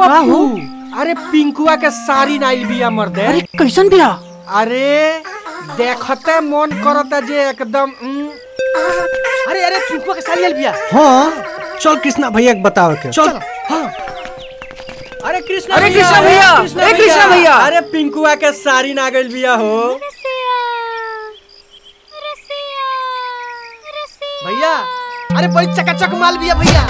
पप्पू अरे पिंकुआ के सारी नाइल बिया मर्दे अरे कैसन बिया अरे देखते मन करता जे एकदम उम, अरे अरे पिंकुआ के सारी आइल बिया हाँ चल कृष्णा भैया के बताओ के चल अरे कृष्णा अरे कृष्णा भैया, ए कृष्णा भैया। अरे पिंकुआ के सारी ना गइल बिया हो भैया अरे बड़ी चकाचक माल बिया भैया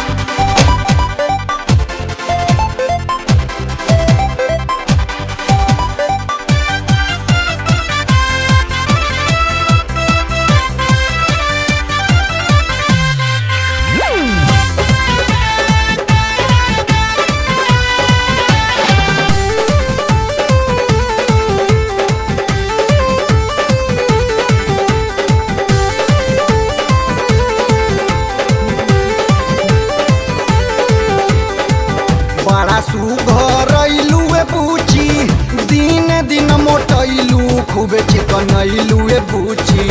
बड़ा सुघरैलू ए पूची दिन दिन मोटैलू खूबे चिकनैलू ए पूची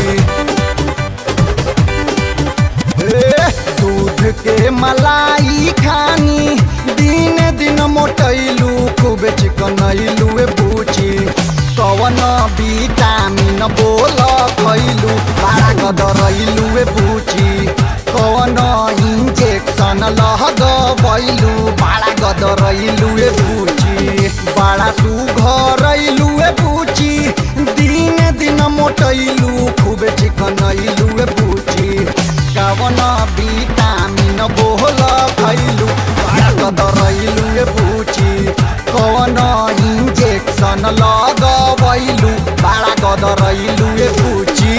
ए, दूध के मलाई खानी दिन दिन मोटैलू खूबे चिकनैलू ए पूची कवन विटामिन बोल खैलू बड़ा गदरैलू ए पूची कवन इंजेक्शन लगबैलू बड़ा गदरैलू ए पूची बड़ा सुघरैलू ए पूची दिन दिन मोटैलू खूबे चिकनैलू ए पूची कवन विटामिन बोल खैलू बड़ा गदरैलू ए पूची कवन इंजेक्शन लगबैलू बड़ा गदरैलू ए पूची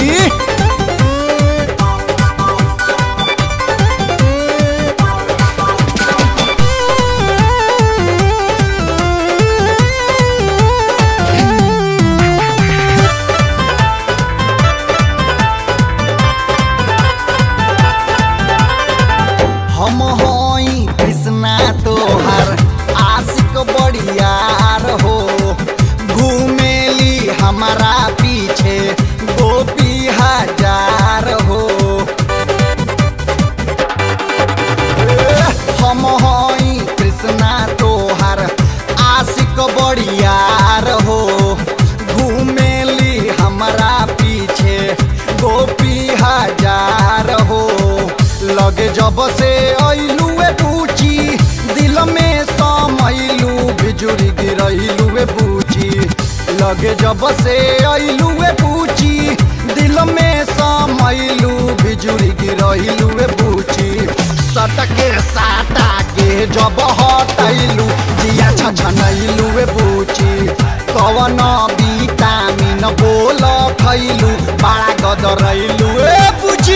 हम हई कृष्णा तोहर आशिक बड़ियार हो घूमेली हमारा पीछे गोपी हजार हो ए, हम हई कृष्णा तोहर आशिक बड़ियार हो घूमेली हमारा पीछे गोपी हजार हो लगे जब से ऐलू ए पूची दिल में समैलू बिजुरी गिरैलू ए पूची लगे जब से ऐलू ए पूची दिल में समैलू बिजुरी गिरैलू ए पूची सटके साटा के जब हटैलू जिया छछनैलू ए पूची कवन विटामिन बोल खैलू बड़ा गदरैलू ए पूची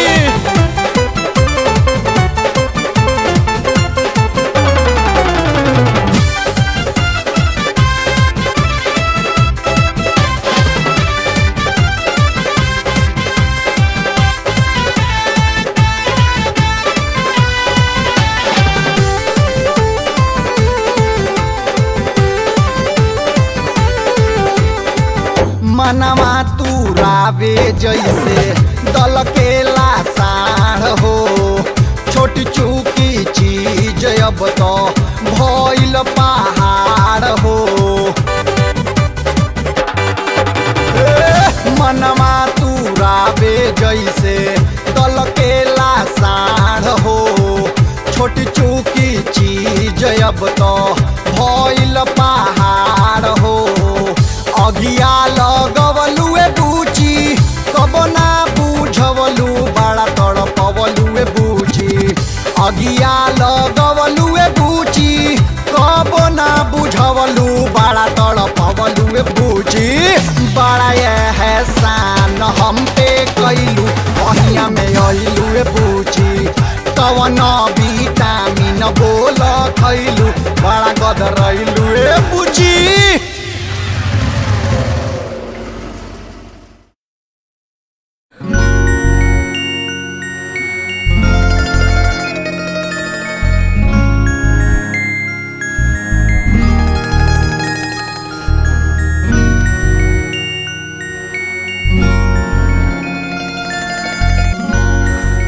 मनवा तू रावे जैसे दल के लासार हो छोटी चूकी चीज अब तो भइल पहाड़ हो ए, मनवा तू रावे जैसे दल के लासार हो छोटी चूकी चीज अब तो भइल पहाड़ हो अगिया लगवलू ए बूची कब ना बुझवलू बड़ा तड़पवलू ए बूची अगिया लगवलू ए बूची कब ना बुझवलू बड़ा तड़पवलू ए बूची बड़ा एहसान हम पे कैलू बहिया में अइलू ए बूची कवन विटामिन बोल खैलू बड़ा गदरैलू ए बूची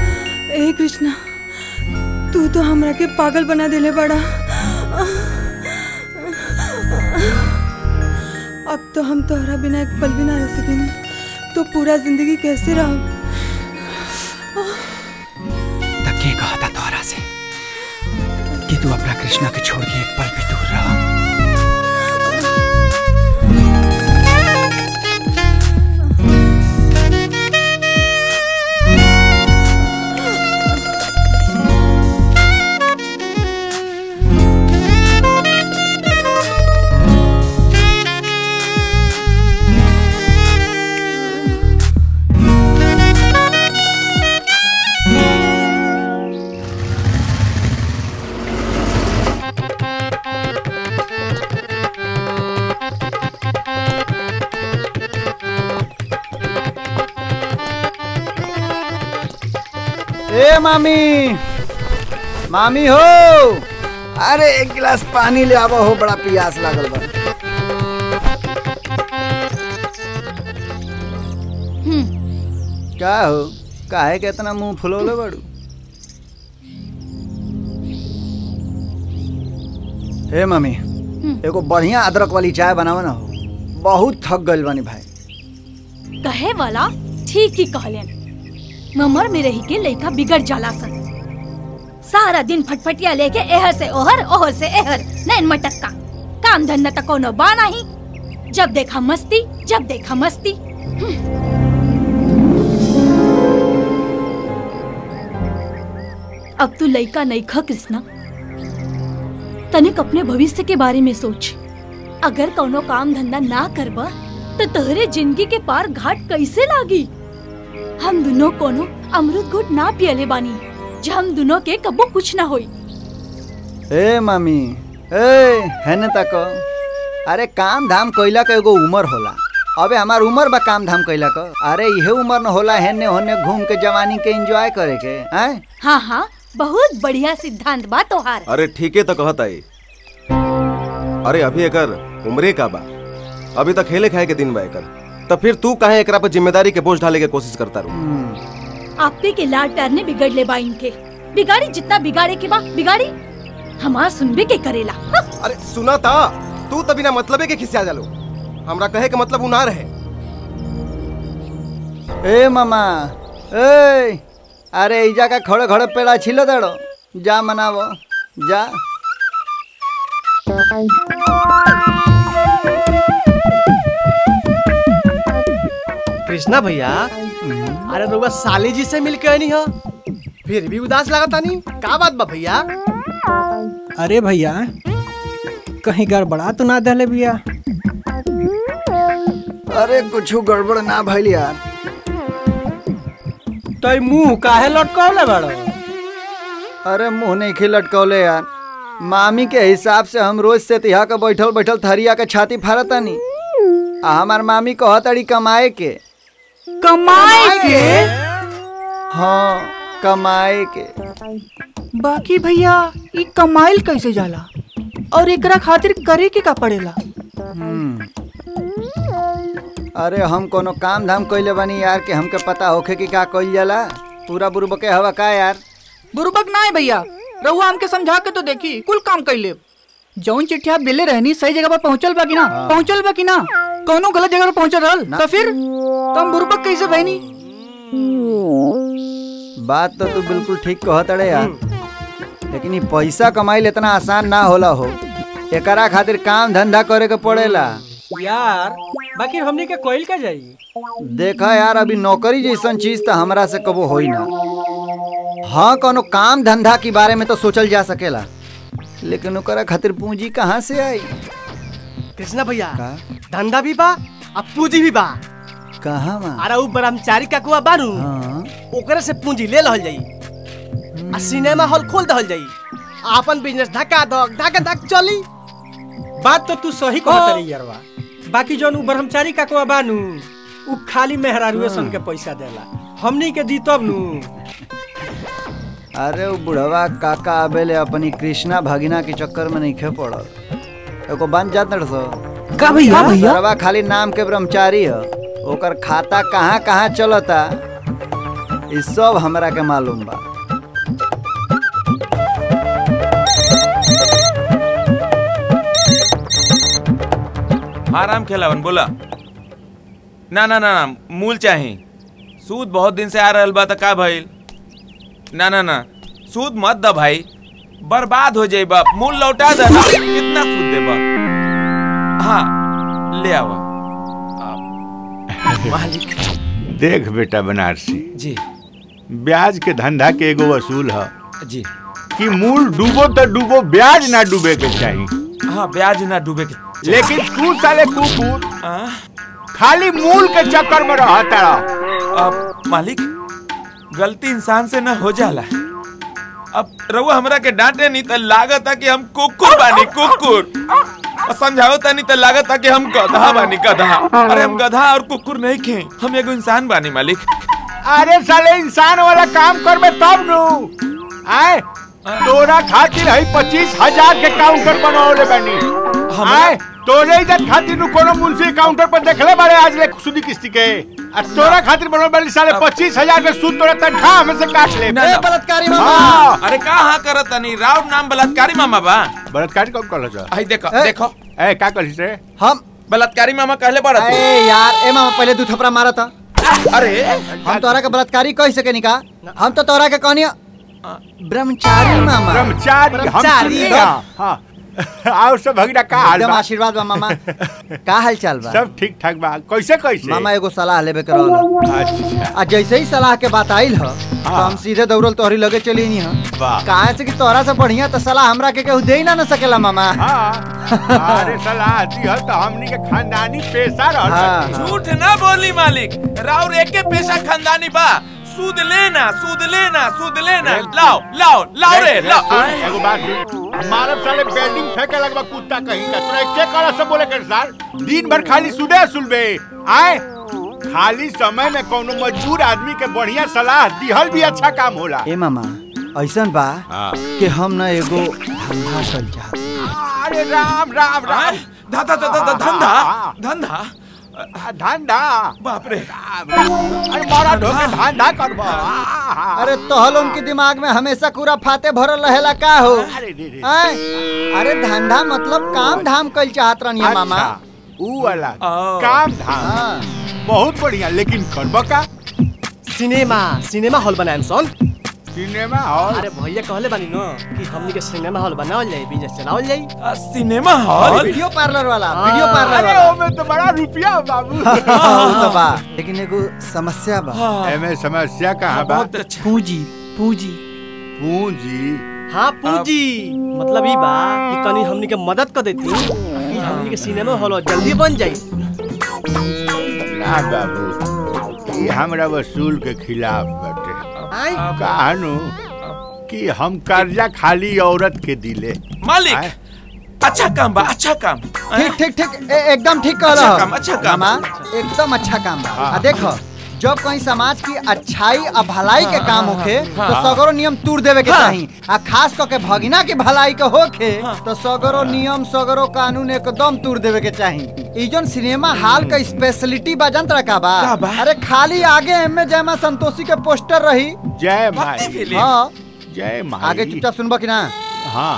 ए कृष्णा तू तो हमरा के पागल बना देले बड़ा अब तो हम तोहरा बिना एक पल भी ना रह सकेंगे तो पूरा जिंदगी कैसे रहो तक कहा था तोहरा से कि तू अपना कृष्णा के छोड़ के एक पल भी दूर रहा ए मामी मामी हो अरे एक गिलास पानी ले आवा हो बड़ा प्यास लागल बा का हो काहे के इतना मुंह फुलौले बड़ू हे मम्मी एगो बढ़िया अदरक वाली चाय बनावा ना हो बहुत थक गइल बानी भाई कहे वाला ठीक ही कहलेन ममर में रही के लइका बिगड़ जाला सन सारा दिन फटफटिया लेके एहर से ओहर ओहर से एहर नैन मटक्का काम धंधा तक कोनो बा नहीं जब देखा मस्ती जब देखा मस्ती अब तू लइका नहीं खा कृष्णा तनिक अपने भविष्य के बारे में सोच अगर कोनो काम धंधा ना करबा तो तोहरे जिंदगी के पार घाट कैसे लागी हम दोनों कोनो अमृत घुट ना पियले बानी जो हम दोनों के कबो कुछ ना होई ए मामी ए हेने तक अरे काम धाम कइला के एगो उम्र होला अबे हमार उम्र बा काम धाम कइला क अरे इहे उम्र न होला हेने होने घूम के जवानी के एंजॉय करे के हैं हाँ हाँ बहुत बढ़िया सिद्धांत बा तोहार अरे ठीके तो कहत आई अरे अभी एकर उम्रे का बा अभी तक खेले खाए के दिन बा एकर तब फिर तू काहे एकरा पर जिम्मेदारी के बोझ ढाले के कोशिश करता रू आपे के लाड प्यार ने बिगड़ ले बा इनके बिगाड़ी जितना बिगाड़े के बा बिगाड़ी हमार सुनबे के करेला हाँ। अरे सुना था तू तभी ना मतलबे के खिसिया जालो हमरा कहे के मतलब उ ना रहे ए मामा ए अरे इजा का खड़े खड़े पेड़ा छिलो दड़ो जा मनावो जा कृष्णा भैया अरे रउआ साली जी से मिल के आनी हो फिर भी उदास लागता नहीं का बात बा भैया अरे भैया कहीं गड़बड़ा तो ना दहले भैया अरे कुछ गड़बड़ ना भइल यार तो मुंह काहे लटकौले बड़ो अरे मुंह नहीं खी लटकौले यार मामी के हिसाब से हम रोज से तिहा के बैठल बैठल थरिया के छाती फाड़तानी आ हमार मामी कहतड़ी कमाए के कमाए के हाँ कमाए के बाकी भैया ई कमाइल कैसे जाला और एकरा खातिर करे के का पड़ेला हम्म। अरे हम कोनो काम धाम कइले बानी यार के हमके पता होखे कि का कइल जाला पूरा बुरब के हवा का यार बुरबक ना है भैया रहुआ हमके समझा के तो देखी कुल काम कर ले जौन चिट्ठिया दिले रहनी सही जगह पर पहुंचल बा कि ना पहुंचल बा कि ना कौनो गलत जगह पर पहुंचल रहल तो फिर तुम बुरबक कैसे बहनी बात तो तू बिल्कुल ठीक कहतड़े यार लेकिन ये पैसा कमाइल इतना आसान ना होला हो एकरा खातिर काम धंधा करे के पड़ेला यार बाकी हमनी के कोइल का जाई देखा यार अभी नौकरी जैसन चीज तो हमरा से कबो होई ना हाँ कोनो काम धंधा के बारे में तो सोचल जा सकेला लेकिन ओकरा खातिर पूंजी कहाँ से आई कृष्णा भैया का धंधा भी बा अब पूंजी भी बा कहाँ बा अरे उ ब्रह्मचारी का कुआ बारू हाँ ओकरे से पूंजी ले लहल जाई आ सिनेमा हॉल खोल दहल जाई आपन बिजनेस धक्का धक धक्का धक चली बात तो तू सही कहत रही यारवा बाकी जौन उ ब्रह्मचारी का को बानू उ खाली मेहरारुए सन के पैसा देला हमनी के दी तब नू अरे वो बुढ़वा काका आबेले अपनी कृष्णा भगिना के चक्कर में नहीं खे पड़ल एगो बन जात न सो का भैया भैया सरवा खाली नाम के ब्रह्मचारी है ओकर खाता कहाँ कहाँ चलता ई सब हमरा के मालूम बा आराम खेलावन बोला ना ना ना ना मूल चाही सूद बहुत दिन से आ रहल बा त का भइल ना ना ना सूद मत द भाई बर्बाद हो जाई बाप मूल लौटा दे ना कितना सूद देबा हाँ ले आवा मालिक देख बेटा बनारसी जी ब्याज के धंधा के एगो वसूल है जी कि मूल डूबो तो डूबो ब्याज ना डूबे के चाहिए हाँ ब्याज ना डूबे के लेकिन तू साले कुकुर आ? खाली मूल के चक्कर में रहता अब मालिक गलती इंसान से ना हो जाला अब रउआ हमरा के डांटे नहीं तो लागत कि हम कुकुर बानी कुकुर और समझाओ तनी तो लागत कि हम गधा बानी गधा अरे हम गधा और कुकुर नहीं खे हम एगो इंसान बानी मालिक अरे साले इंसान वाला काम करबे तब नु आए तोरा खातिर है पच्चीस हजार के काउंटर बनौले बनी आए तोरे इज्जत खातिर नु कोनो मुंशी काउंटर पर देखले बारे आज ले सुदी किस्ती के आ तोरा खातिर बनौले बनी साले पच्चीस हजार के सूद तोरा तनखा हमें से काट ले ना, ना। बलात्कारी हाँ। अरे का हाँ करत तनी राव नाम बलात्कारी मामा बा बलात्कारी कौन कहला जा आई देखो ए। देखो ए का कहलिस रे हम बलात्कारी मामा कहले बड़ा तू अरे यार ए मामा पहले दू थपड़ा मारा था अरे हम तोरा के बलात्कारी कह सके निका हम तो तोरा के कहनी ब्रह्मचारी मामा ब्रह्मचारी हम ब्रह्मचारी सुनिए हाँ और सब भगीना का हाल एकदम बा आशीर्वाद बा मामा का हाल चाल बा सब ठीक ठाक बा कैसे कैसे मामा एगो सलाह लेबे के रहल अच्छा आ जैसे ही सलाह के बात आइल ह तो हम सीधे दौड़ल तोहरी लगे चली नहीं ह वाह काहे से कि तोरा से बढ़िया तो सलाह हमरा के केहू दे ही ना न सकेला मामा हाँ अरे सलाह दिहल तो हमनी के खानदानी पेशा रहल हाँ, बाटे। झूठ ना बोली मालिक राउर एके पेशा खानदानी बा सूद लेना सूद लेना सूद लेना लाओ लाओ लाओ रे देख, लाओ सुन, एगो बात सुन मारब साले बिल्डिंग फेंके लगबा कुत्ता कहीं का तोरा के करा सब बोले कर साल दिन भर खाली सुदे सुलबे आए खाली समय में कोनो मजबूर आदमी के बढ़िया सलाह दिहल भी अच्छा काम होला ए मामा ऐसन बा हाँ। कि हम न एगो धंधा चल चाहत अरे राम राम राम धा धा धा धा धंधा धंधा आ, धंधा बाप रे अरे मारा ढोके धंधा करबा अरे तोहल उनके दिमाग में हमेशा कूड़ा फाते भरल रहेला का हो अरे रे रे आय? अरे धंधा मतलब काम धाम कल चाहत रहनी है मामा अच्छा, ऊ वाला ओ। काम धाम हाँ। बहुत बढ़िया लेकिन करबा का सिनेमा सिनेमा हॉल बनाएम सन सिनेमा हॉल अरे भैया कहले बानी न कि हमनी के सिनेमा हॉल बनावल जाई बिजनेस चलावल जाई आ, सिनेमा हॉल वीडियो पार्लर वाला हाँ। वीडियो पार्लर अरे वाला ओमे तो बड़ा रुपया हो बाबू हाँ, तो बा लेकिन एगो समस्या बा हाँ, एमे समस्या कहाँ बा बहुत अच्छा पूंजी पूंजी पूंजी हाँ पूजी मतलब ई बा कि तनी हमनी के मदद कर देती कि हमनी के सिनेमा हॉल जल्दी बन जाई ना बाबू ये हमरा वसूल के खिलाफ बाटे आय कहानु कि हम कर्जा खाली औरत के दिले आय? मालिक अच्छा काम बा अच्छा काम ठीक ठीक ठीक ए- एकदम ठीक कहला अच्छा हो। काम, अच्छा काम। मामा एकदम अच्छा काम बा हाँ। आ देखो जब कहीं समाज की अच्छाई और भलाई के काम होखे तो हाँ। सगरो नियम तोड़ देवे के हाँ। चाही आ खास करके भगिना की भलाई के होखे तो सगरो नियम सगरो कानून एकदम तोड़ देवे के चाही ई जोन सिनेमा हॉल का स्पेशलिटी बा जनता का बा का बा? अरे खाली आगे एमे जयमा संतोषी के पोस्टर रही जय भक्ति माई फिल्म हाँ जय माई आगे चुपचाप सुनबा कि ना हाँ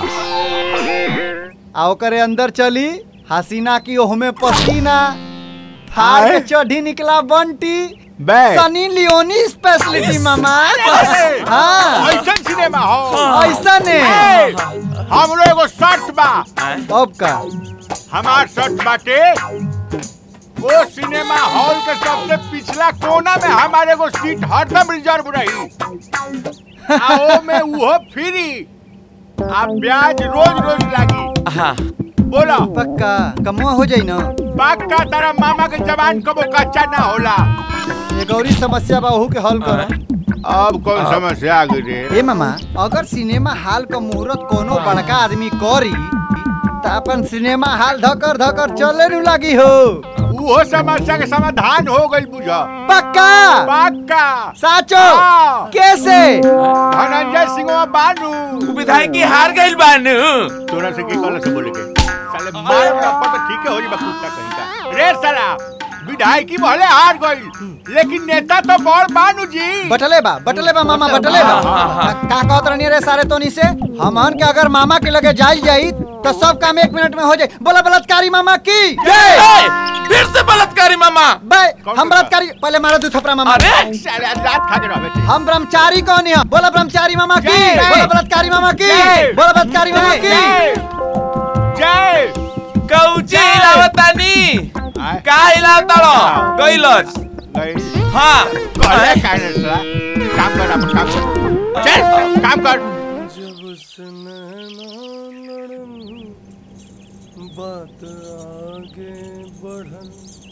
आ ओकरे अंदर चली हसीना की ओहमे पसीना फाड़ के आए? चढ़ी निकला बंटी बे सनी लियोनी स्पेशलिटी मामा हाँ ऐसा सिनेमा हॉल ऐसा ने ए, हमरो एगो शर्त बा अब का हमार शर्त बाटे वो सिनेमा हॉल के सबसे पिछला कोना में हमारे एगो सीट हरदम रिजर्व रही आ ओ में उहो फ्री आ ब्याज रोज रोज लागी हाँ बोला पक्का कमुआ हो जाई ना पक्का तारा मामा के जवान कबो कच्चा ना होला ये गौरी समस्या बा ओहू के हल कर अब कौन समस्या आ गई रे ए मामा अगर सिनेमा हॉल का मुहूर्त कोनो बड़का आदमी करी त अपन सिनेमा हॉल धकर धकर चले नु लगी हो उहो समस्या के समाधान हो गई बुझा पक्का पक्का साचो हाँ। कैसे धनंजय सिंह बानू उ विधायक की हार गइल बानू तोरा से की कहला से बोले के साले मार का पता ठीक है हो जी बकुत्ता कहीं का रे साला विधायकी भले हार गई लेकिन नेता तो बड़ बानू जी बटले बा बटले बा मामा बटले बा का कहत रहनी रे सारे तोनी से हमन के अगर मामा के लगे जाई जाई तो सब काम एक मिनट में हो जाए बोला बलात्कारी मामा की फिर से बलात्कारी मामा बे हम बलात्कारी पहले मारा दू थपड़ा मामा अरे सारे आज रात खा के रह बेटे हम ब्रह्मचारी कौन है बोला ब्रह्मचारी मामा की जय। बोला बलात्कारी मामा की जय। बोला बलात्कारी मामा की जय कौची हिलावतानी का हिलावताड़ो गइलस गई हाँ कहले का रे साला काम कर अपन काम कर चल काम कर जब से नैना लड़न बात आगे बढ़न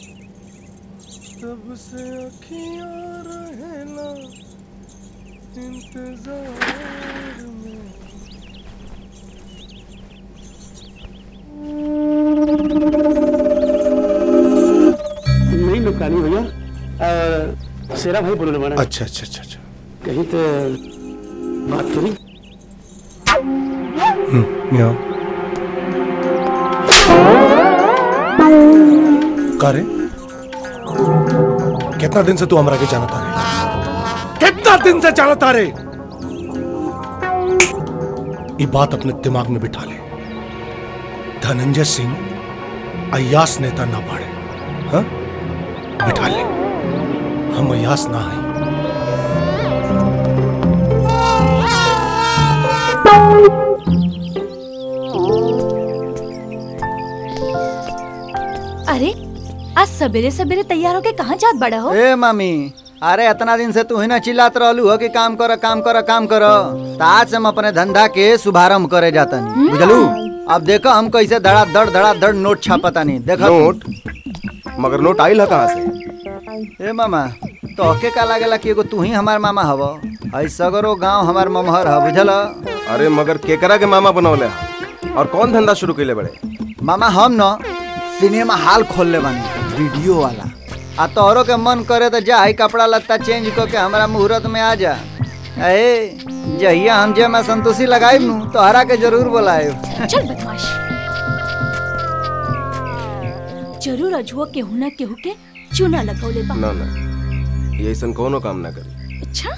तब से अखियां रहेला इंतजार में नहीं नुकसानी भैया अ, शेरा भाई बोलने वाला अच्छा अच्छा अच्छा अच्छा कहीं तो बात करी यहाँ का रे कितना दिन से तू हमरा के जानता रे कितना दिन से जानता रे ये बात अपने दिमाग में बिठा ले धनंजय सिंह अयास नेता ना पाड़े हाँ बिठा ले हम अयास ना है अरे आज सवेरे सवेरे तैयार होके कहाँ जात बड़ा हो ए मामी अरे इतना दिन से तू ही ना चिल्लात रहलू हो कि काम कर काम कर काम कर तो आज से हम अपने धंधा के शुभारंभ करे जाता नहीं बुझलू अब देखो हम कैसे धड़ा धड़ धड़ा धड़ नोट छापता नहीं देखो नोट मगर नोट आइल है कहाँ से ए मामा तो के का लागेला कि एगो तू ही हमार मामा हव आई सगरो गांव हमार ममहर ह बुझल अरे मगर केकरा के मामा बनौले है? और कौन धंधा शुरू कैले बड़े मामा हम न सिनेमा हॉल खोलले बानी वीडियो वाला आ तोहरो के मन करे तो जा ही कपड़ा लत्ता चेंज कर के हमारा मुहूर्त में आ जा ए जहिया हम जे मैं संतोषी लगाई नु तोहरा के जरूर बुलाए चल बदमाश जरूर अजुआ केहू ना केहू के चूना लगौले बा ना ना ये ऐसा कोनो काम ना करी अच्छा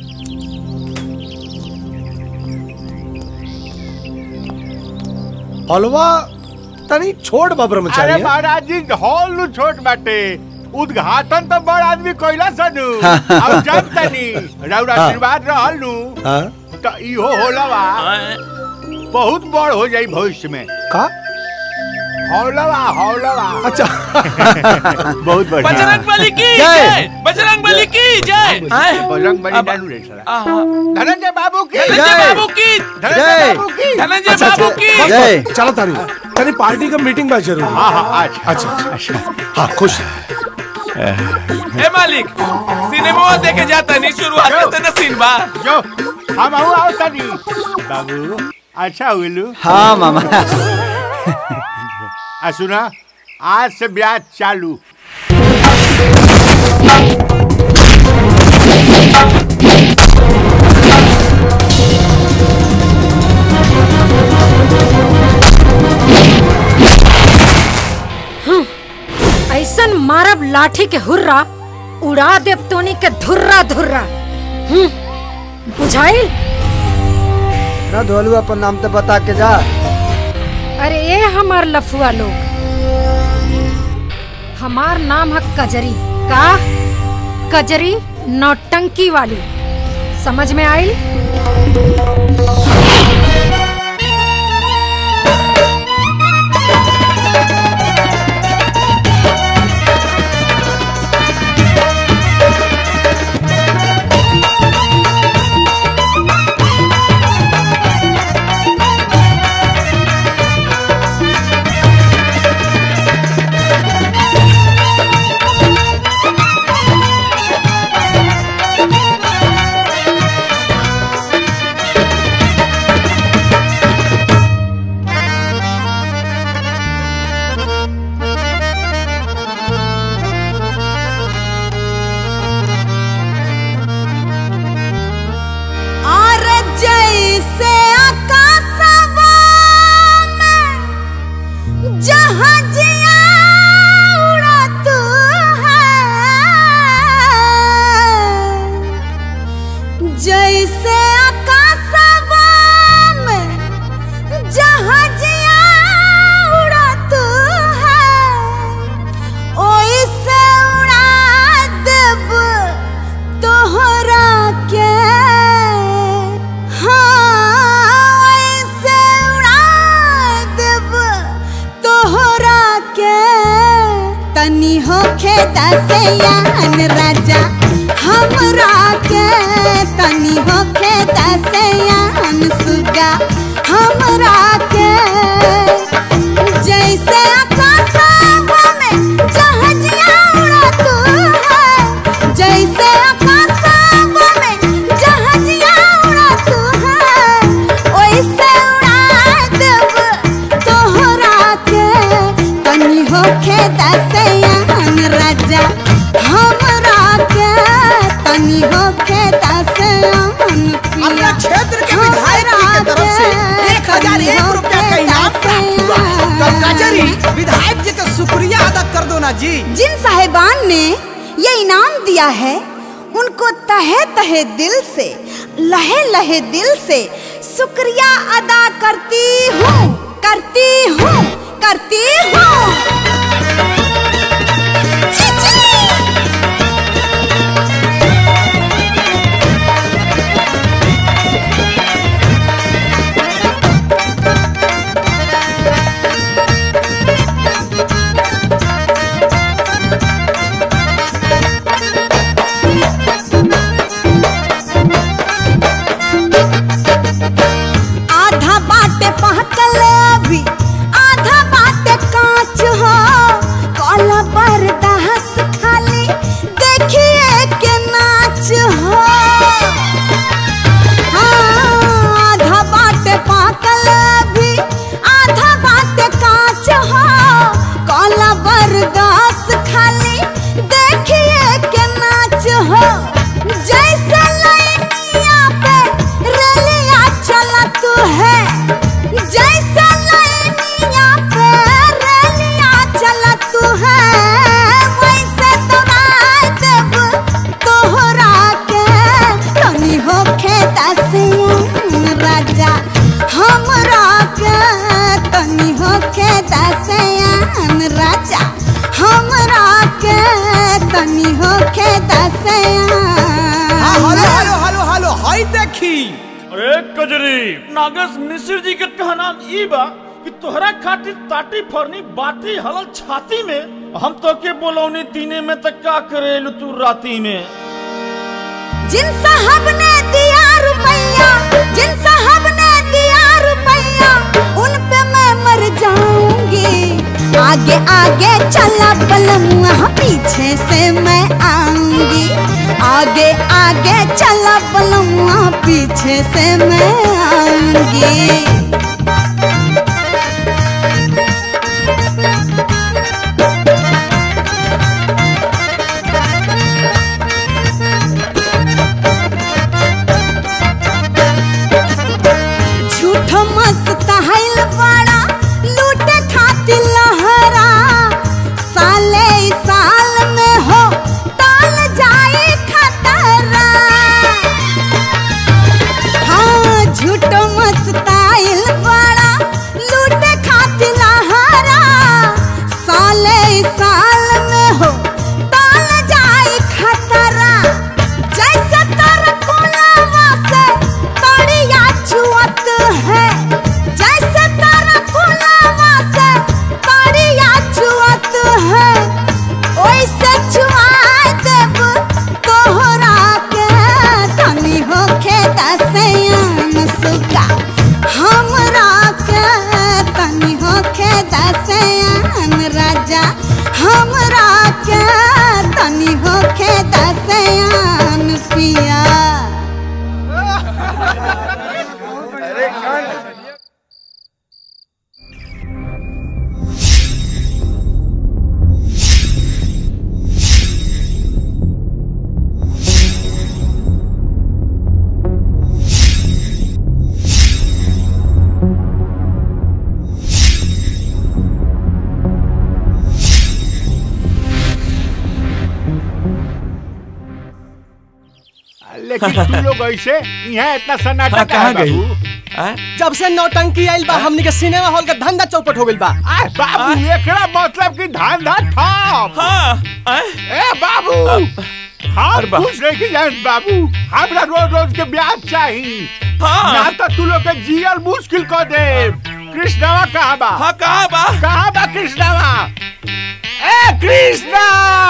हलवा तनी छोड़ बा अरे ब्रह्मचारी महाराज जी हॉल नु छोट बाटे उद्घाटन तो बड़ आदमी कोइला सनु अब जब तनी रउरा हाँ। आशीर्वाद रहल नु हाँ तो इहो होलवा बहुत बड़ हो जाई भविष्य में का हौलवा हौलवा अच्छा बहुत बढ़िया बजरंग बली की जय। जय बजरंग बली की जय आए, बजरंग बली अब- नानू रे साला आहा। धनंजय बाबू की धनंजय बाबू की धनंजय बाबू की धनंजय अच्छा, बाबू अच्छा, की जय चलो तारी तारी पार्टी का मीटिंग बा जरूर हाँ हाँ अच्छा अच्छा अच्छा हाँ खुश ए मालिक सिनेमा देखे जाता नहीं शुरुआत से न सीन बा जो हम आऊ आओ तनी बाबू अच्छा हुलू हाँ मामा आ सुना आज से ब्याज चालू ऐसन मारब लाठी के हुर्रा उड़ा देव तोनी के धुर्रा धुर्रा हम्म, बुझाइल ना धोलू अपन नाम तो बता के जा अरे ए हमार लफुआ लोग हमार नाम है कजरी का कजरी नौटंकी वाली समझ में आइल जैसे आकाशवा में जहाजिया उड़त है ओइसे उड़ा देब तोहरा के हाँ ओइसे उड़ा देब तोहरा के तनी होखे दसयान राजा हमरा के तनी होखे दसयान सुगा हमरा के जैसे आकाशवा में जहाजिया उड़त है जैसे आकाशवा में जहाजिया उड़त है ओइसे उड़ा देब तोहरा के तनी होखे दसयान राजा हमरा के तनी होखे दसयान अपना क्षेत्र के विधायक जी के तरफ से एक हजार एक रुपया का इनाम प्राप्त हुआ है तब कचहरी विधायक जी का शुक्रिया अदा कर दो ना जी जिन साहेबान ने ये इनाम दिया है उनको तहे तहे दिल से लहे लहे दिल से शुक्रिया अदा करती हूँ करती हूँ करती हूँ छी, छी। आधा बाटे पहकल अभी आधा बाटे कांच हो काला बरदास खाली देखिए के नाच हो हाँ, आधा बाटे पहकल अभी आधा बाटे कांच हो काला बरदास खाली देखिए के नाच हो जैसे लाइनिया पे रेलिया चलत है जैसे लाइनिया पे रेलिया चलत है वैसे दौड़ा देब तोहरा के तनी होखे दसियन राजा हमरा के तनी होखे दसियन राजा हमरा के तनी होखे दसियन हाँ, hello hello hello hello hi देखी अरे कजरी नागेश मिश्र जी के कहना ई बा कि तोहरा खातिर ताटी फरनी बाती हलल छाती में हम तो के बोलौनी दिने में तक का करेलू तू राती में जिन साहब ने दिया रुपया जिन साहब ने दिया रुपया उन पे मैं मर जाऊंगी आगे आगे चला बलमुआ पीछे से मैं आऊंगी आगे आगे चला बलमुआ पीछे से मैं आऊंगी झूठो मस्त हाइल बड़ा लूटे खातिर लहरा साले ई साल में हो टाल जाए खतरा हाँ झूठो मस्त आइल लेकिन तू लोग ऐसे यहाँ इतना सन्नाटा हाँ, कहाँ काहे गई? बाबू? जब से नौटंकी आइल बा हमनी के सिनेमा हॉल का धंधा चौपट हो गइल बा आय बाबू एकरा मतलब कि धंधा ठप हाँ ए बाबू हम कुछ नहीं जान बाबू हमरा रोज रोज के ब्याज चाहिए हाँ। ना तो तू लोग के जियल मुश्किल कर दे कृष्णवा कहाँ बा हाँ कहाँ बा कहाँ बा कृष्णवा ए कृष्णा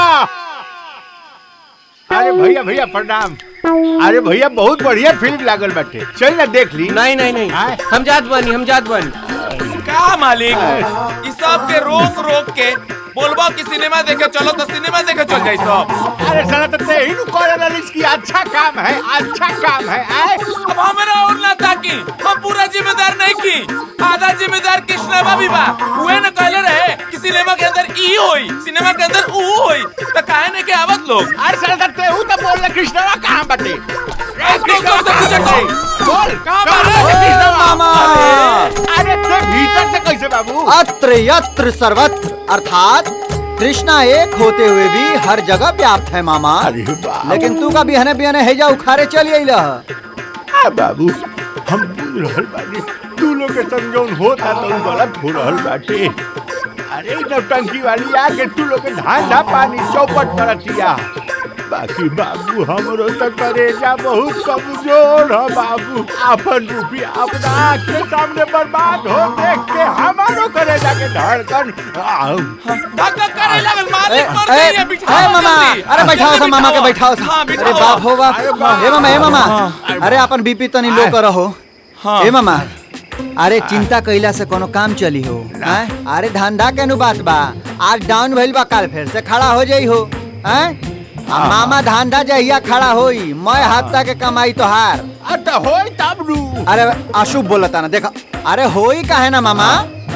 अरे भैया भैया प्रणाम अरे भैया बहुत बढ़िया फिल्म लागल बाटे चल ना देख ली नहीं नहीं नहीं हम जात बानी हम जात बानी का मालिक इस सब के रोक रोक के बोलबो कि सिनेमा देखे चलो तो सिनेमा देखे चल जाई सब अरे साला तो ते ही नु करे इसकी अच्छा काम है अच्छा काम है आए अब हमारा और ना ताकि हम पूरा जिम्मेदार नहीं की आधा जिम्मेदार कृष्णवा भी बा हुए न कहले रहे कि सिनेमा के अंदर ई होई सिनेमा के अंदर ऊ होई तो काहे ने के आवत लोग अरे साला तो ते हूं तो बोल रहा कृष्णवा कहां बटे ए, कृष्णवा से पूछत छी। बोल कहाँ कहां बटे? बटे कृष्णवा मामा। अरे ते भीतर से कैसे बाबू अत्र यत्र सर्वत्र अर्थात कृष्णा एक होते हुए भी हर जगह व्याप्त है मामा लेकिन तू का बिहने बिहने हेजा उखारे चल अइल आ बाबू हम बुझ रहल बानी तू लोग के समझौन होता तो उ गलत हो रहल बाटे अरे इ नौटंकी वाली आके तू लोग के धांधा पानी चौपट करतिया बाकी बाबू हमरो तो करेजा बहुत कमजोर है बाबू अपन रुपया अपना आँख के सामने बर्बाद हो देख के हमारो करेजा के धड़कन आउ। धक्का करे लगल मालिक मर ए, गई है बिठाओ ए, मामा जल्दी। अरे बैठाओ सा मामा के बैठाओ सा हाँ, अरे बिठाओ। बाप हो बाप अरे बाप। ए मामा ए मामा अरे अपन बीपी तनी लो करो हो हाँ। ए मामा अरे चिंता कइला से कोनो काम चली हो हैं? अरे धंधा के नु बात बा आज डाउन भइल बा काल फिर से खड़ा हो जाई हो हैं आ मामा धंधा जहिया खड़ा होई मैं हफ्ता के कमाई तो हार अरे होई तब नु अरे अशुभ बोलता ना देखा अरे होई काहे ना मामा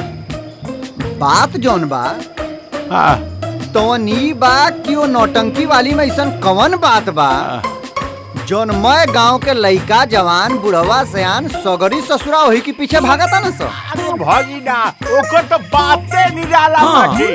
बात जौन बा तो नी बा कि वो नौटंकी वाली में ऐसा कवन बात बा जौन मैं गांव के लइका जवान बुढ़वा सयान सगरी ससुरा वही के पीछे भागता ना सो अरे भगिना ओकर तो बाते निराला बाटे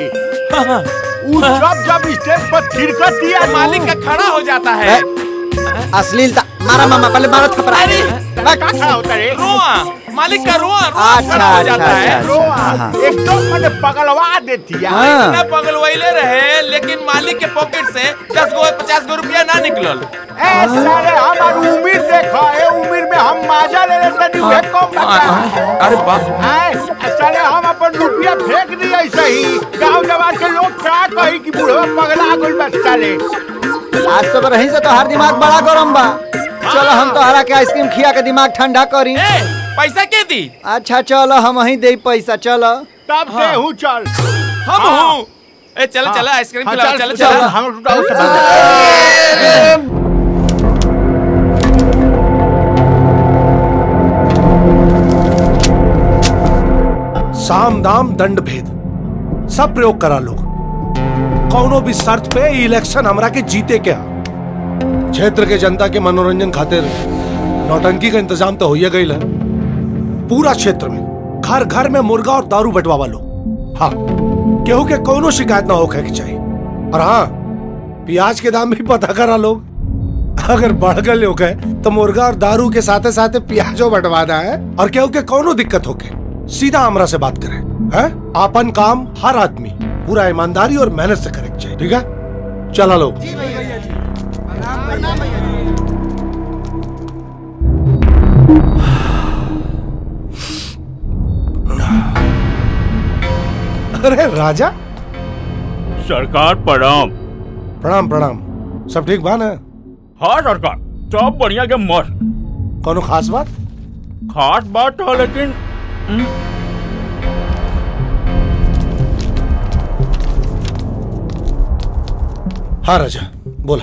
उ जब जब स्टेज पर थिरकती है मालिक का खड़ा हो जाता है अश्लीलता मारा मामा पहले मारो थपड़ा अरे का खड़ा होता रे रोआ मालिक का रोआ रोआ अच्छा, खड़ा हो अच्छा, जाता है अच्छा, रोआ हाँ। एकदम मैंने पगलवा देती है हाँ। इतना पगलवैले रहे लेकिन मालिक के पॉकेट से दस गो पचास गो रुपया ना निकलल ए सारे हमार उम्र देखा ए उम्र में हम माजा ले लेते नहीं वे कम बता अरे बाप आए साले हम अपन रुपया फेंक दिए ऐसे ही गांव जवान के लोग का कही कि बुढ़वा पगला गइल बा साले आज सब रही से तो हर दिमाग बड़ा गरम बा चलो हम तो हरा के आइसक्रीम खिया के दिमाग ठंडा करी ए पैसा के दी अच्छा चलो हम वहीं दे पैसा चलो तब दे हूं चल हम हूँ ए चल चल आइसक्रीम खिलाओ चल चल हम लुटाओ सब साम दाम दंड भेद सब प्रयोग करा लोग कौनो भी शर्त पे ई इलेक्शन हमरा के जीते क्या क्षेत्र के जनता के मनोरंजन खातिर नौटंकी का इंतजाम तो होइए गई है पूरा क्षेत्र में घर घर में मुर्गा और दारू बंटवावा लो हाँ केहू के कोनो शिकायत ना होखे के चाहिए और हाँ प्याज के दाम भी पता करा लोग अगर बढ़ गए लोग है तो मुर्गा और दारू के साथे साथे प्याजो बंटवाना है और केहू के कोनो दिक्कत होके सीधा हमरा से बात करें है आपन काम हर आदमी पूरा ईमानदारी और मेहनत से करे के चाहिए ठीक है चला लो अरे राजा सरकार प्रणाम प्रणाम प्रणाम सब ठीक बा ना हाँ सरकार सब बढ़िया के मस्त कोनो खास बात खास बात है लेकिन हम्म, हाँ राजा बोला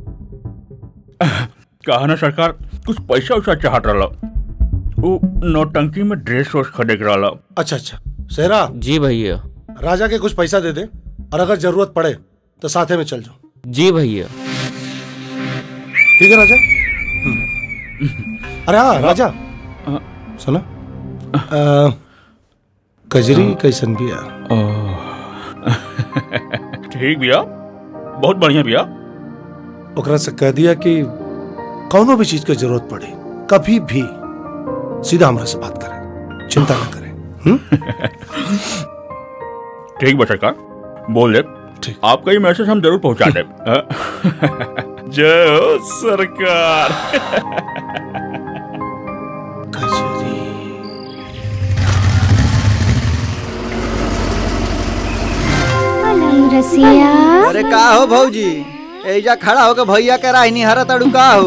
कहा ना सरकार कुछ पैसा उसा चाहत रहा वो नौटंकी में ड्रेस वोस खरीद रहा अच्छा अच्छा सेरा जी भैया राजा के कुछ पैसा दे दे और अगर जरूरत पड़े तो साथे में चल जाओ जी भैया ठीक है राजा हम्म। अरे हाँ राजा सुना अ, कजरी कैसन भी ठीक भैया बहुत बढ़िया भैया ओकरा से कह दिया कि कौनो भी चीज की जरूरत पड़े कभी भी सीधा हमरा से बात करें चिंता ना करें ठीक बा सरकार बोल दे आपका ये मैसेज हम जरूर पहुंचा दे जय हो सरकार रसिया अरे का हो भौजी एजा खड़ा होके भैया के राहनी हरा तड़ू का हो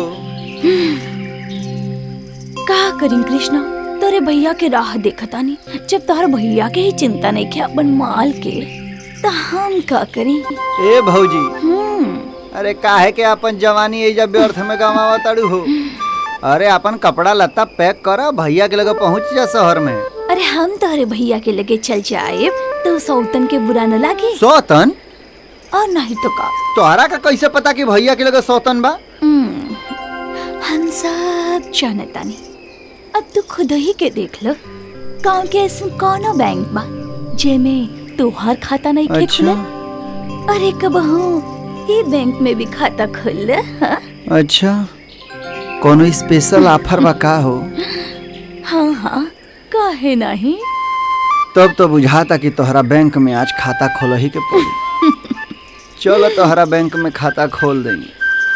का करीं कृष्णा तोरे भैया के राह देखतानी जब तोहर भैया के ही चिंता नहीं के अपन माल के तो हम का करी ए भौजी अरे काहे के अपन जवानी एजा व्यर्थ में गवावा तड़ू हो अरे अपन कपड़ा लत्ता पैक कर भैया के लगे पहुंच जा शहर में अरे हम तोहरे भैया के लगे चल जाए तो सौतन के बुरा न लागे सौतन और नहीं तो का तोहरा का कैसे पता कि भैया के लगे सौतन बा हम्म, हम सब जानतानी अब तू खुद ही के देख लो गाँव के ऐसा कौनो बैंक बा जेमे तोहार खाता नहीं के अच्छा। खुला अरे कबहू ये बैंक में भी खाता खुल हाँ? अच्छा कोनो स्पेशल ऑफर बा का हो हाँ हाँ काहे नहीं तब तो बुझाता कि तोहरा बैंक में आज खाता खोल ही के पड़ी चलो तोहरा बैंक में खाता खोल देंगे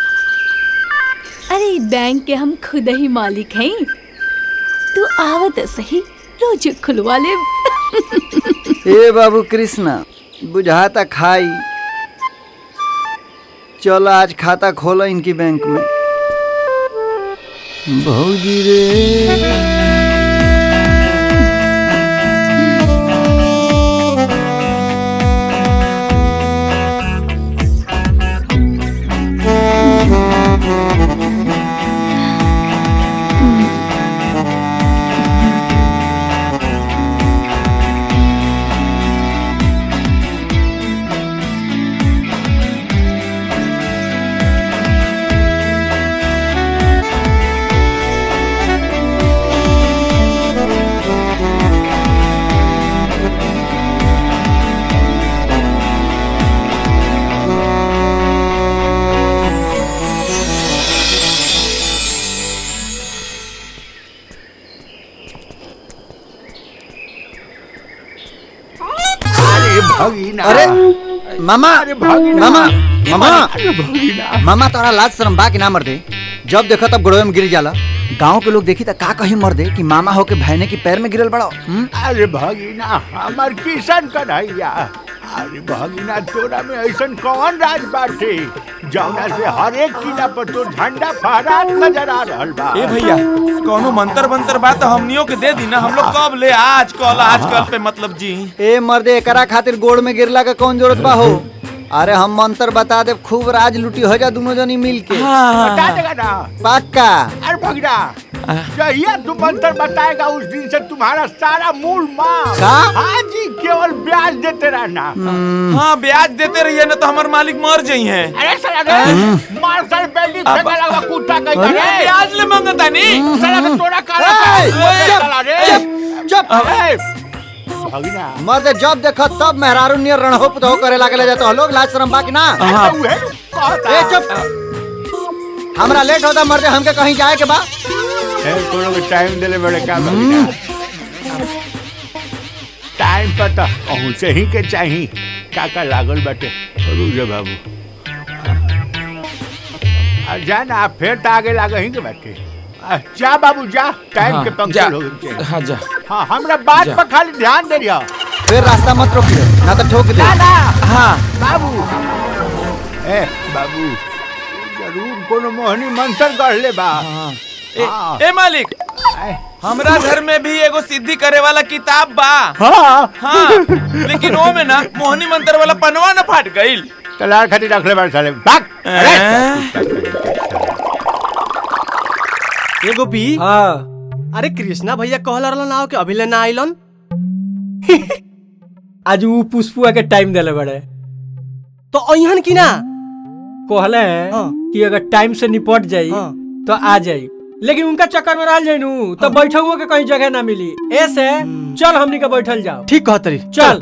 अरे ई बैंक के हम खुद ही मालिक हैं तू आवत सही रोज खुलवा ले ए बाबू कृष्णा बुझाता खाई चलो आज खाता खोलो इनकी बैंक में भौजी रे अरे भगीना अरे मामा भगीना। मामा मामा अरे भगीना। मामा तोरा लाज शर्म बा कि ना मर दे जब देखो तब गोड़वे में गिर जाला गांव के लोग देखी त का कही मर दे कि मामा होके भैने की पैर में गिरल बड़ो हम्म? अरे भगीना हमार किशन कन्हैया अरे भगीना तोरा में ऐसन कौन राज बाटे जौना से हर एक किला पर तो झंडा फहरात नजर आ रहल बा ए भैया कोनो मंत्र मंत्र बात हमनियों के दे दी ना हम लोग कब ले आज कल आज कल पे मतलब जी ए मर्दे एकरा खातिर गोड़ में गिरला का कौन जरूरत बा हो अरे हम मंत्र बता दे खूब राज लूटी हो जा दोनों जनी मिल के बता देगा ना पक्का अरे भगीना जहिया तू मंत्र बताएगा उस दिन से तुम्हारा सारा मूल माल का? हाँ जी केवल ब्याज देते रहना हाँ ब्याज देते रहिए ना तो हमारे मालिक मर जाई हैं अरे साला रे मार सर बेली फेंका लगा कुत्ता कहीं अरे ब्याज ले मांगता नहीं साला का तोड़ा काला ए, का साला रे चुप अरे भगीना मर्दे जब देखो तब मेहरारू नियर रणहोप तो करे लागले जाते हो लोग लाज शर्म बा कि ना हाँ। उहे कहता। ए चुप हमरा लेट होता मर्दे हमके कहीं जाए के बा ए कोनो के टाइम देले बड़े का भगीना टाइम पर तो पहुंचे ही के चाही काका लागल बाटे रुक जा बाबू आ जा ना फिर तो आगे लागे ही के बाटे आ, जा बाबू जा टाइम हाँ, के जा। पंक्चर हो गए हाँ जा हाँ हमरा बात जा। पर खाली ध्यान दे रिया फिर रास्ता मत रोकिए ना तो ठोक दे ना ना हाँ बाबू ए बाबू जरूर कोनो मोहनी मंत्र गढ़ ले बा ए, ए मालिक हमरा घर में भी एगो सिद्धि करे वाला किताब बा हाँ हाँ लेकिन वो में ना मोहनी मंत्र वाला पनवा न फाट गईल तलार खातिर रख ले बाड़ साले भाग ए गोपी हाँ अरे कृष्णा भैया कहला रहलन आओ कि अभी ले ना आइलन आज ऊ पुष्पुआ के टाइम देले बड़े तो अइहन की ना कहले कि अगर टाइम से निपट जाई तो आ जाई लेकिन उनका चक्कर में रह जाई नू तो बैठुओ के कहीं जगह ना मिली ऐसे चल हमनी के बैठल जाओ ठीक कहतरी चल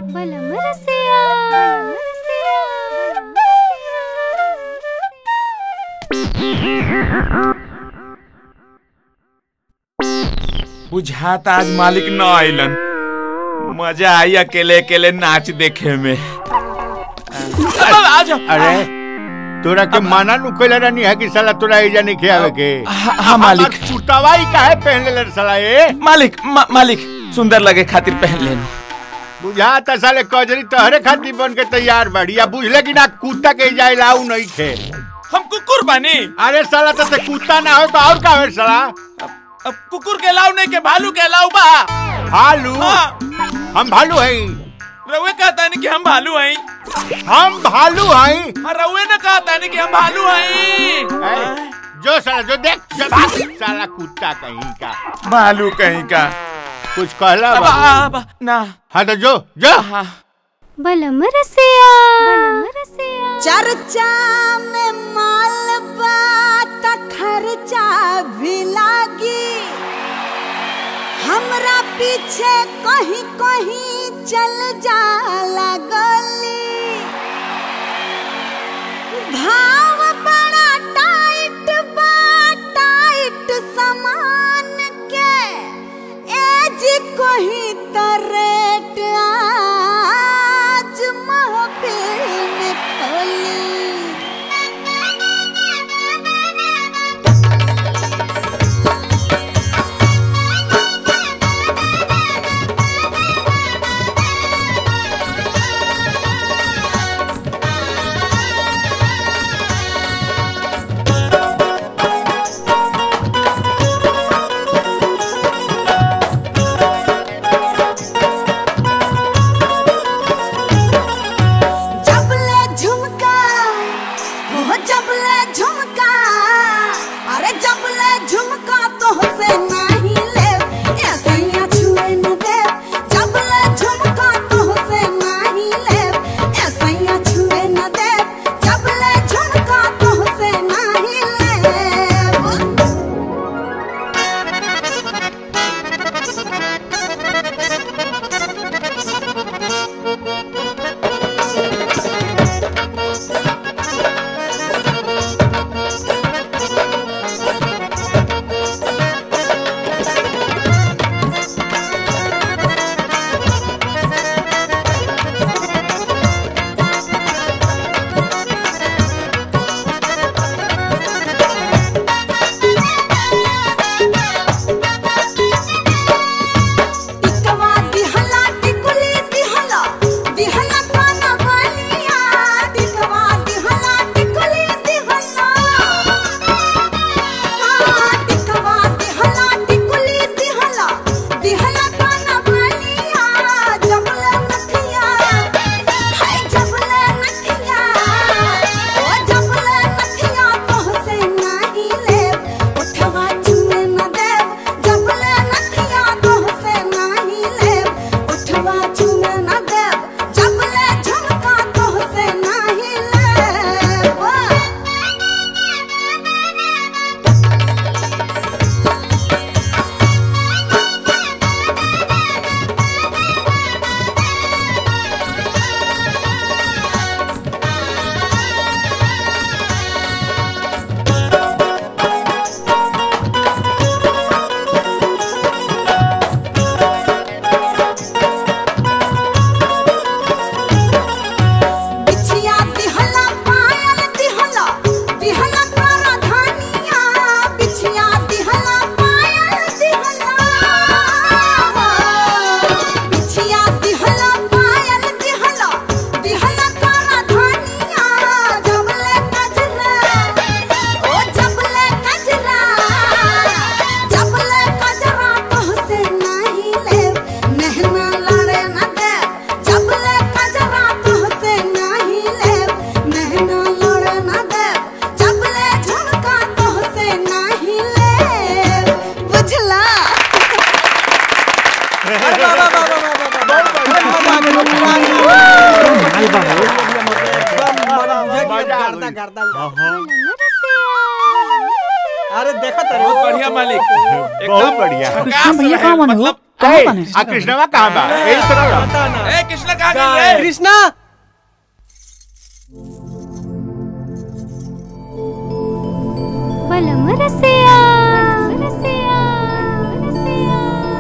बुझाता आज मालिक न आइलन मजा आई अकेले अकेले नाच देखे में अरे अरे तोरा के माना नु कइला रहनी है कि साला तोरा एजा नहीं खियावे के हाँ, मालिक। चुटावाई काहे पहन ले साला ए मालिक मा, मालिक सुंदर लगे खातिर पहन लेन बुझाता साले कजरी तोहरे खातिर बन के तैयार बाड़ी या बुझले कि ना कुत्ता के जाए लाऊ नहीं खे हम कुकुर बानी अरे साला तो ते कुत्ता ना हो तो और का हो साला अब कुकुर के लाऊ नहीं के भालू के लाऊ बा भालू हम भालू हैं रउए कहता नहीं कि हम भालू हैं हम भालू हैं और रउए ने कहता नहीं कि हम भालू हैं जो साला जो देख जो भाग साला कुत्ता कहीं का भालू कहीं का कुछ कहला अब, बा अब, ना हाँ तो जो जो बलम रसिया चर्चा में माल बात खर्चा भी लागी हमरा पीछे कहीं कहीं चल जाला गली भाव बड़ा टाइट बा टाइट सामान के एज कोही तरेट आज महफिल में खोली जबले झुमका हो जबले झुमका अरे जबले झुमका तो से नहीं ले ऐसे या छुए न दे जबले झुमका तो से नहीं ले ऐसे या छुए न दे जबले झुमका तो से नहीं ले टिकवा दिहला टिकुली दिहला दिहला काना बलिया टिकवा दिहला टिकुली दिहला हाँ, टिकवा दिहला टिकुली दिहला दिहला काना बलिया जबले नथिया हाय जबले नथिया ओ जबले नथिया तोहसे नहीं ले उठवा चुने न दे जबले नथिया तोहसे नहीं ले उठवा चुने न दे जबले झुमका तोहसे नहीं ले वाह बिछिया दिहला पायल दिहला दिहला कारा धानिया बिछिया दिहला पायल दिहला बिछिया दिहला पायल दिहला दिहला कारा धानिया जबले कजरा ओ जबले कजरा जबले कजरा तोहसे नहीं ले नहना लड़े न दे जबले कजरा तोहसे नहीं ले नहना लड़े न दे जबले झुमका तोहसे नहीं ले बुझला अरे देखा बहुत बढ़िया मालिक बहुत बढ़िया कृष्णा भैया कहाँ बने हो कहाँ बने आ कृष्णवा कहाँ बा यही तरह रह। ए कृष्णा कहाँ गई रे कृष्णा बलम रसिया रसिया रसिया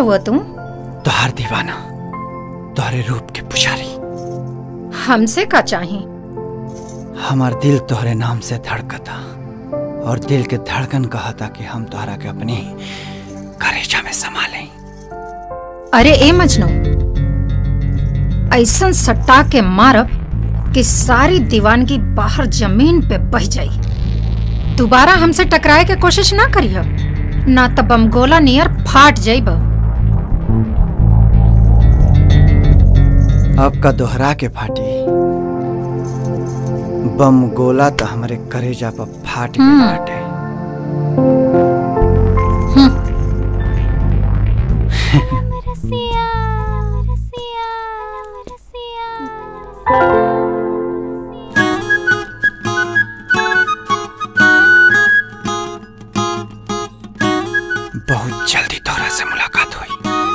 हुआ तू तोहार दीवाना तोहरे रूप के पुजारी हमसे का चाही हमार दिल तोहरे नाम से धड़कता और दिल के धड़कन कहता कि हम तोहरा के अपनी करेजा में समा लें अरे ए मजनू ऐसन सट्टा के मारब कि सारी दीवानगी बाहर जमीन पे बह जाई दोबारा हमसे टकराए के कोशिश ना करियो ना तो बमगोला नियर फाट जाइब अब का दोहरा के फाटी बम गोला तो हमारे करेजा पर फाट के हम्म। फाटे बहुत जल्दी तोरा से मुलाकात हुई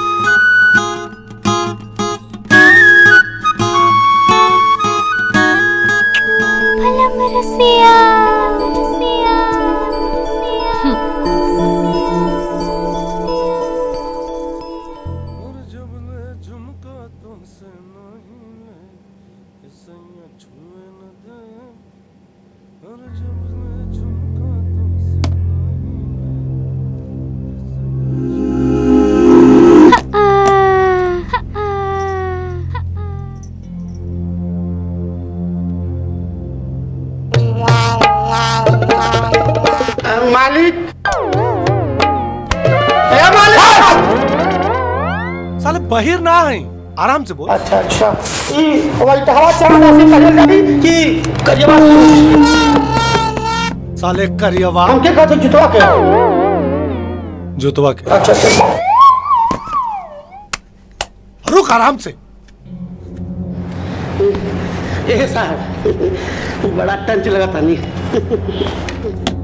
मालिक ए मालिक साले बहिर ना है आराम से बोल अच्छा अच्छा ई व्हाइट हवा चांदा से पहले लगी कि करियवा साले करियवा हमके कहते जुतवा के जुतवा के अच्छा अच्छा रुक आराम से ए साहब बड़ा टंच लगा था नहीं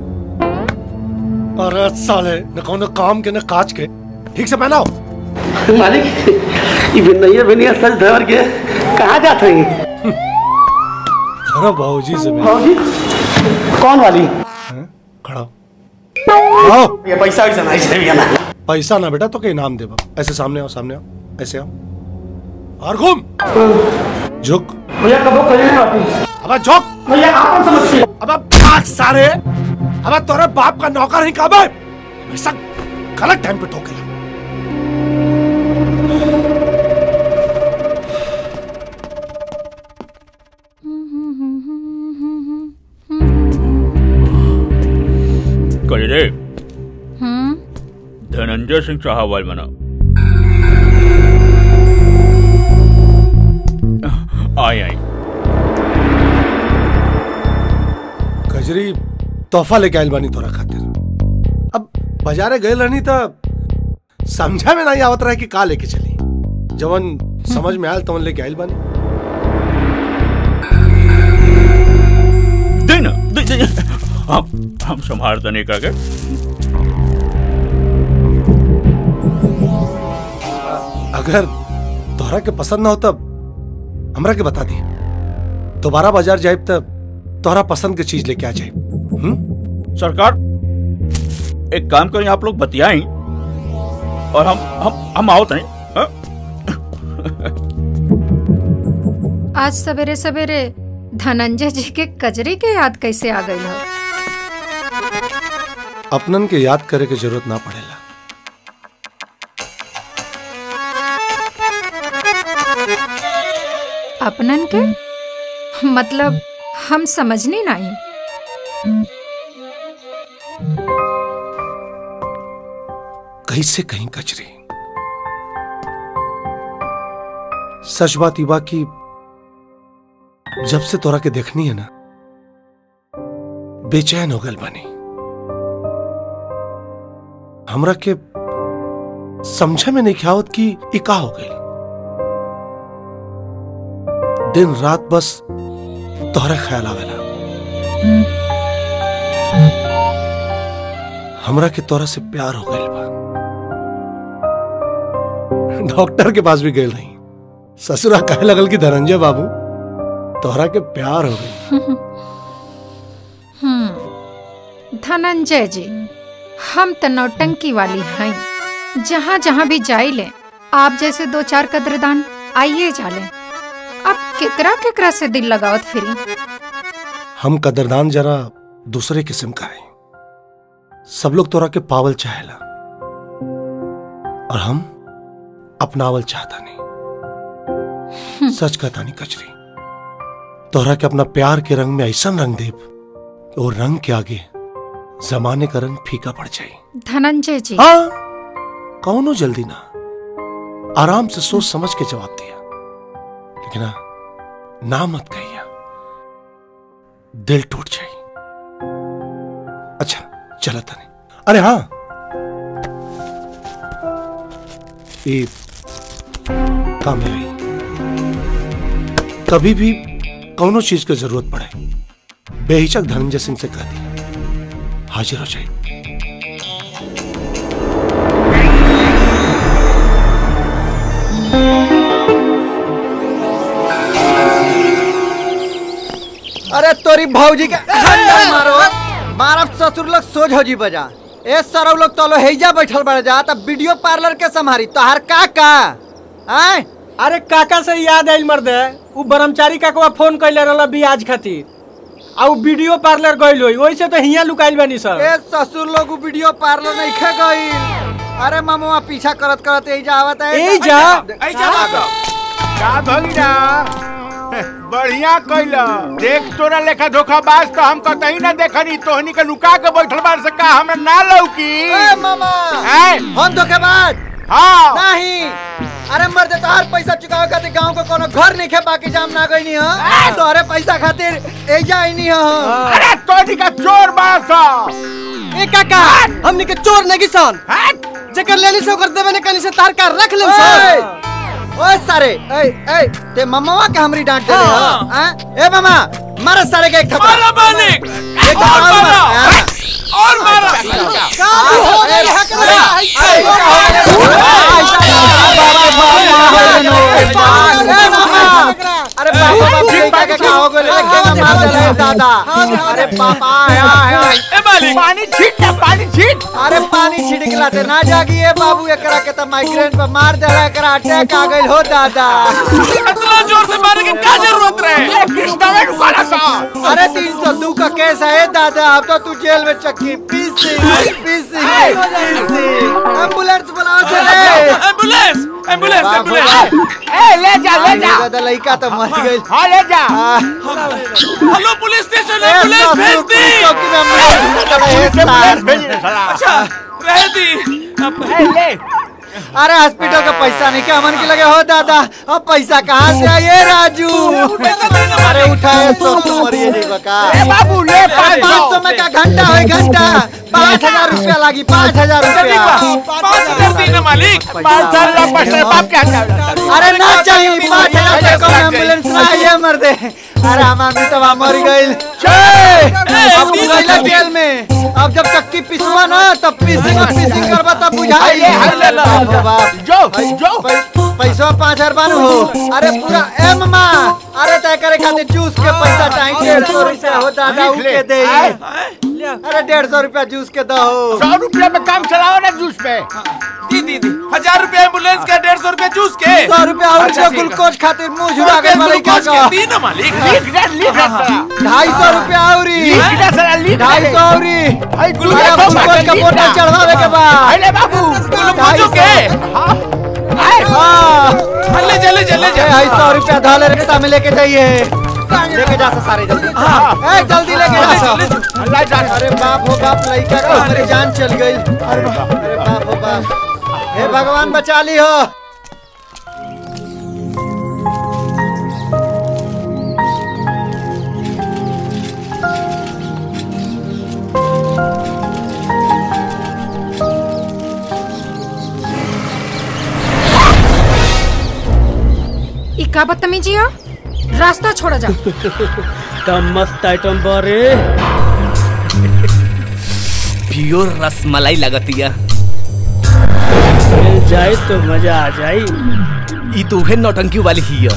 अरे साले न कोनो काम के न काज के ठीक से पहनाओ मालिक ये बिनैया बिनैया सच धर के कहाँ जाते हैं अरे बाबूजी से मिल भाजी कौन वाली खड़ा हो। आओ ये पैसा वैसा नहीं चाहिए ना पैसा ना बेटा तो के इनाम देबा ऐसे सामने आओ सामने आओ ऐसे आओ और घूम झुक भैया कबो कहीं नहीं आती अब झुक भैया आप समझते अब भाग सारे अब तोरे बाप का नौकर ही कब है हमेशा गलत टाइम पे ठोकेला कही रे हम्म धनंजय सिंह साहब बना आई आई कजरी तोहफा लेके आइल बानी तोरा खातिर अब बाजारे गए रहनी त समझा में नहीं आवत रहे कि का लेके चली जवन समझ में आयल तवन लेके आइल बानी दे ना दे दे हम हम संभाल तने का के अगर तोहरा के पसंद ना हो तब हमरा के बता दी दोबारा बाजार जाए तब तोहरा पसंद के चीज लेके आ जाए सरकार एक काम करें आप लोग बतियाएं और हम हम हम आओ तने हाँ? आज सवेरे सवेरे धनंजय जी के कजरी के याद कैसे आ गई हो अपनन के याद करे के जरूरत ना पड़ेला अपनन के मतलब हम समझनी नहीं कैसे कहीं कचरे सच बात ई बा की जब से तोरा के देखनी है ना बेचैन हो गल बनी हमरा के समझे में नहीं ख्यावत कि ई का हो गई दिन रात बस तोहरा ख्याल आवेला हमरा के तोरा से प्यार हो गइल बा डॉक्टर के पास भी गए नहीं ससुरा कहे लगल कि धनंजय बाबू तोहरा के प्यार हो गई हम्म धनंजय जी हम तो नौटंकी वाली हैं जहाँ जहाँ भी जाइले आप जैसे दो चार कद्रदान आइए जाले अब केकरा केकरा से दिल लगावत फिरी हम कदरदान जरा दूसरे किस्म का है सब लोग तोरा के पावल चाहेला और हम अपनावल चाहता नहीं सच कहता नहीं कचरी तोहरा के अपना प्यार के रंग में ऐसा रंग देव कि वो रंग के आगे जमाने का रंग फीका पड़ जाए धनंजय जी हाँ कौनो जल्दी ना आराम से सोच समझ के जवाब दिया लेकिन हाँ, ना मत कहिया दिल टूट जाए अच्छा चला था नहीं अरे हाँ ये काम है भाई कभी भी कौनो चीज की जरूरत पड़े बेहिचक धनंजय सिंह से कह दी हाजिर हो जाए अरे तोरी भौजी के खंडर मारो मारब ससुर लोग सोझ हो जी बजा ए सरव लोग तो लो हेजा बैठल बड़ जा तब वीडियो पार्लर के संभारी तोहार का का आय अरे काका से याद आइल मर्दे उ ब्रह्मचारी काकवा फोन कैले रहल बियाज खातिर आ उ वीडियो पार्लर गइल होई ओइसे तो हिया लुकाइल बानी सब ए ससुर लोग उ वीडियो पार्लर नहीं खे गई अरे ममुआ पीछा करत करत एजा आवत है एजा? का भगिना बढ़िया कैला देख तोरा लेखा धोखाबाज तो हम कतही ना देखनी तोहनी के लुका के बैठल बार से का हमरा ना लौकी ए मामा हैं? हम धोखेबाज हाँ नहीं अरे मर्दे तोहार पैसा चुकावे खातिर गांव को कोनो घर नहीं खे बाकी जाम ना गई ह तोहरे पैसा खातिर एजा आईनी ह अरे तोहनी का चोर बासा ए काका हमनी के चोर नहीं सन जेकर लेली से ओकर देवे ने कनी से तार का रख ले सन ओए सारे ए ए ते मम्मा के हमरी डांट दे रहे हैं ए मामा मारा सारे के एक थप्पड़ मारा मालिक एक और थप्पड़ मारा हाँ। और मारा का हो गई है करे अरे बाबा बाबा का हो गए लेके मार दे रहे दादा अरे पापा आया आया ए मालिक पानी छीट ना पानी छीट अरे पानी छिड़कला से ना जागी ए बाबू एकरा के त माइग्रेन पे मार दे रहा एकरा अटैक आ गइल हो दादा इतना जोर से मारे के क्या जरूरत रहे कृष्णा में रुका सा अरे तीन सौ दो का केस है ए दादा अब तो तू जेल में चक्की पीसी पीसी पीसी एम्बुलेंस बुलाओ चले एम्बुलेंस एम्बुलेंस एम्बुलेंस ए ले जा ले जा दादा लड़का तो मर गइल हाँ ले जा हेलो पुलिस स्टेशन ए, एम्बुलेंस ससुर, भेज दी पुलिस चौकी में मार दिया, ए, सार। भेज दे साला अच्छा रह दी अब ए ले अरे हॉस्पिटल का पैसा नहीं क्या मन के लगे हो दादा अब पैसा कहाँ से आए राजू अरे उठाए सौ सौ मरिए जी बका ए बाबू ले पाँच पाँच सौ में का घंटा है घंटा पाँच हजार रुपया लगी पाँच हजार रुपया पाँच हजार दी ना मालिक पाँच साल का पटना बाप के हाथ अरे ना चाहिए पाँच हजार रुपया कौन एम्बुलेंस ना आइए मर दे अरे हम आदमी तो वहाँ मर गई अब तू गइला जेल में अब जब चक्की पिसवा ना तब पीसिंग पीसिंग करबा तब बुझाई हाय ले ला। बाप रे बाप जो जो पैसा पाँच हजार बानू हो अरे पूरा ए मामा अरे तय करे खातिर जूस के पैसा चाहिए डेढ़ सौ रुपया हो दादा उ के दे अरे डेढ़ सौ रुपया जूस के दो सौ रुपया में काम चलाओ ना जूस पे दी दी दी हजार रुपया एम्बुलेंस का डेढ़ सौ रुपया जूस के सौ रुपया और अच्छा, जो ठीक है। ग्लूकोज खातिर मुंह झुरा गए वाले का ग्लूकोज के दी ना मालिक लिख दे लिख दे साला ढाई सौ रुपया औरी लिख दे साला लिख दे ढाई सौ औरी भाई अरे ग्लूकोज का बोतल चढ़वावे के बाद अरे बाबू ग्लूकोजो के हाँ ले जा ले जा ले जा ढाई सौ रुपया धाले रिक्शा में लेके जाइए लेके जा सारे जल्दी ए जल्दी लेके जा अल्लाह जान अरे बाप हो बाप लड़का का मेरी जान चल गई अरे बाप हो बाप हे भगवान बचा ली हो ई का बदतमीजी हो रास्ता छोड़ा जा कम मस्त आइटम बारे प्योर रसमलाई लगतिया मिल जाए तो मजा आ जाए ई तो उहे नौटंकी वाली ही है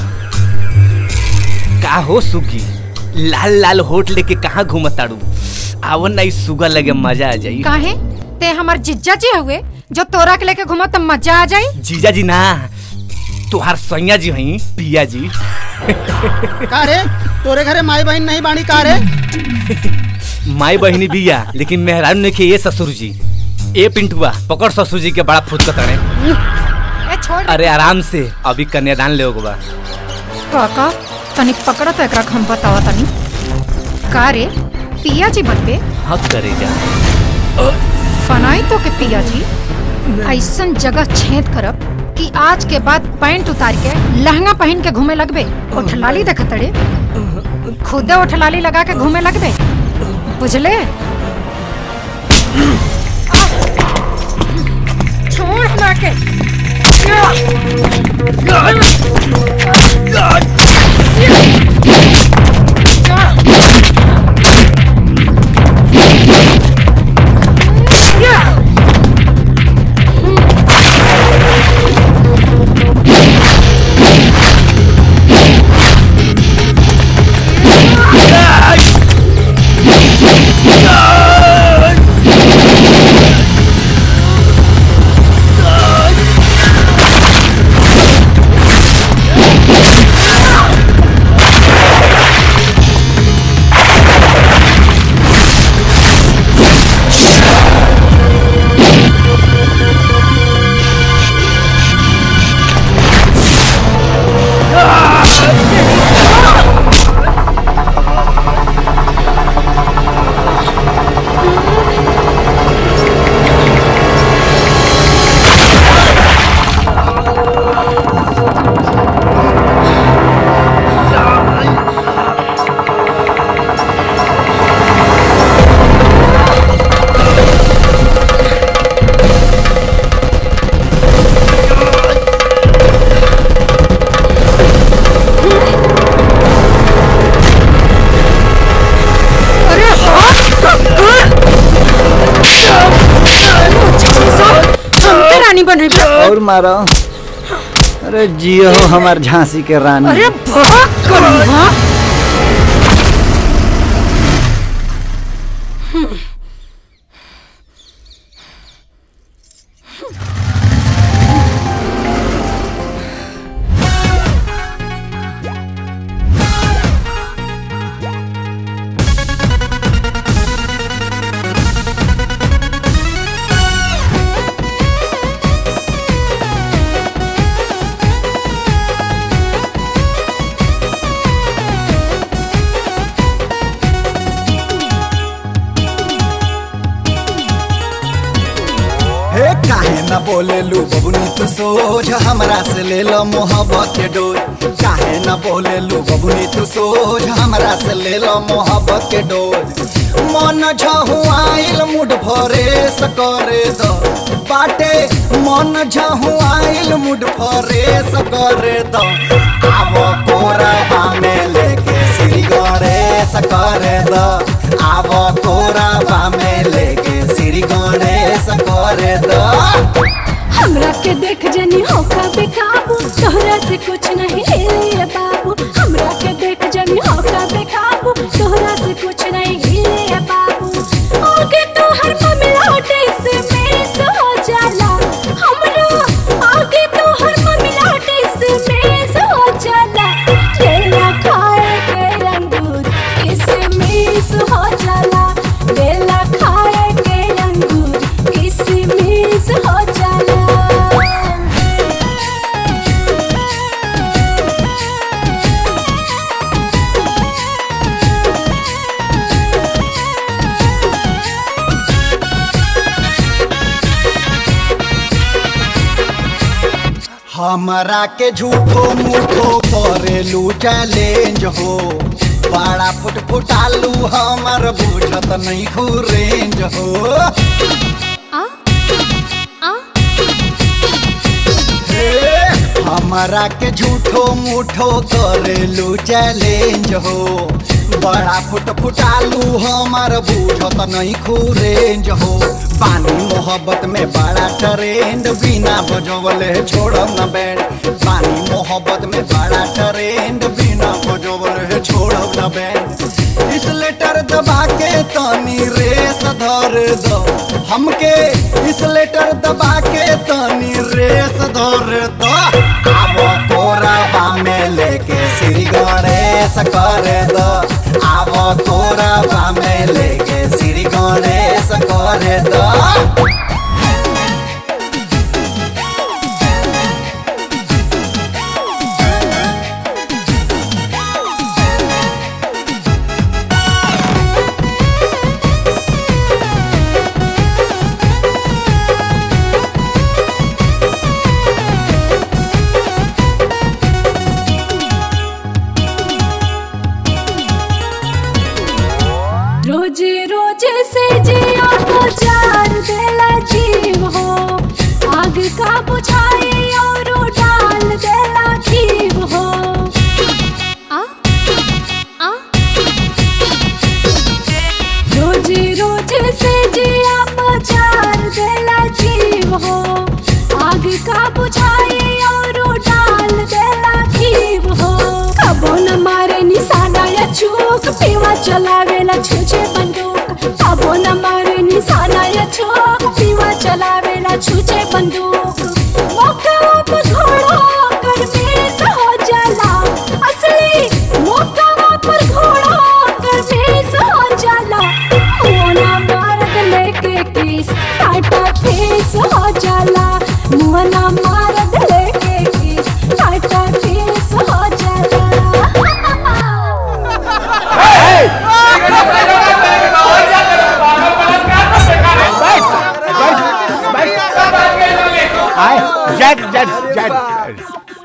का हो सुगी लाल लाल होठ लेके कहाँ घूमत ताड़ू आवन ना ई सुगा लगे मजा आ जाई काहे ते हमार जिज्जा जी हुए जो तोरा के लेके घूमो तो मजा आ जाई जीजा जी ना तुहार सैया जी हई पिया जी का रे तोरे घरे माई बहन नहीं बाणी का रे माई बहिनी बिया लेकिन मेहरान ने के ये ससुर जी ए पिंटुआ पकड़ ससुर जी के बड़ा फुट कतने ए छोड़ अरे आराम से अभी कन्यादान ले बा काका तनी पकड़ तो एकरा हम बतावा तनी का रे पिया जी बनबे हक करे जा बनाई तो के पिया जी ऐसन जगह छेद करब कि आज के बाद पैंट उतार के लहंगा पहन के घूमे लगबे उठलाली देख तड़े खुदे उठलाली लगा के घूमे लगबे बुझले छोड़ हमरा के हमके रानी बन रही और मारो अरे जियो हो हमार झांसी के रानी अरे भाग करूंगा हे काहे न बोले लू बबुनी तू सोझ हमरा से ले लो मोहब्बत के डोर काहे न बोले लू बबुनी तू सोझ हमरा से ले लो मोहब्बत के डोर मन झहुआइल मुड भरे सकरे दो बाटे मन झहुआइल मुड भरे सकरे दो आवो कोरा में लेके श्री गरे सकरे दो आवो कोरा में लेके श्री गणेश करे दो हमरा के देख जनी होका बेकाबू तोहरा से कुछ नहीं हिले बाबू हमरा के देख जनी होका बेकाबू तोहरा से कुछ नहीं हिले बाबू आगे तो हर ममिलाटे से मेस हो जाला हमरा आगे तो हर ममिलाटे से मेस हो जाला लेला खाए के अंगूर इसे मेस हो जाला लेला खाए के अंगूर इसे मेस हो जाला हमरा के झूठो मूठो करेलू चैलेंज हो बड़ा फुट फुटालू हमर बुझत नहीं रेंज हो हे, हमरा के झूठो मूठो करेलू चैलेंज हो बड़ा फुट फुटालू हमार बूझत नहीं खूरेंज हो पानी मोहब्बत में बड़ा ट्रेंड बिना बजवले छोड़ब न बैंड पानी मोहब्बत में बड़ा ट्रेंड बिना बजवले छोड़ब न बैंड इस लेटर दबा के तनी रेस धर दो हमके इस लेटर दबा के तनी रेस धर दो आवो कोराबा में लेके श्री गणेश कर दो आवो कोराबा में लेके श्री गणेश कर दो रोजे रोजे से जिया तो चार देला जीव हो आग का बुझाई और डाल देला जीव हो आ? आ? रोजे रोजे से जिया तो चार देला जीव हो आग का बुझाई और डाल देला जीव हो कबो न मारे निशाना या चूक पीवा चलावेला छूछे बंदूक कबो न मारे निशाना या चूक पीवा चलावेला छूछे बंदूक मौका पे घोड़ा कर बेस हो जाला असली मौका पर घोड़ा कर बेस हो जाला मोना मारत लेके किस टाटा फेस हो जाला मुहना मारत लेके किस टाटा फेस हो जाला आए जज जज जज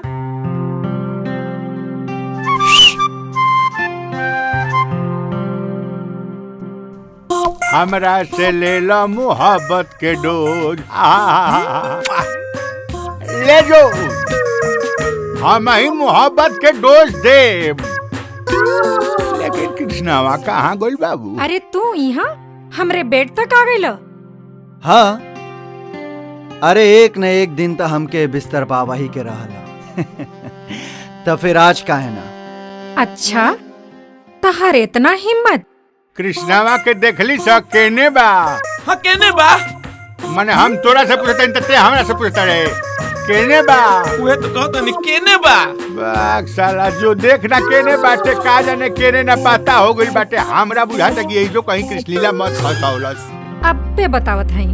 हमरा से ले लो मोहब्बत के डोज आ, ले जो हम ही मोहब्बत के डोज दे लेकिन कृष्णावा कहाँ गोल बाबू अरे तू यहाँ हमरे बेड तक आ गइल हाँ अरे एक न एक दिन तो हमके बिस्तर पावा ही के रहला तो फिर आज का है ना अच्छा तहार इतना हिम्मत कृष्णावा के देखली स केने बा हाँ केने बा माने हम तोरा से पूछते हैं ते हमरा से पूछता रे केने बा उहे तो कहत नहीं केने बा बाग साला जो देखना केने बाटे का जाने केने ना पता हो गइल बाटे हमरा बुझाता कि यही जो कहीं कृष्णलीला मत फसावलस अब पे बतावत हई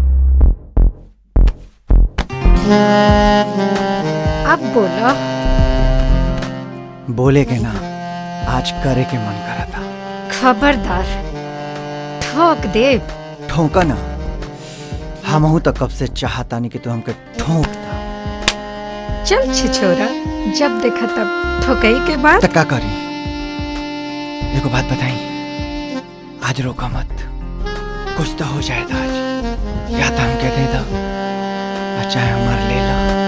अब बोलो बोले के ना आज करे के मन करा था खबरदार ठोक दे ठोका ना हमहू तो कब से चाहता नहीं कि तू हमके ठोक चल छिछोरा जब देखा तब ठोकई के बाद तो का करी देखो बात बताई आज रोका मत कुछ तो हो जाए था आज या तो हमके दे दो या चाहे हमार ले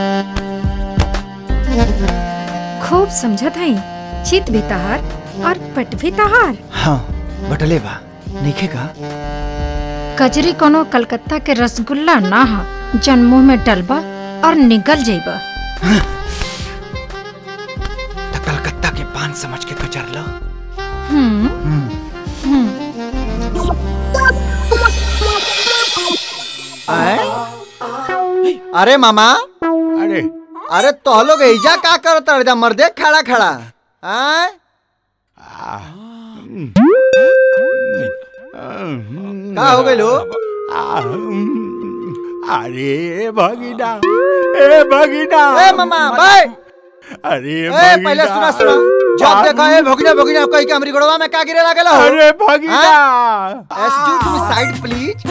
लो खूब समझत हई चित भी तहार और पट भी तहार हाँ बटले बा नइखे का कजरी कोनो कलकत्ता के रसगुल्ला ना हा जन मुंह में डलबा और निगल जाइबा तो कलकत्ता के पान समझ के कचर लो हम्म हम्म आए? अरे मामा अरे अरे तो लोग ऐजा का करत रह मर्दे खड़ा खड़ा आए? का हो गइल हो अरे भगीना ए भगीना ए मामा बाय अरे ए भगीना पहले सुना सुना जब देखा ए भगीना भगीना कहीं के हमरी गोड़वा में का गिरे लागल हो अरे भगीना एक्सक्यूज मी साइड प्लीज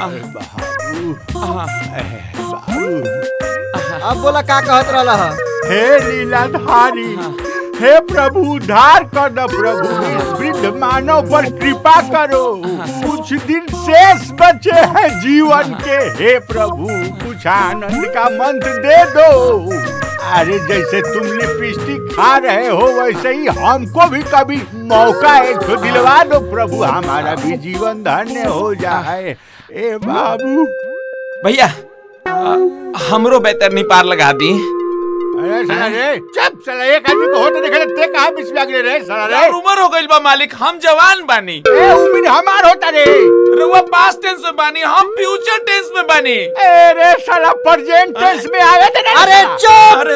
अब बोला का कहत रहला ह हे लीलाधारी हे प्रभु उद्धार कर द प्रभु इस वृद्ध माँ मानव पर कृपा करो कुछ दिन शेष बचे हैं जीवन के हे प्रभु कुछ आनंद का मंत्र दे दो अरे जैसे तुम लिपस्टिक खा रहे हो वैसे ही हमको भी कभी मौका एक तो दिलवा दो प्रभु हमारा भी जीवन धन्य हो जाए ए बाबू भैया अ, हमरो बेहतर पार लगा दी अरे साला रे चुप साला एक आदमी को होते देखे ते कहां बीच में आगे रे साला रे यार उम्र हो गइल बा मालिक हम जवान बानी ए उम्र हमार होता रे रउआ पास्ट टेंस में बानी हम फ्यूचर टेंस में बानी अरे साला प्रेजेंट टेंस में आवे थे ना अरे चुप अरे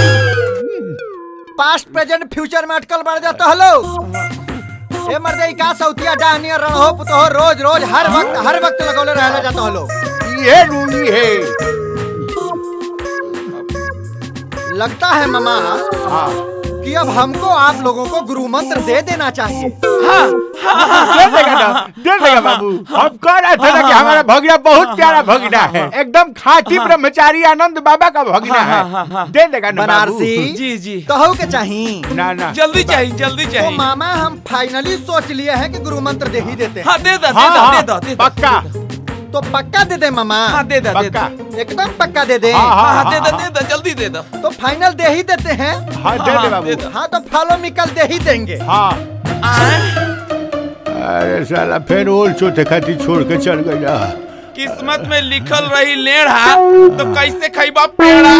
पास्ट प्रेजेंट फ्यूचर में अटकल बढ़ जाता हेलो ए मर्दे का सौतिया डाहनिया रणहो पुतहो रोज रोज हर वक्त हर वक्त लगौले रहना जाता हलो ये रूली है लगता है मामा कि अब हमको आप लोगों को गुरु मंत्र दे देना चाहिए दे देगा ना दे देगा बाबू हम कह रहे थे ना कि हमारा भगना बहुत प्यारा भगना है एकदम खाटी ब्रह्मचारी आनंद बाबा का भगना है दे देगा ना बाबू बनारसी जी जी तो के चाहिए ना ना जल्दी चाहिए जल्दी तो चाहिए मामा हम फाइनली सोच लिए हैं कि गुरु मंत्र दे ही देते हैं हाँ दे दो दे हाँ, दो हाँ, दे दो दे दो पक्का तो पक्का दे दे मामा हाँ दे दो दे दो पक्का एकदम पक्का दे दे हाँ, हाँ हाँ दे दो दे दो जल्दी दे दो तो फाइनल दे ही देते हैं हाँ दे दे हाँ, बाबू दे दो हाँ तो फॉलो निकल दे ही देंगे हाँ अरे साला फिर और चौथे खाती छोड़ के चल गया किस्मत में लिखल रही लेढ़ा तो कैसे खैबा पेड़ा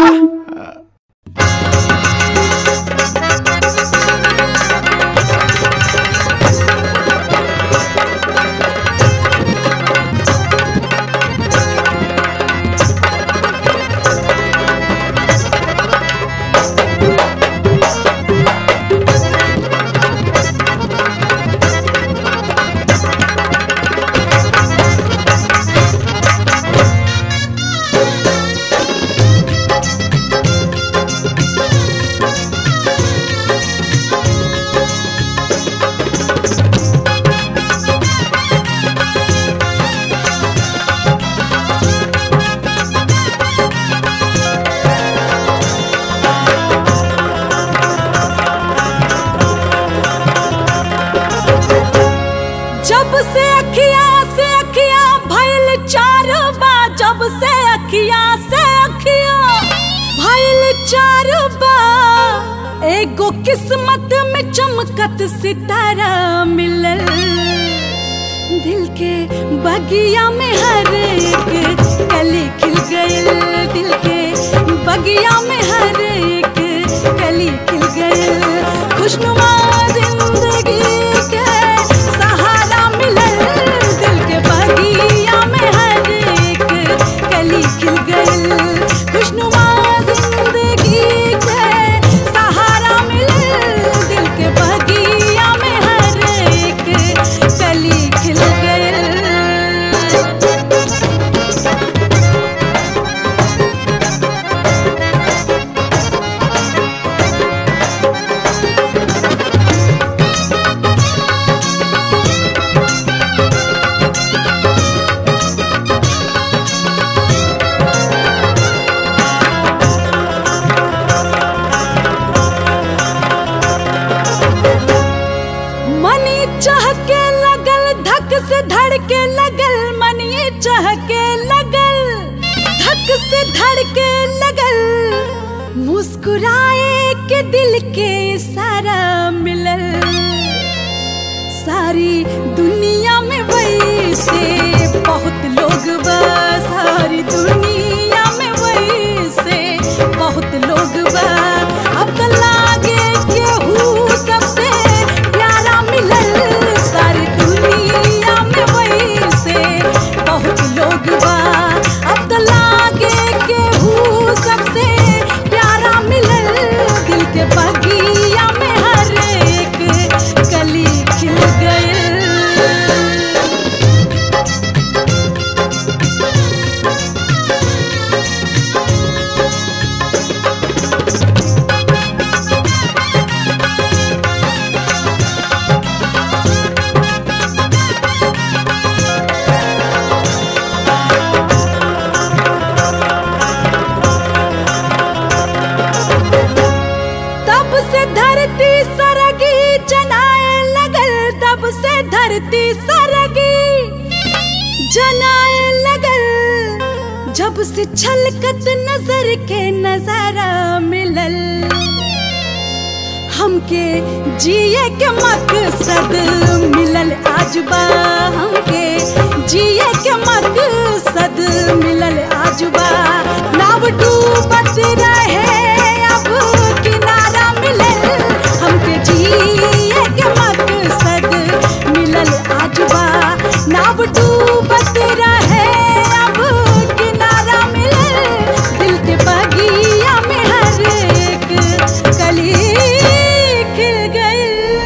जब से अखिया से अखिया भइल चार बा जब से अखिया से अखिया भइल चार बा एगो किस्मत में चमकत सितारा मिलल दिल के बगिया में हर एक कली खिल गइल दिल के बगिया में हर एक कली खिल गइल खुशनुमा जिंदगी के सहारा मिलल दिल के बगिया में हर एक कली खिल गइल खुशनुमा जिंदगी के सहारा मिलल दिल के बगिया में हर एक कली खिल गइल मनी चहके लगल धक से धड़के लगल मनी चहके लगल धक से धड़के लगल मुस्कुराए के दिल के सारा मिलल सारी दुनिया में वही से बहुत लोग बा सारी दुनिया में वही से बहुत लोग बा अब तो लागे केहू सबसे प्यारा मिलल सारी दुनिया में वही से बहुत लोग बा अब तो लागे केहू सबसे प्यारा मिलल दिल के बगिया में हर एक कली खिल गइल तब से धरती सरगी जनाए लगल तब से से धरती सरगी जनाए लगल जब से छलकत नजर के नजारा मिलल हमके जिए के मकसद मिलल आज बा हमके जिए के मकसद मिलल आज बा नाव डूबत रहे अब किनारा मिलल हमके जिए के मकसद मिलल आज बा नाव डूबत रहे अब किनारा मिलल दिल के बगिया में हर एक कली खिल गई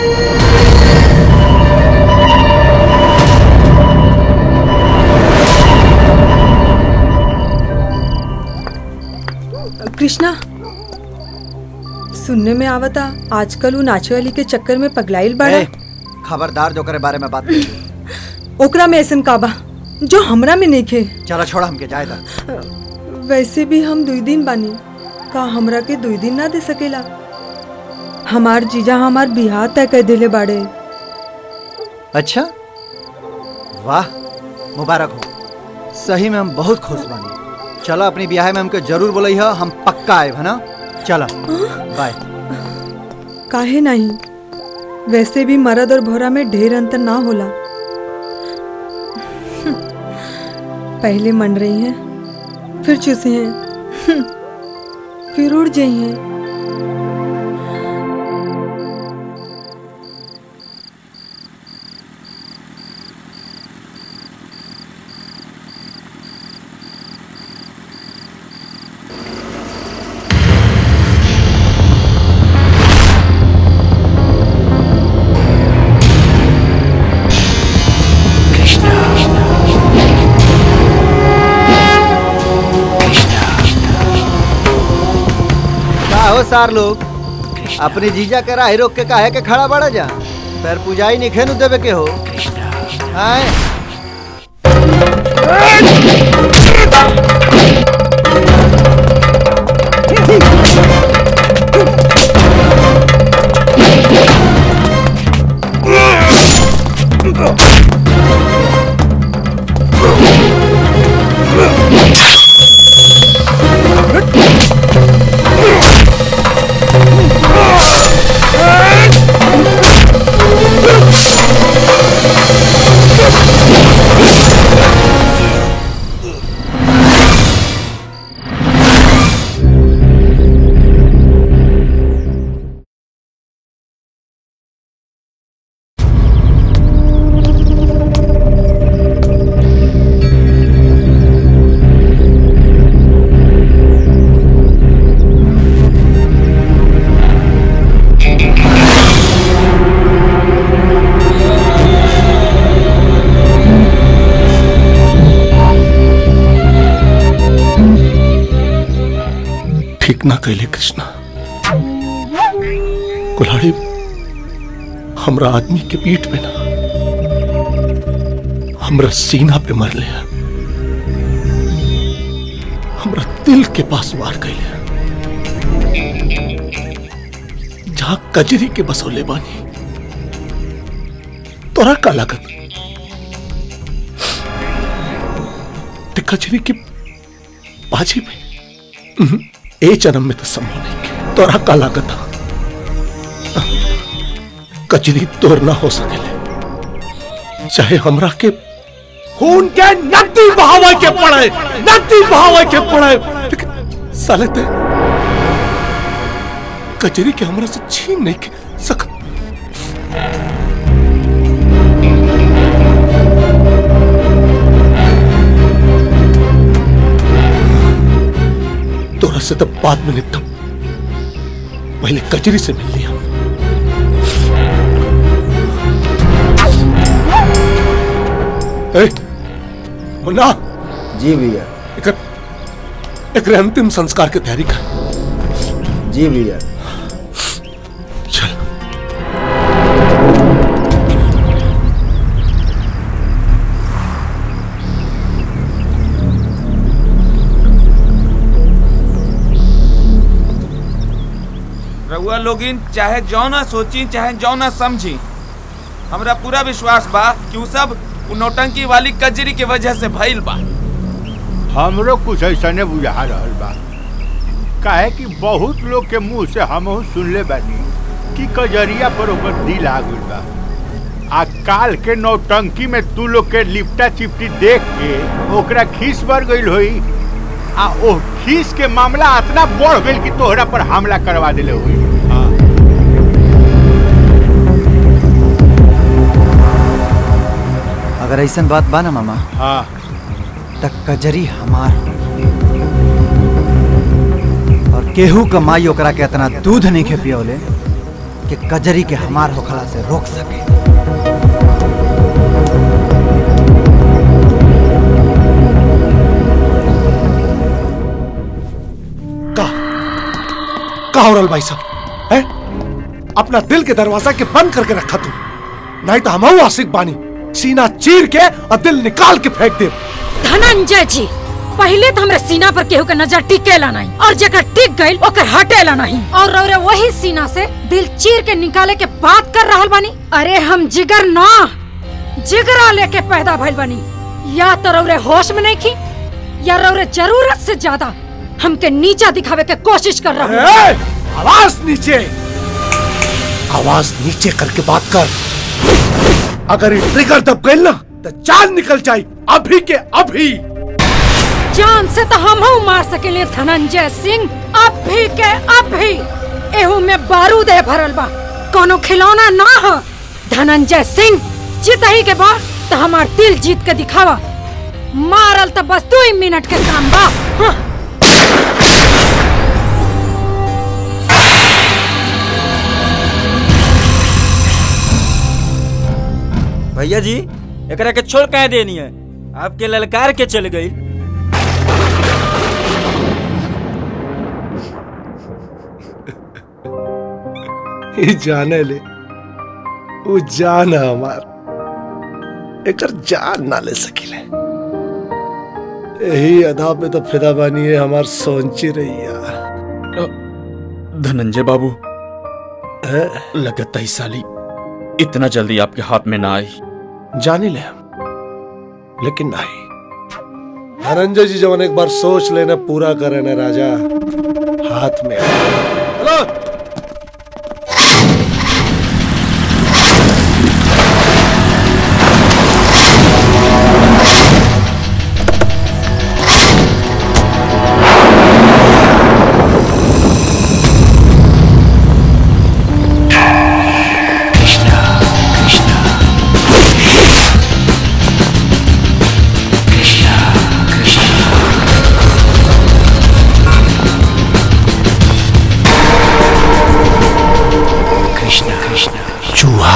कृष्णा सुनने में आवता आजकल वो नाचे वाली के चक्कर में पगलाइल बड़ा ए, खबरदार जो करे बारे में बात नहीं ओकरा में ऐसन काबा जो हमरा में नहीं खे चलो छोड़ा हमके जाए दा वैसे भी हम दुई दिन बानी का हमरा के दुई दिन ना दे सकेला हमार जीजा हमार बिहार तय कर दिले बाड़े अच्छा वाह मुबारक हो सही में हम बहुत खुश बानी चलो अपनी ब्याह में हमके जरूर बोलई हो हम पक्का आए है ना चलो बाय काहे नहीं वैसे भी मर्द और भौरा में ढेर अंतर ना होला पहले मन रही हैं फिर चूसे हैं फिर उड़ जाई हैं का हो सार लोग अपने जीजा के राह रोक के काहे के खड़ा बड़ा जा पैर पुजाई नहीं खेनु देवे के हो आए ठीक ना कैले कृष्णा कुल्हाड़ी हमरा आदमी के पीठ पे ना हमरा सीना पे मर ले हमरा दिल के पास वार कैले जहां कजरी के बसोले बानी तोरा का लागत ते कजरी के बाजी में उहुं, ए जन्म में तो संभव नहीं के तोरा का लागत कचरी तोर ना हो सकेले चाहे हमरा के खून के नदी बहावे के पड़े नदी बहावे के पड़े लेकिन साले ते कचरी के हमरा से छीन नहीं के सक तोरा से तो बाद में निपटम पहले कचरी से मिल लिया ए, मुन्ना जी भैया एक एक अंतिम संस्कार की तैयारी कर जी भैया चल रउआ लोगिन चाहे जौना सोची चाहे जौना समझी हमरा पूरा विश्वास बा कि उ सब उ नौटंकी वाली कजरी के वजह से भइल बा हमरो कुछ ऐसा नहीं बुझा रहल बा काहे कि बहुत लोग के मुंह से हमहू सुनले बानी कि कजरिया पर ओकर दिल आ गइल बा आ काल के नौटंकी में तू लोग के लिपटा चिपटी देख के ओकरा खीस बढ़ गइल होई आ ओ खीस के मामला इतना बढ़ गइल कि तोहरा पर हमला करवा देले होई अगर ऐसा बात बा ना मामा हाँ तक कजरी हमार होई। और केहू क माई ओकरा के इतना दूध नहीं खे पियोले कि कजरी के हमार होखला से रोक सके का हो रहा भाई साहब है अपना दिल के दरवाजा के बंद करके रखा तू नहीं तो हम आशिक बानी सीना चीर के और दिल निकाल के फेंक दे धनंजय जी पहले तो हमरा सीना पर केहू के नजर टिकेला नहीं और जेकर टिक गइल ओकर हटेला नहीं और रौरे वही सीना से दिल चीर के निकाले के बात कर रहल बानी अरे हम जिगर ना जिगरा लेके पैदा भइल बानी या तो रौरे होश में नहीं खी या रौरे जरूरत से ज्यादा हमके नीचा दिखावे के कोशिश कर रहे ए, आवाज नीचे आवाज नीचे करके बात कर अगर ये ट्रिगर दब गई ना तो जान निकल जाए अभी के अभी जान से तो हम हूँ मार सकेले धनंजय सिंह अभी के अभी एहू में बारूद है भरल बा कोनो खिलौना ना हो धनंजय सिंह जीत ही के बाद तो हमार दिल जीत के दिखावा मारल तो बस दो ही मिनट के काम बा हाँ। भैया जी एकरा के छोड़ कह देनी है आपके ललकार के चल गई ये जाने ले वो जान है हमार एकर जान ना ले सकिले यही अदा पे तो फिदा बानी है हमार सोची रही धनंजय बाबू लगता ही साली इतना जल्दी आपके हाथ में ना आई जानी ले हम लेकिन नहीं धनंजय जी जवन एक बार सोच लेना पूरा करे ना राजा हाथ में हेलो कृष्णा कृष्णा चूहा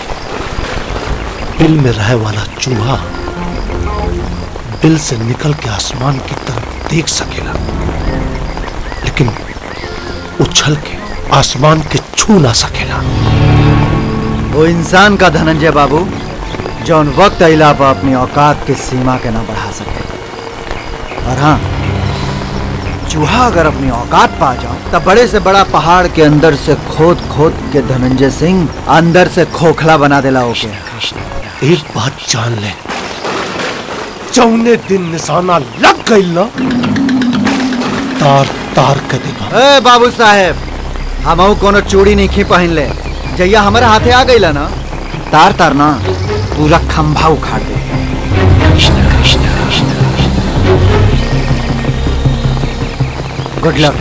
बिल में रहे वाला चूहा बिल से निकल के आसमान की तरफ देख सकेला लेकिन उछल के आसमान के छू ना सकेला वो इंसान का धनंजय बाबू जौन वक्त अला पर अपनी औकात की सीमा के ना बढ़ा सके और हाँ चूहा अगर अपनी औकात पा जाओ तब बड़े से बड़ा पहाड़ के अंदर से खोद खोद के धनंजय सिंह अंदर से खोखला बना देला ओके एक बात जान ले चौने दिन निशाना लग गई ना तार तार के दिखा ए बाबू साहेब हम कोनो चूड़ी नहीं खी पहन ले जैया हमारे हाथे आ गईला ना तार तार ना पूरा खंभा उखाड़ दे गुड लक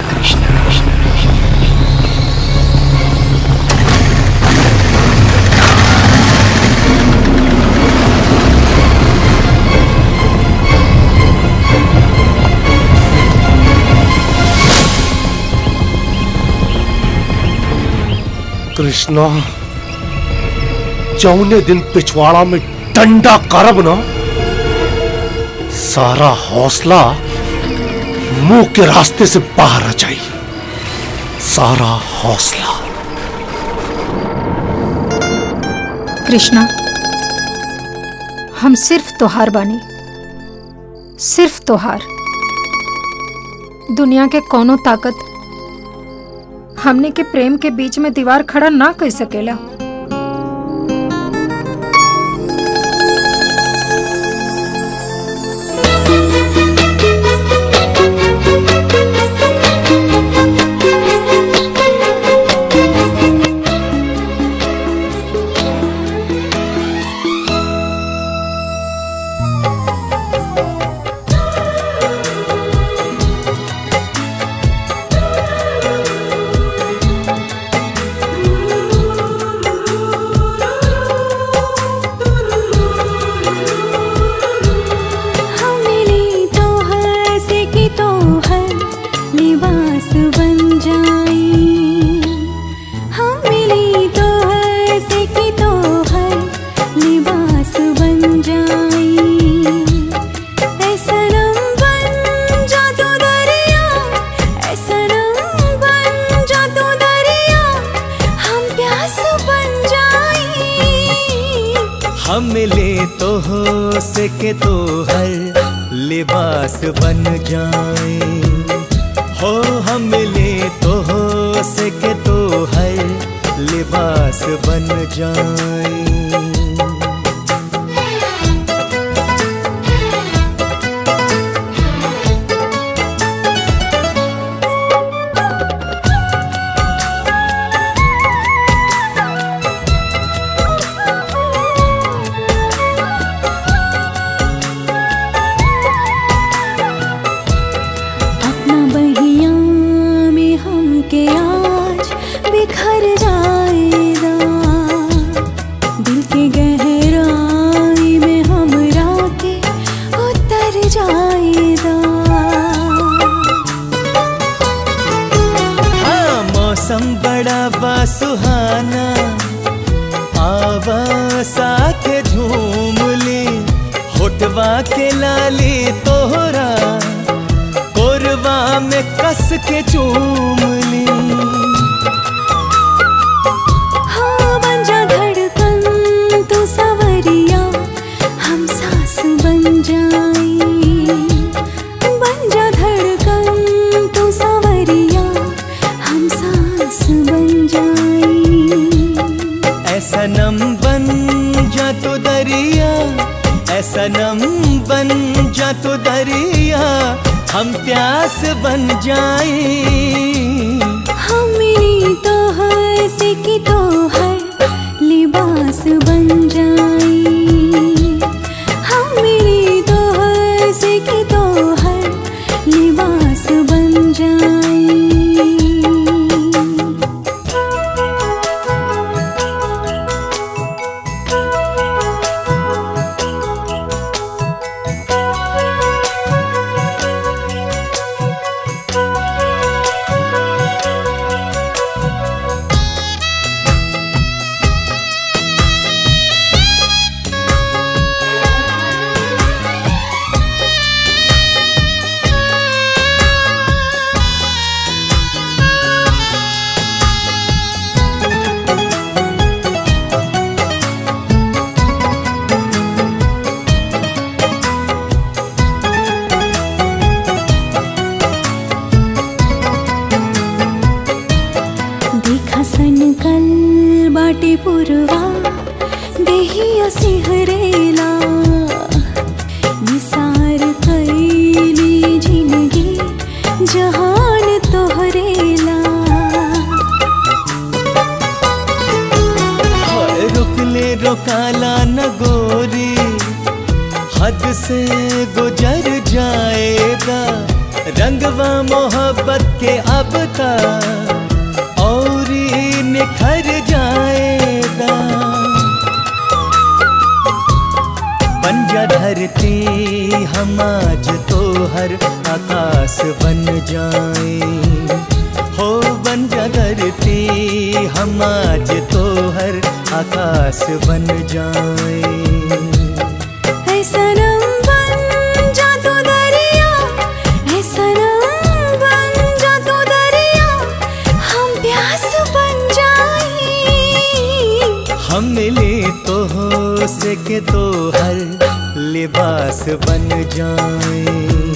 कृष्णा चौने दिन पिछवाड़ा में डंडा करब ना सारा हौसला मुंह के रास्ते से बाहर आ जाई सारा हौसला कृष्णा हम सिर्फ तोहार बानी सिर्फ तोहार दुनिया के कोनो ताकत हमने के प्रेम के बीच में दीवार खड़ा ना कर सकेला मिले तो हो सके तो हर लिबास बन जाए हो हम मिले तो हो सके तो हर लिबास बन जाए अपना बहिया में हमके आज बिखर जाएगा दिल के गहराई में हमरा के उतर जाएगा हाँ मौसम बड़ा बा सुहाना आवा साथे झूम ले होटवा के लाली तोहरा कोरवा में कस के चूम ली हाँ बन जा धड़कन तू सवरिया हम सांस बन जाए बन जा धड़कन तू सवरिया हम सांस बन जाए ऐसा नम बन जा तो दरिया ऐसा नम बन जा तो दरिया हम प्यास बन जाए हमें तो हर से की तो हर लिबास बन जाए हमें तो हर से की तो हर लिबास बन जाए देखा सन कल बाटे पुरवा देहिया सिहरेला निसार कैली जिंदगी जहान तोहरेला हाय, रुक ले रोकाला न गोरी हद से गुजर जाएगा रंगवा मोहब्बत के अब तक और ही निखर जाएगा बन जा धरती हम आज तो हर आकाश बन जाए हो बन जा धरती हम आज तो हर आकाश बन जाए ऐसा रंग बन जा तू दरिया ऐसा रंग बन जा तू दरिया हम प्यास बन जाए हम मिले तो हो सके तो हर लिबास बन जाए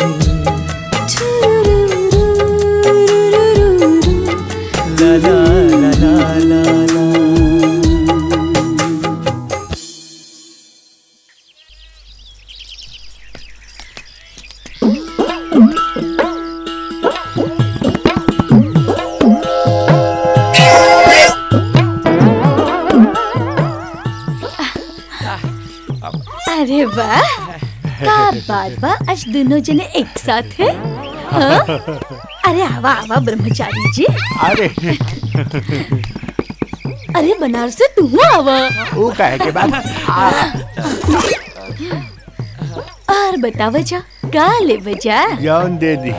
ला ला ला ला ला ला अरे वाह का बात बा आज दोनों जने एक साथ है हाँ? अरे आवा आवा ब्रह्मचारी जी अरे अरे बनारस से तू आवा वो कहे के बाद और बतावा जा का ले बजा जौन दे दी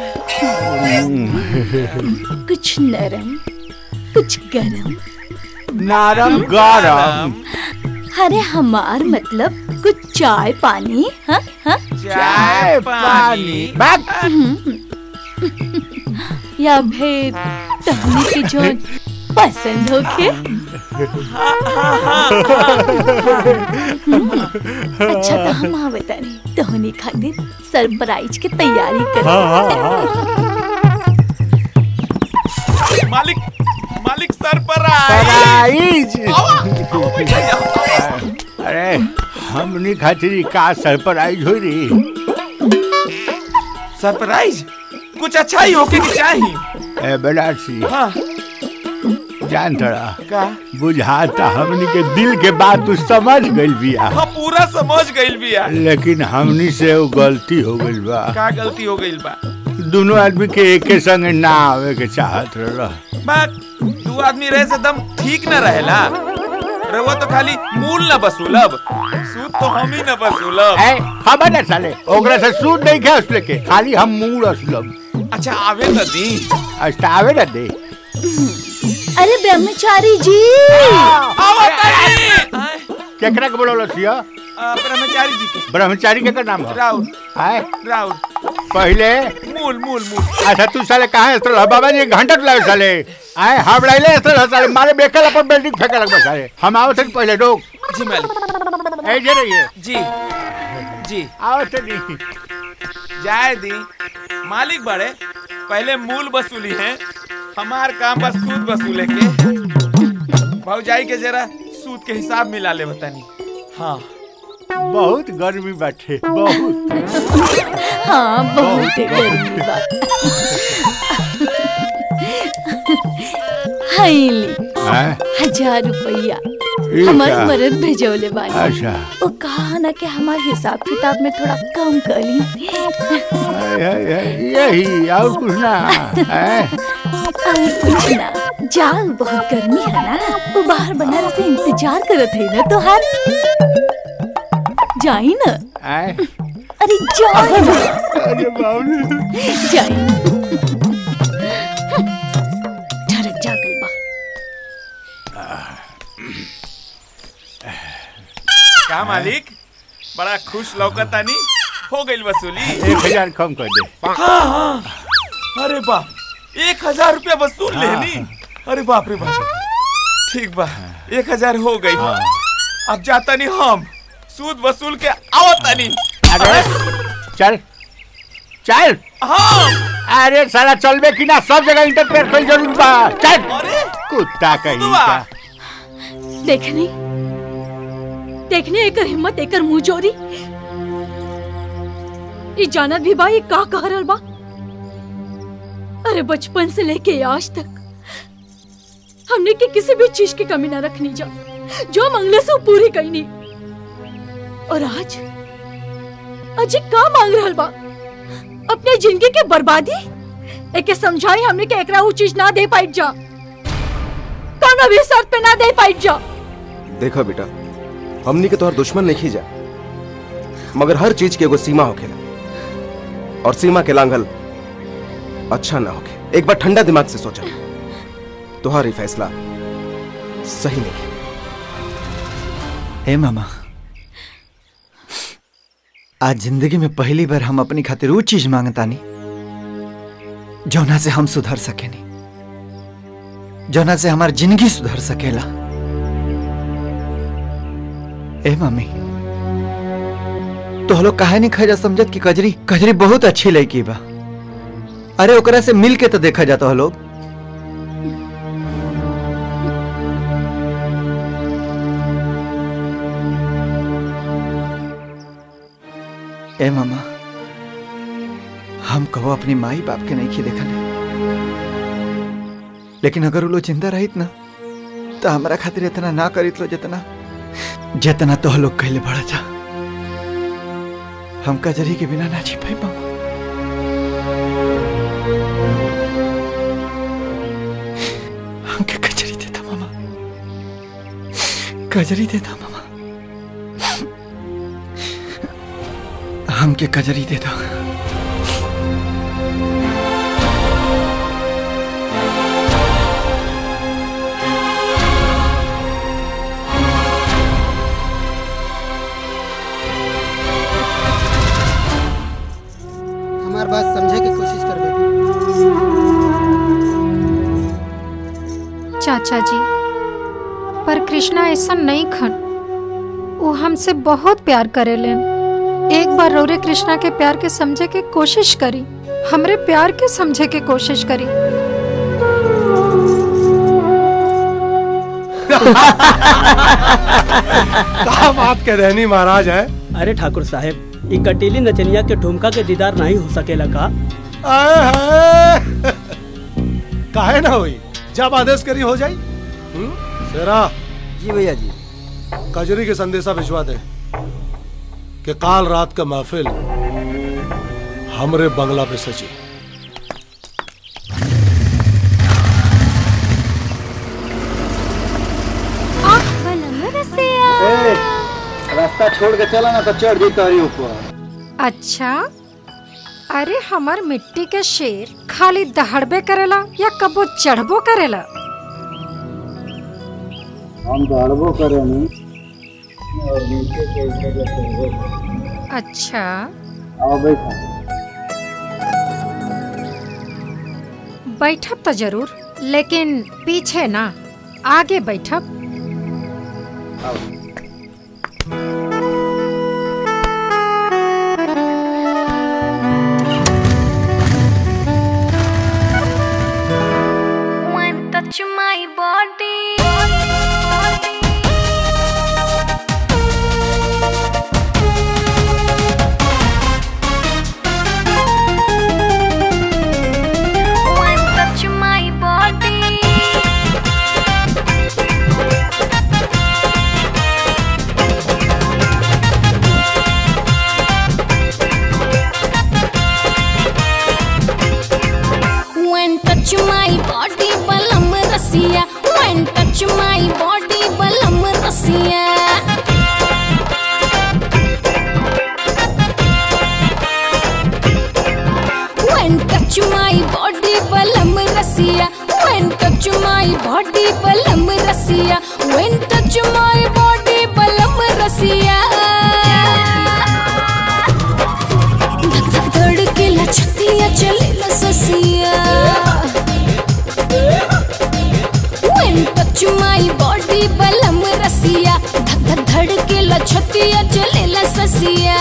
कुछ नरम कुछ गरम नरम गरम अरे हमार मतलब कुछ चाय पानी हाँ हाँ चाय पानी हम्म। या भेद तहनी के जो पसंद होके अच्छा तो हम आवे तानी तोहनी खातिर सरप्राइज के तैयारी कर मालिक मालिक सर पर सरप्राइज अरे हमनी खातिर का सरप्राइज हो रही सरप्राइज कुछ अच्छा ही होके की चाहिए ए बेलासी हाँ जान थोड़ा का बुझाता हमनी के दिल के बात तू समझ गइल बिया हाँ पूरा समझ गइल बिया लेकिन हमनी से वो गलती हो गइल बा का गलती हो गइल बा दोनों आदमी के एके संग ना आवे के चाहत रह बात दू आदमी रहे से दम ठीक न रहेला रहुआ तो खाली मूल न वसूलब सूद तो हम ही न वसूलब ए खबर ना साले ओकरा से सूद नहीं खे उसले के खाली हम मूड असलब अच्छा आवे न दी अच्छा आवे ना दे अरे ब्रह्मचारी जी केकरा के बोलो लसिया ब्रह्मचारी जी के ब्रह्मचारी के का नाम है राउर आए राउर पहले मूल मूल मूल अच्छा तू साले कहाँ स्थल है बाबा जी घंटा लावे साले आए हम लाइले स्थल है साले मारे बेकल अपन बिल्डिंग फेंके लगबे साले हम आओ थे पहले रोक जी मालिक ए जे रहिए जी जी आओ थे नहीं जाए दी मालिक बड़े पहले मूल वसूली है हमार काम बस सूद वसूले के भौजाई के जरा सूद के हिसाब मिला ले बतानी हाँ बहुत गर्मी बैठे बहुत हाँ बहुत गर्मी बा हाईली हैं? हजार रुपया ये हमार क्या? मरद भेजौले बानी अच्छा वो कहा ना कि हमार हिसाब किताब में थोड़ा कम करी हाय, हाय, हाय, यही और कुछ ना हैं? और कुछ ना जाल बहुत गर्मी है ना वो बाहर बनाने से इंतजार करत है ना तो हर जाई ना हैं? अरे जाई ना अरे बाबू जाई ठरक जागल बा का मालिक बड़ा खुश लौकतानी हो गइल वसूली एक हजार कम कर दे हाँ हाँ अरे बाप एक हजार रुपया वसूल लेनी अरे बाप रे बाप ठीक बा एक हजार हो गई अब जाता नहीं हम सूद वसूल के आवता नहीं अरे चल चल हाँ अरे साला चलबे कि ना सब जगह इंटरफेयर कर जरूर बा चल कुत्ता कहीं का देखनी देखने एकर हिम्मत एकर मुंह जोरी ई जानत भी बा ये का कह रहल बा अरे बचपन से लेके आज तक हमने की किसी भी चीज की कमी ना रखनी जा जो मंगले से वो पूरी कईनी और आज आज ये का मांग रहल बा अपने जिंदगी के बर्बादी एके समझाई हमने के एकरा वो चीज ना दे पाई जा कौन भी शर्त पे ना दे पाई जा देखा बेटा हमनी के तोहर दुश्मन नहीं जा मगर हर चीज के एगो सीमा होखेला और सीमा के लांघल अच्छा ना होखे एक बार ठंडा दिमाग से सोचा तोहार ही फैसला सही नहीं हे मामा आज जिंदगी में पहली बार हम अपनी खातिर वो चीज मांगतानी जौना से हम सुधर सकेनी जौना से हमार जिंदगी सुधर सकेला ए मम्मी तो लोग काहे नहीं खजा समझत कि कजरी कजरी बहुत अच्छी लड़की बा अरे ओकरा से मिल के तो देखा जाता है लोग ए मामा हम कहो अपनी माई बाप के नहीं खी देखले लेकिन अगर वो लोग जिंदा रहित ना तो हमारा खातिर इतना ना करित लो जितना जितना तो लोग कहले बड़ा था हम कजरी के बिना ना जी पाई मामा हमके कजरी देता मामा कजरी देता मामा हमके कजरी देता हमार बात समझे की कोशिश कर बेटी चाचा जी पर कृष्णा ऐसा नहीं खन वो हमसे बहुत प्यार करेलेन एक बार रोरे कृष्णा के प्यार के समझे के कोशिश करी हमरे प्यार के समझे के कोशिश करी क्या बात कह रहनी महाराज है अरे ठाकुर साहब ई कटीली नचनिया के ठुमका के दीदार नहीं हो सकेला का आए हाय। काहे ना हुई जब आदेश करी हो जाई हम्म? सेरा जी भैया जी कजरी के संदेशा भिजवा दे कि काल रात का महफिल हमरे बंगला पे सची ए, रास्ता छोड़ के चला ना तो चढ़ जाई तोहरी ऊपर अच्छा अरे हमार मिट्टी के शेर खाली दहड़बे करेला या कबो चढ़बो करेला हम दौड़बो करे नहीं और नीचे के ऊपर चढ़बो करे। अच्छा आओ बैठा बैठब तो जरूर लेकिन पीछे ना आगे बैठब One touch my body. One touch my body. When touch my body, balam rasiya. When touch my body, balam rasiya. When touch my body, balam rasiya. When touch my body, balam rasiya. When touch my body, balam rasiya. धक धक धड़केला छतिया चलेला ससिया When touch my body बलम रसिया धक धक धड़केला छतिया चलेला ससिया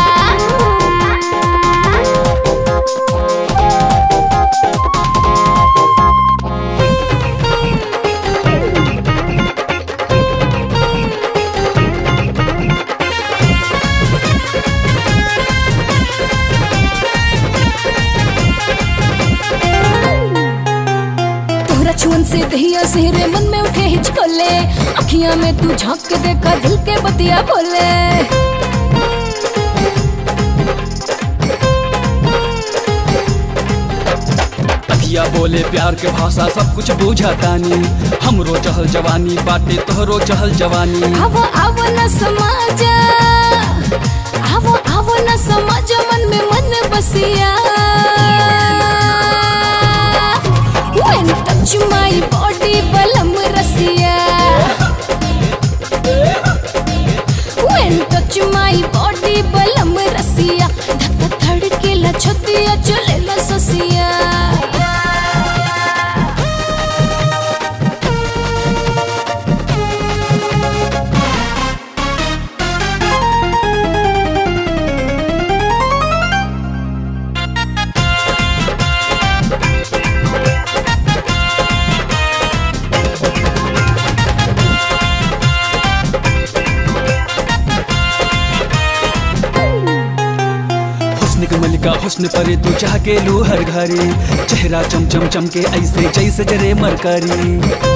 तोहरा छुअन से दहिया सेहरे मन में उठे हिचकोले अखियां में तू झांक के देखा दिल के बतिया बोले अखिया बोले प्यार के भाषा सब कुछ बूझातानी हमरो चहल जवानी बाटे तोहरो चहल जवानी आवो आवो न समाजा आवो आवो न समाजा मन में मन बसिया When touch my body बलम रसिया When touch my body बलम रसिया धक धक धड़केला छतिया चलेला ससिया हुस्न के मलिका हुस्न परे तू चाह के लू हर घरे चेहरा चम चम चम के ऐसे जैसे जरे मरकरी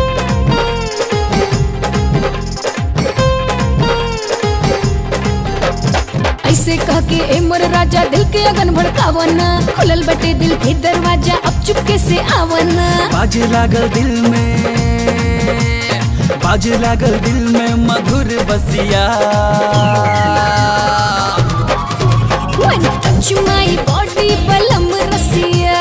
ऐसे कह के ए मोर राजा दिल के अगन भड़कावना खुलल बटे दिल के दरवाजा अब चुपके से आवना बाजे लागल दिल में बाजे लागल दिल में मधुर बसिया When touch my body बलम रसिया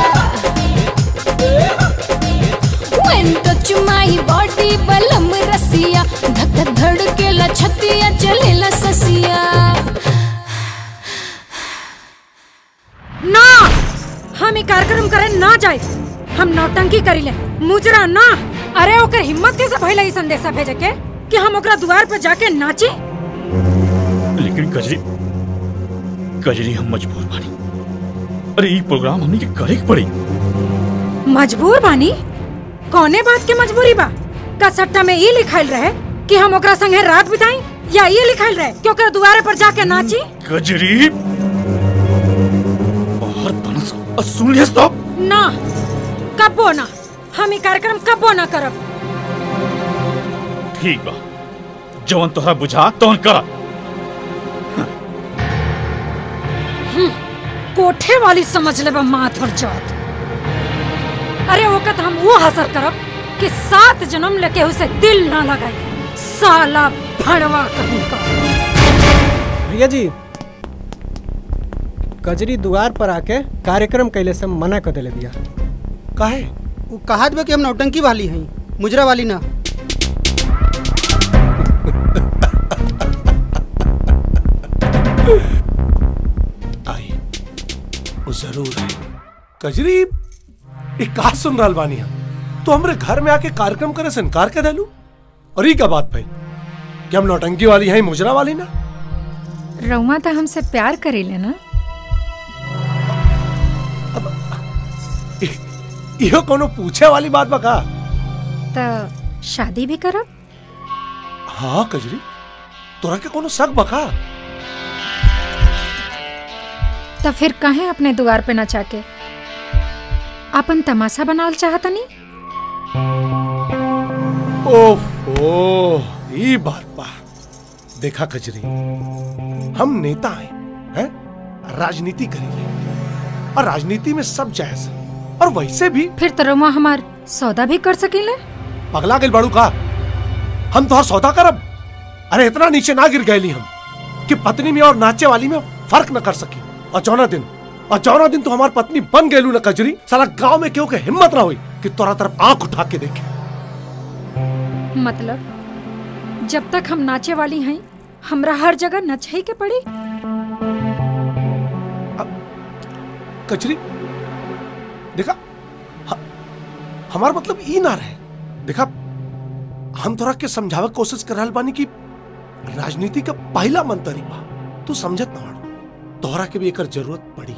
When touch my body बलम रसिया धक धक धड़केला छतिया चलेला ससिया ना हम ई कार्यक्रम करे ना जाए हम नौटंकी करिले मुजरा ना अरे ओकर हिम्मत कैसे भइल ई संदेशा भेजे के कि हम ओकरा द्वार पर जाके नाची लेकिन कजरी कजरी हम मजबूर बानी अरे ई प्रोग्राम हमनी के करे के पड़ी मजबूर बानी कौने बात के मजबूरी बा का सट्टा में ई लिखाइल रहे कि हम ओकरा संगे रात बिताई या ये लिखाइल रहे कि ओकरा द्वारे पर जाके नाची कजरी बाहर तनस अ, सुन लियस तो ना कबो ना हम ई कार्यक्रम कबो ना करब ठीक बा जवन तोहरा बुझा तवन करा हम्म, कोठे वाली समझ ले बा माथ और जात अरे वक्त हम वो हासिल करब कि सात जन्म लेके उसे दिल ना लगाई साला भड़वा कहीं का भैया जी कजरी द्वार पर आके कार्यक्रम कैले से मना कर दिले बिया काहे वो कहात बा कि हम नौटंकी वाली हई मुजरा वाली ना वो जरूर है कजरी एक का सुन रहल बानी हम तो हमरे घर में आके कार्यक्रम करे से इनकार कर देलू और ई का बात भाई कि हम नौटंकी वाली हैं मुजरा वाली ना रउआ तो हमसे प्यार करेले ना इहो कोनो पूछे वाली बात बा का तो शादी भी करब हाँ कजरी तोरा के कोनो शक बा का तो फिर कहे अपने द्वार पे नचा के अपन तमाशा बनावल चाहतनी ओहो ई बात बा देखा कजरी हम नेता हैं हैं राजनीति करेंगे और राजनीति में सब जायज है। और वैसे भी फिर तो रउआ हमार सौदा भी कर सकीले पगला गल बाड़ू का हम तो सौदा करब अरे इतना नीचे ना गिर गए हम कि पत्नी में और नाचे वाली में फर्क न कर सकी और चौना दिन और चौना दिन तो हमार पत्नी बन गेलू न कजरी साला गांव में क्यों के हिम्मत ना हुई कि तोरा तरफ आंख उठा के देखे मतलब जब तक हम नाचे वाली हैं हमरा हर जगह नचही के पड़ी कचरी देखा ह- हमार मतलब ई ना रहे देखा हम तोरा के समझावे के कोशिश कर रहल बानी कि राजनीति का पहला मंत्री बा तू समझत ना बाड़ू तोहरा के भी एकर जरूरत पड़ी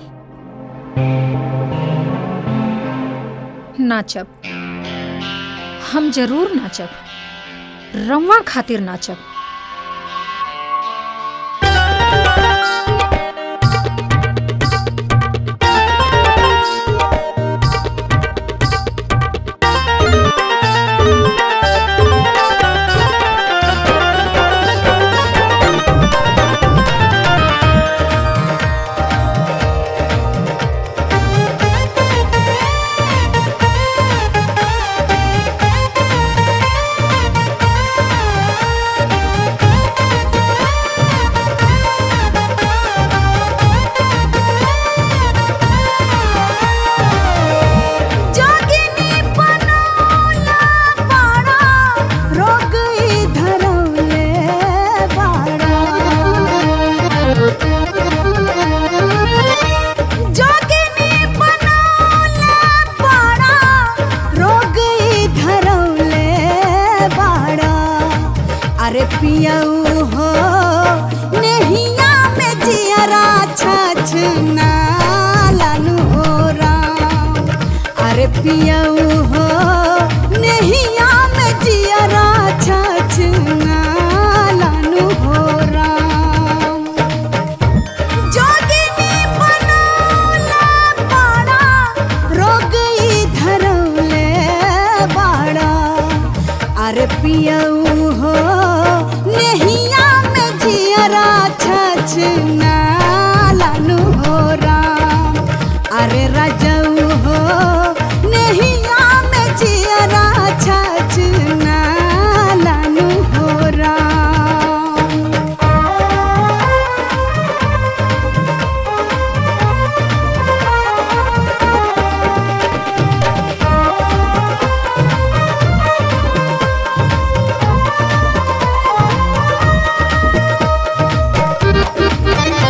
नाचब हम जरूर नाचब रउआ खातिर नाचब जोगिनी बनौला बाड़ा, रोग ई धरौले बाड़ा। जोगिनी बनौला बाड़ा, रोग ई धरौले बाड़ा। अरे पियऊ हो नेहिया में जियरा छछ ना लालू हो राम अरे पियऊ हो नेहिया में जियरा छछ ना लालू हो राम जोगिनी बनौला बाड़ा रोग ई धरौले बाड़ा अरे पियऊ हो नेहिया में जियरा छछ ना लालू हो राम अरे राजऊ हो नेहिया में जियरा छछ ना लालू हो राम Thank you.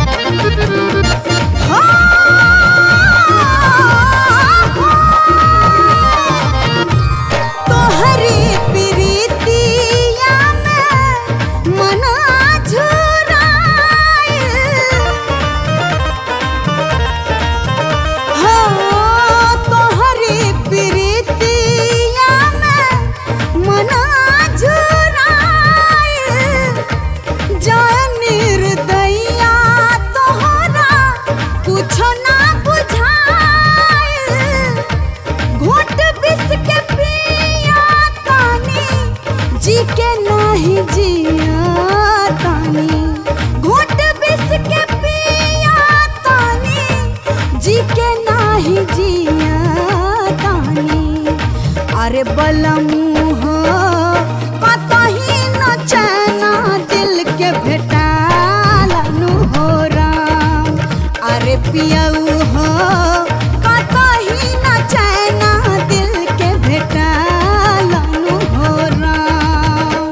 बलमू हो कतही न चैना दिल के भेटालनु हो राम अरे पियऊ हो कतही न चैना दिल के भेटालनु हो राम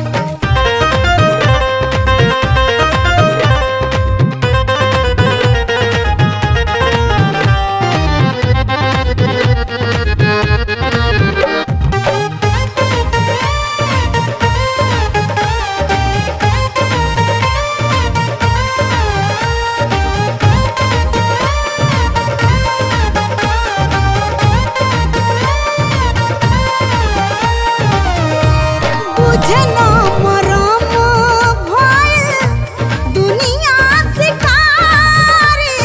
बुझे ना मरम भइल दुनिया शिकारी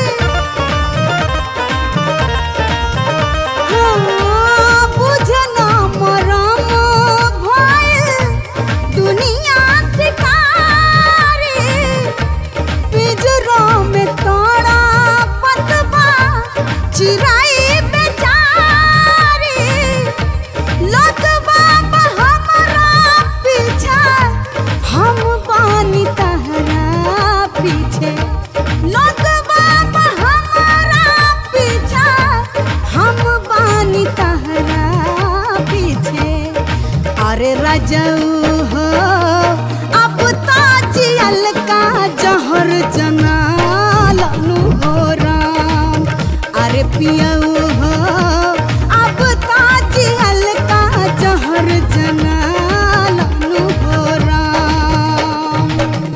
हाँ, बुझे ना मरम भइल दुनिया शिकारी पिंजरा में तोड़ा पतबा चिराई बेचारी लतबा हमरा पीछे हम बानी तहरा पीछे लतबा हमरा पीछे हम बानी तहरा पीछे अरे रजऊ हो अब ताजियल का जहर जना लनु हो राम अरे पियऊ हो अब ताजियल का जहर जना लनु हो राम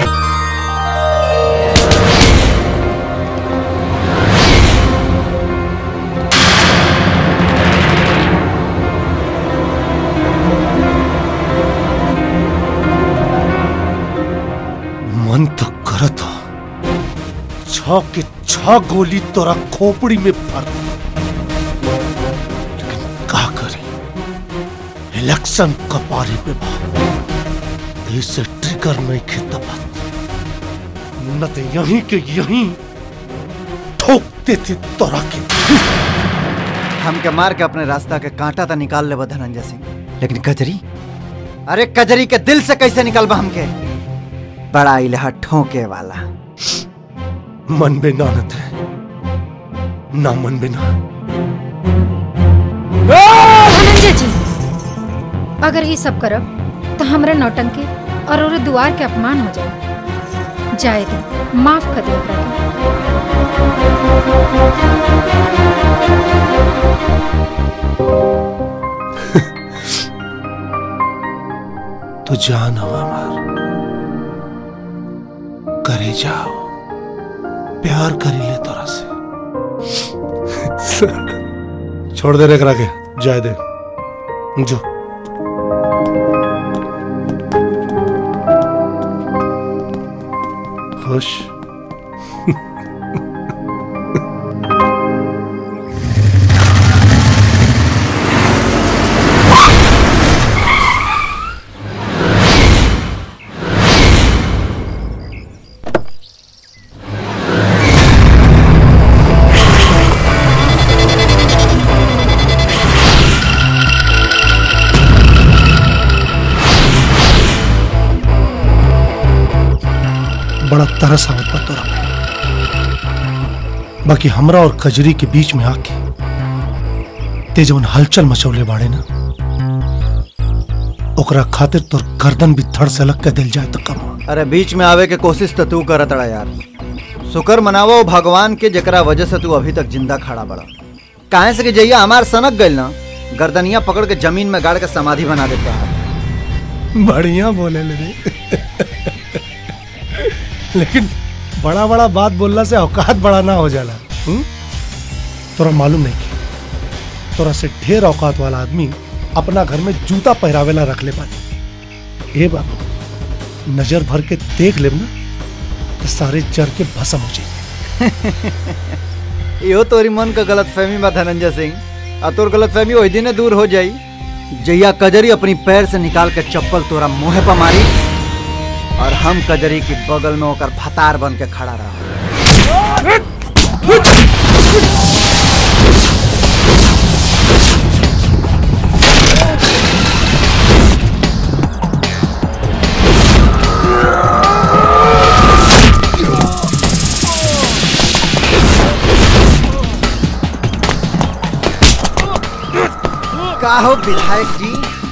मन तो करत हो छ के छ गोली तोरा खोपड़ी में भर दूं। लेकिन का करी इलेक्शन कपारी पे बा इसे ट्रिगर नहीं खेता बात न तो यहीं के यहीं ठोक देते तोरा के हमके मार के अपने रास्ता के कांटा तो निकाल लेबा धनंजय सिंह लेकिन कजरी अरे कजरी के दिल से कैसे निकलबा हमके बड़ा इलाहा ठोके वाला मन में नानत है ना मन में ना धनंजय जी अगर ये सब करब तो हमरा नौटंकी और ओरे दुआर के अपमान हो जाए जाए दे माफ कर दे ओकरा के। तो जान हो हमार करे जाओ प्यार करी ले तोरा से छोड़ दे रे करा के जाए दे जो खुश बड़ा तरस आवत बा तोरा पे बाकी हमरा और कजरी के बीच में आके ते जवन हलचल मचौले बाड़े ना ओकरा खातिर तोर गर्दन भी धड़ से अलग के दिल जाए तो कम अरे बीच में आवे के कोशिश तो तू करत रहा यार शुक्र मनावो भगवान के जकरा वजह से तू अभी तक जिंदा खड़ा बड़ा काहे से कि जइया हमार सनक गइल ना गर्दनिया पकड़ के जमीन में गाड़ के समाधि बना देता है बढ़िया बोले ले रे लेकिन बड़ा बड़ा बात बोलना से औकात बड़ा ना हो जाला हुँ? तोरा मालूम नहीं कि तोरा से ढेर औकात वाला आदमी अपना घर में जूता पहरावेला रख ले पानी ए बाबू नजर भर के देख लेब ना तो सारे जर के भस्म हो जाए इहो तोरी मन का गलत फहमी बा धनंजय सिंह आ तोर गलत फहमी वही दिने दूर हो जाई जैया कजरी अपनी पैर से निकाल के चप्पल तोरा मुंह पर मारी और हम कजरी की बगल में होकर फतार बन के खड़ा रहा का हो विधायक जी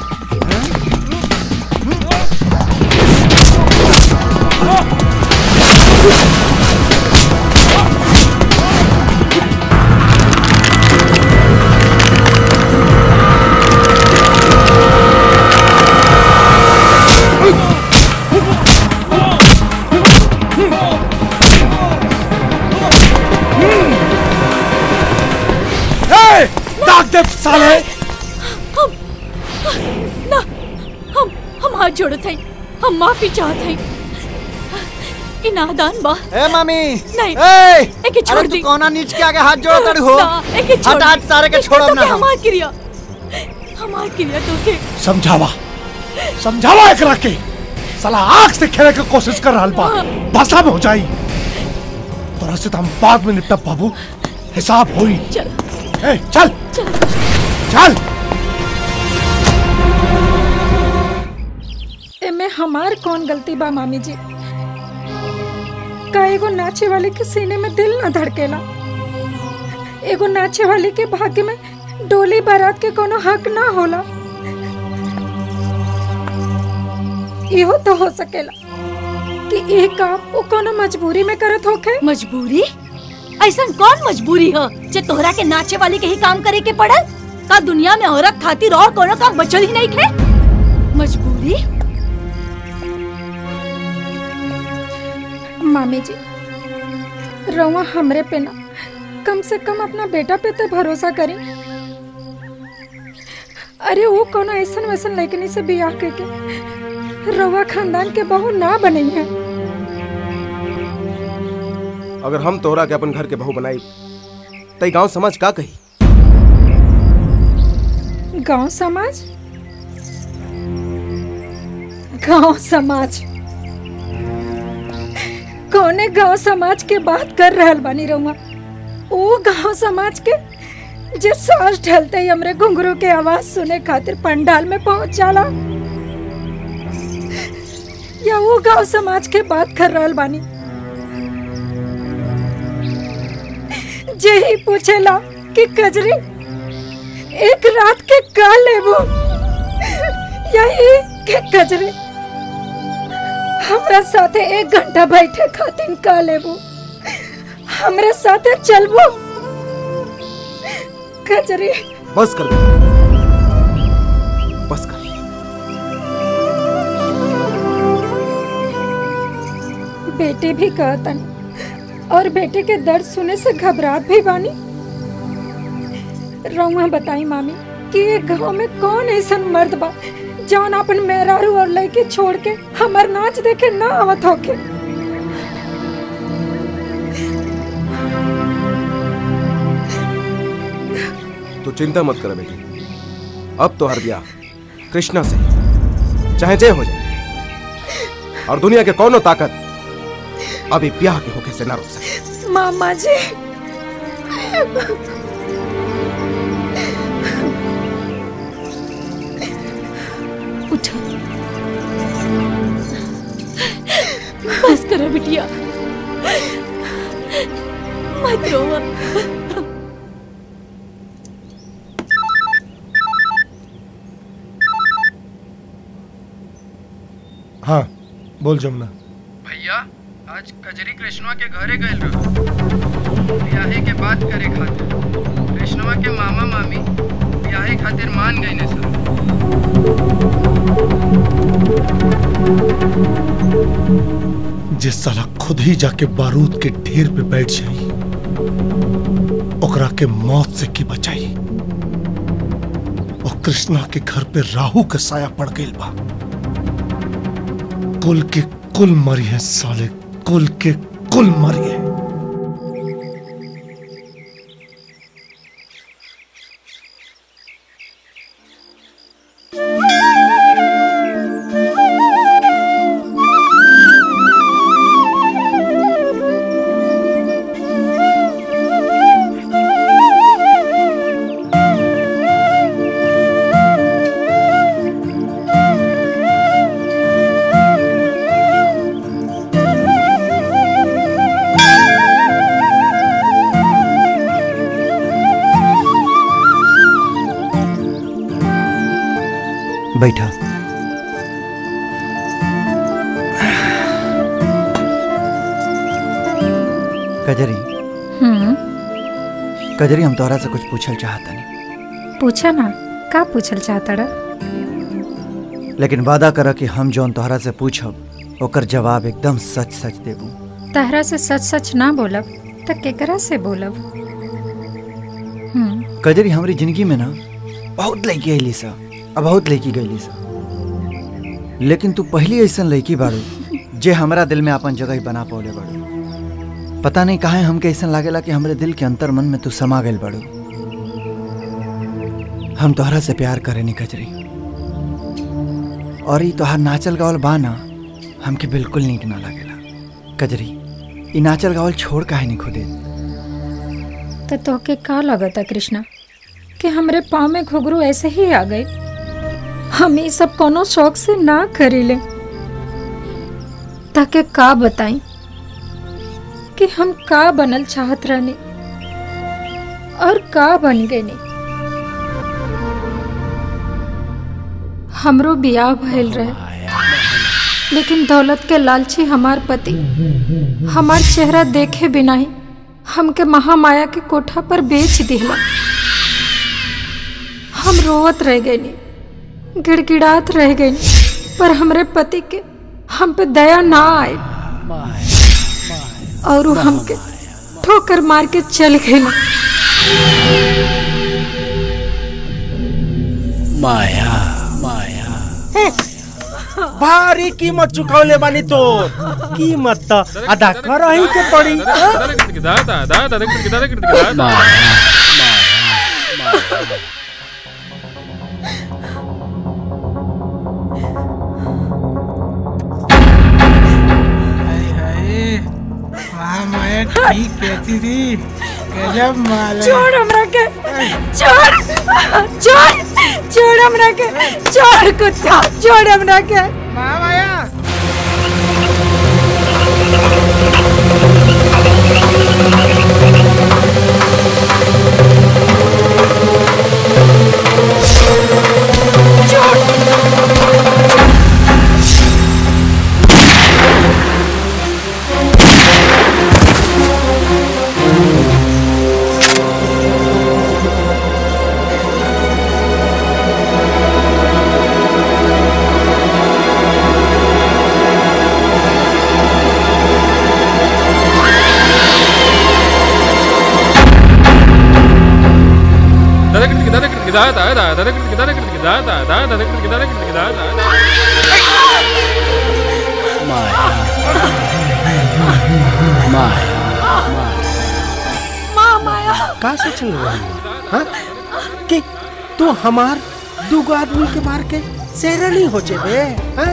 ए, दाग दे साले हम ना हम हम हाथ जोड़त हई हम माफी चाहत हई ई नादान बा ए मामी नहीं ए एके छोड़ अरे दी तू कौना नीच के आगे हाथ जोड़ तड़ हो ना, एके छोड़ हट हट दी। सारे के एक छोड़ब तो ना के हम हमार क्रिया हमार क्रिया तो के समझावा समझावा एकरा के साला आग से खेले के कोशिश कर रहा बा भाषा में हो जाई तोरा से तो हम बाद में निपटब बाबू हिसाब होई चल ए चल चल एमे हमार कौन गलती बा मामी जी का एगो नाचे वाले के सीने में दिल न धड़केला एगो नाचे वाले के भाग्य में डोली बारात के कोनो हक ना होला इहो तो हो सकेला कि एक काम वो कोनो मजबूरी में करत होखे मजबूरी ऐसा कौन मजबूरी है जे तोहरा के नाचे वाले के ही काम करे के पड़ल का दुनिया में औरत खातिर और कोनो काम बचल ही नहीं थे मजबूरी मामी जी रउआ हमरे पे ना कम से कम अपना बेटा पे तो भरोसा करी अरे वो कोनो ऐसन वैसन लड़कनी से बियाह करके रउआ खानदान के बहू ना बनई है अगर हम तोहरा के अपन घर के बहू बनाई तई गांव समाज का कही गांव समाज गांव समाज कौने गांव समाज के बात कर रहल बानी रउआ ओ गांव समाज के जे सांस ढलते ही हमरे घुंघरू के आवाज सुने खातिर पंडाल में पहुंच जाला या वो गांव समाज के बात कर रहल बानी जे ही पूछेला कि कजरी एक रात के का लेबो यही के कजरी हमरा साथे एक घंटा बैठे खातिर का लेबो हमरे साथे चलबो कजरी बस कर बस कर बेटे भी कहतन और बेटे के दर्द सुने से घबराहट भी बानी रउआ बताई मामी कि ये गांव में कौन ऐसा मर्द बा जौन अपन मेहरारू और लड़के छोड़ के हमर नाच देखे ना आवत होके तू चिंता मत कर बेटी अब तो हर ब्याह कृष्णा से चाहे जय हो जाए और दुनिया के कौनो ताकत अभी ब्याह के होके से ना रोक सके मामा जी उठो बस करो बिटिया मत रोवा हाँ बोल जमुना भैया आज कजरी कृष्णवा के घरे गए रहो ब्याहे के बात करे खातिर कृष्णवा के मामा मामी ब्याहे खातिर मान गए ने सर जिस साला खुद ही जाके बारूद के ढेर पे बैठ जाई ओकरा के मौत से की बचाई और कृष्णा के घर पे राहु का साया पड़ गई बा कुल के कुल मरी है साले कुल के कुल मरी है Thank बैठा कजरी हम्म कजरी हम तोहरा से कुछ पूछल चाहता नहीं पूछा ना का पूछल चाहता रा लेकिन वादा कर कि हम जौन तोहरा से पूछब ओकर जवाब एकदम सच सच देबू तहरा से सच सच ना बोलब त केकरा से बोलब हम्म कजरी हमारी जिंदगी में ना बहुत लड़की अली सा अब बहुत लड़की गईली सा लेकिन तू पहली ऐसा लड़की बाड़ू जे हमरा दिल में अपन जगह बना पौले बाड़ू पता नहीं काहे हमके ऐसा लागेला कि हमरे दिल के अंतर मन में तू समा गइल बाड़ू हम तोहरा से प्यार करे नी कजरी और ई तोहार नाचल गावल बा ना हमके बिल्कुल नीक ना लागेला कजरी ई नाचल गावल छोड़ काहे नहीं खुदे तो तोहके का लगता कृष्णा कि हमरे पाँव में घुघरू ऐसे ही आ गए हम ये सब कोनो शौक से ना करीले ताके का बताई कि हम का बनल चाहत रहनी और का बन गए नी हमरो बियाह भइल रहे लेकिन दौलत के लालची हमार पति हमार चेहरा देखे बिना ही हमके महामाया के कोठा पर बेच दिला हम रोवत रह गए नी गिड़गिड़ात रह गए नी पर हमरे पति के हम पे दया ना आए और वो हमके ठोकर मार के चल गए माया माया भारी कीमत चुकौले बानी तो कीमत तो अदा करही के पड़ी माया ठीक कहती थी गजब माल है। छोड़ हमरा के छोड़ छोड़ छोड़ हमरा के छोड़ कुत्ता छोड़ हमरा के माया माँ माया का सोचल रही हाँ कि तू हमार दूगो आदमी के मार के शेरनी हो जेबे हाँ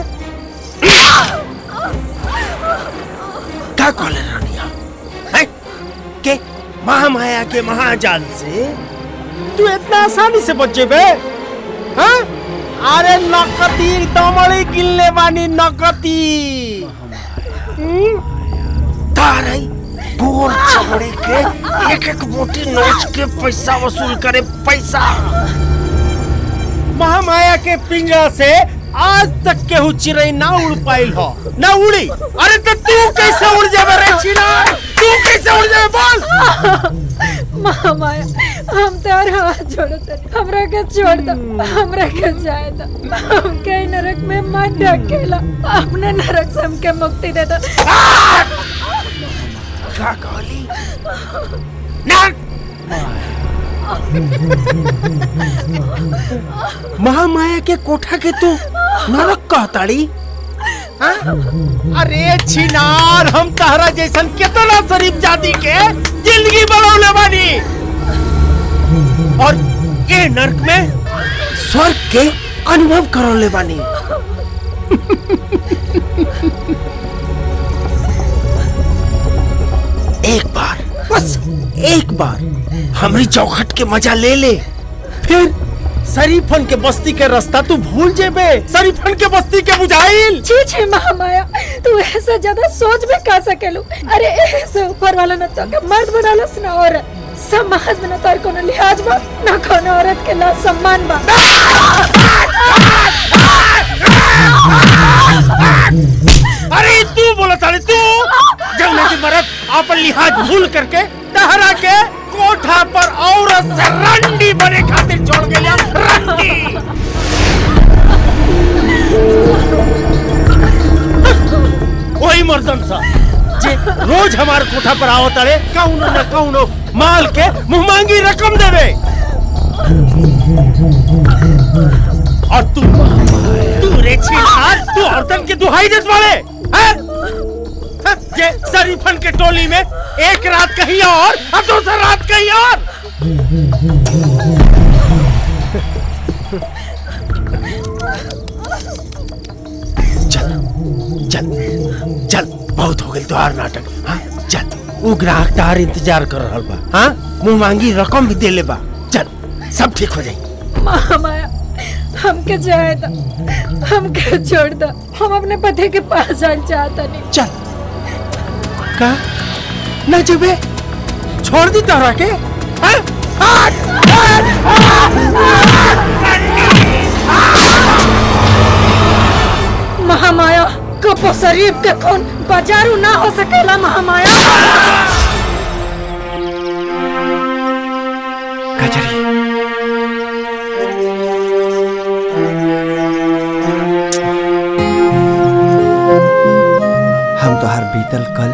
का कहले रानिया हैं के महामाया के महाजाल से तू इतना आसानी से बच जेबे हाँ अरे नकती दमड़ी गिनले बानी नकती हम्म? तारई गोर चमड़े के एक एक मोटी नोच के पैसा वसूल करे पैसा महामाया के पिंजरा से आज तक केहू चिड़ै ना उड़ पाइल हो ना उड़ी अरे तो तू कैसे उड़ जाबे रे चिड़ै तू कैसे उड़ जाबे बोल माँ माया हम तार हाथ जोड़ो तनी हमरा के छोड़ दो हमरा के जाए दो हमके ई नरक में मत ढकेला अपने नरक से हमके मुक्ति दे दो का कहली ना महामाया के कोठा के तू नरक कहताड़ी हाँ? अरे छिनार हम तहरा जैसन कितना शरीफ जाति के जिंदगी बनौले बानी और ये नरक में स्वर्ग के अनुभव करौले बानी एक बार बस एक बार हमारी चौखट के मजा ले ले फिर शरीफन के बस्ती के रास्ता तू भूल जेबे शरीफन के बस्ती के बुझाइल छी छी महामाया तू ऐसा ज्यादा सोच भी का सकेलू अरे ऐसे ऊपर वाला न तो के मर्द बनालस ना औरत समाज में न तोर कोनो लिहाज बा न कोनो औरत के ला सम्मान बा अरे तू बोला था तू जंगल की मरद अपन लिहाज भूल करके टहरा के कोठा पर औरत से रंडी बने खातिर छोड़ गया रंडी वही मर्दन सा जे रोज हमारे कोठा पर आओ तारे कौनो न कौनो माल के मुंह मांगी रकम देवे और तू तू रे छिनार तू औरतन की दुहाई देत वाले हैं हैं? ये शरीफन के टोली में एक रात कहीं और और दूसरी रात कहीं और चल चल चल बहुत हो गई तोहार नाटक हाँ चल वो ग्राहक तार इंतजार कर रहा बा हाँ मुंह मांगी रकम भी दे ले बा चल सब ठीक हो जाई माया हमके जाए दो हमके छोड़ दो हम अपने पति के पास जाना चाहता नहीं चल का न जुबे छोड़ दी तारा के हाँ? महामाया कपो शरीफ के कौन बाजारू ना हो सकेला महामाया कजरी हम तो हर बीतल कल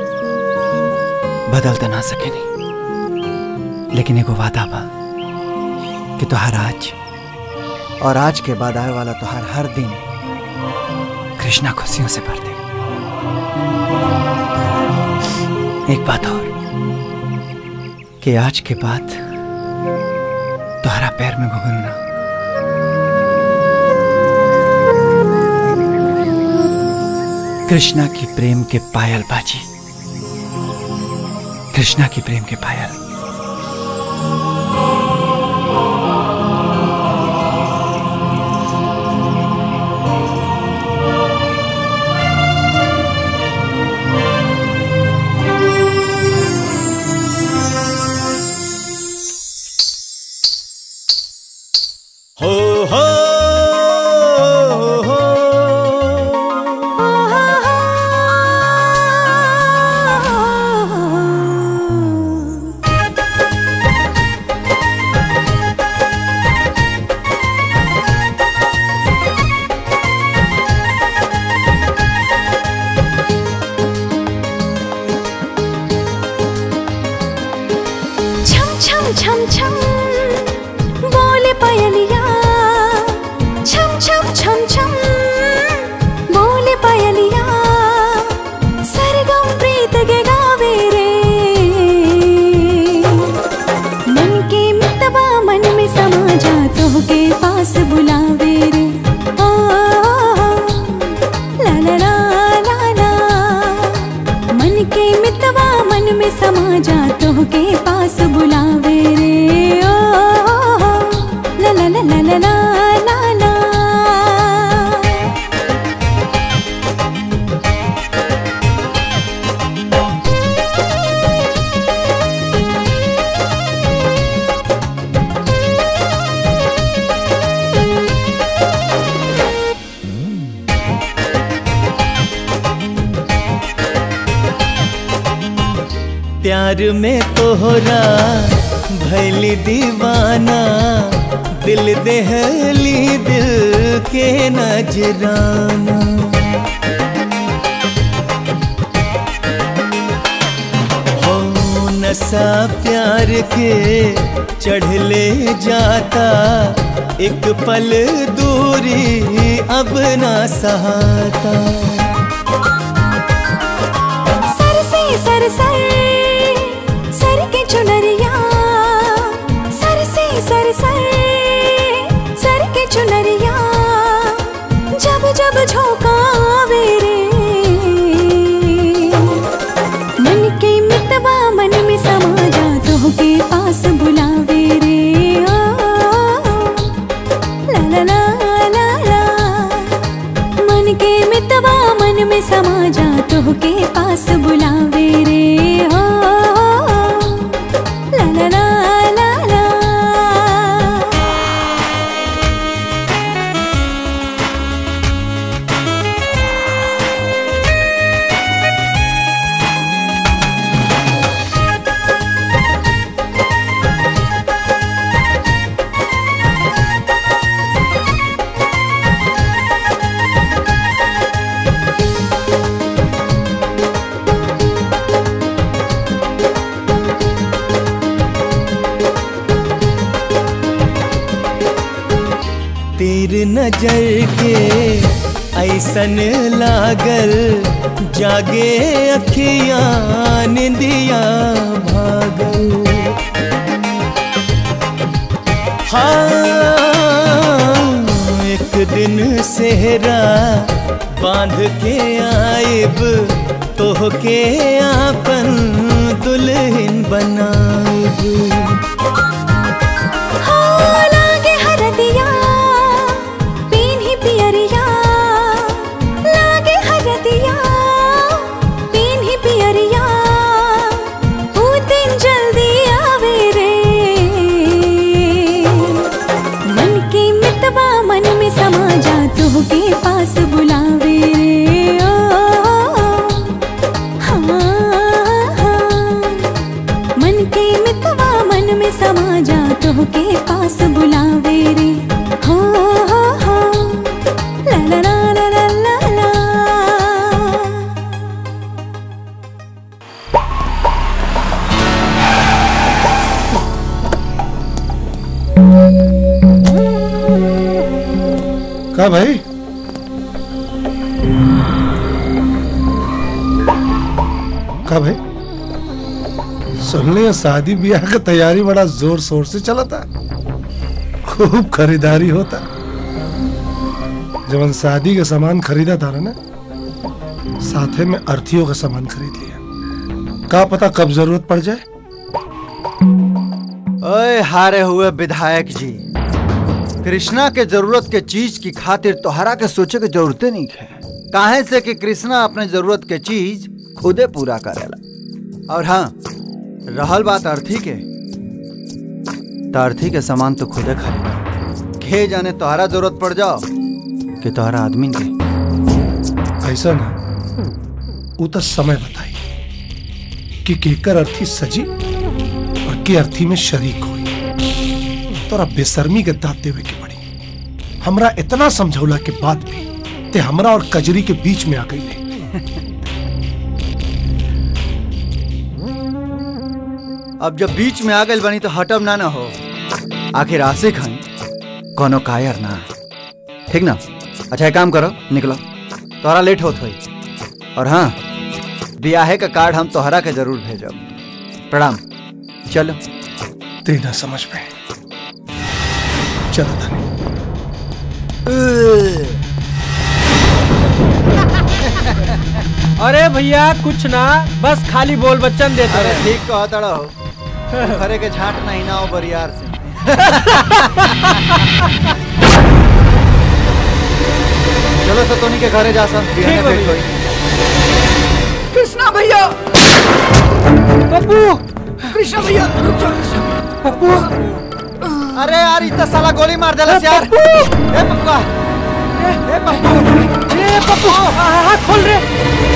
बदल तो ना सके नहीं लेकिन एगो वादा बा कि तोहार आज और आज के बाद आए वाला तोहार हर दिन कृष्णा खुशियों से भर दे एक बात और कि आज के बाद तोहरा पैर में घुघरू ना कृष्णा की प्रेम के पायल बाजी कृष्णा की प्रेम के पायल हो हो हो छम छम छम छम बोले पायलिया छम छम छम छम बोले पायलिया सरगम प्रीत के गावे रे मन के मितवा मन में समा जा तो के पास बुलावे रे ओ, ला ला ला ला ला मन के मितवा मन में समा जा तो के पास बुलावे रे ओ ला ला ला ला ला ला ला ला प्यार में तोहरा भैली दीवाना दिल दहली दिल के नजराना हो नशा प्यार के चढ़ले जाता एक पल दूरी अब ना सहाता सर से सर सर सर के चुनरिया सर से सर सर सर के चुनरिया जब जब झोंकावे रे मन के मितवा मन में समा जा तो के पास बुलावे रे ओ, ला ला ला ला ला मन के मितवा मन में समा जा तो के पास बुलावे रे हो नजर के ऐसन लागल जागे अखियां निंदिया भागल हाँ एक दिन सेहरा बांध के आइब तोहके आपन दुल्हन बनाइब लागे हरदिया पीन्ही पियरिया लागे हरदिया पीन्ही पियरिया ऊ दिन जल्दी आवे रे मन के मितवा मन में समा जा तू के पास बुलावे रे ओ, हाँ, हाँ। मन के मितवा मन में समा जा तो के पास बुलावे रे हो हो हो ला ला ला ला ला ला ला का भाई का भाई सुन लिया शादी ब्याह का तैयारी बड़ा जोर शोर से चला था खूब खरीदारी होता जब हम शादी का सामान खरीदा था ना साथे में अर्थियों का सामान खरीद लिया का पता कब जरूरत पड़ जाए ओए हारे हुए विधायक जी कृष्णा के जरूरत के चीज की खातिर तोहरा के सोचे के जरूरते नहीं है काहे से कि कृष्णा अपने जरूरत के चीज खुदे पूरा करेला और हाँ रहल बात अर्थी के तो अर्थी के सामान तो खुदे खरीदा खे जाने तोहरा जरूरत पड़ जाओ कि तोहरा आदमी के ऐसा ना वो तो समय बताई कि केकर अर्थी सजी और के अर्थी में शरीक हुई तोरा बेशर्मी के दांत देवे के पड़ी हमरा इतना समझौला के बाद भी ते हमरा और कजरी के बीच में आ गई ले अब जब बीच में आ गई बनी तो हटब ना ना हो आखिर आशिक हई कोनो कायर ना ठीक ना अच्छा एक काम करो निकलो तोहरा लेट होत होई और हाँ ब्याहे का कार्ड हम तोहरा के जरूर भेजब प्रणाम चलो तेरा समझ में चलो धनी अरे भैया कुछ ना बस खाली बोल बच्चन देते अरे रहे ठीक कहा तड़ा हो खरे के झाट नहीं ना हो बरियार से चलो सतोनी के घरे जा सब बिहाने ठीक है भेंट होई कृष्णा भैया पप्पू कृष्णा भैया रुक जाओ पप्पू अरे यार इतना साला गोली मार देलस यार ए पप्पा ए पप्पू ए पप्पू हाथ खोल रे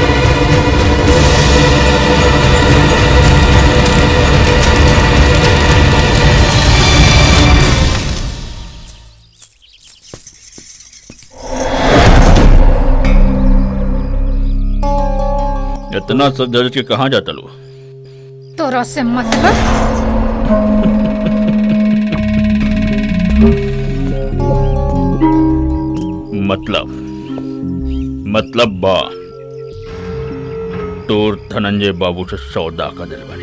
इतना सब दर्ज के कहाँ जाता लो तोरा से मतलब मतलब मतलब बा तोर धनंजय बाबू से सौदा का दिल बनी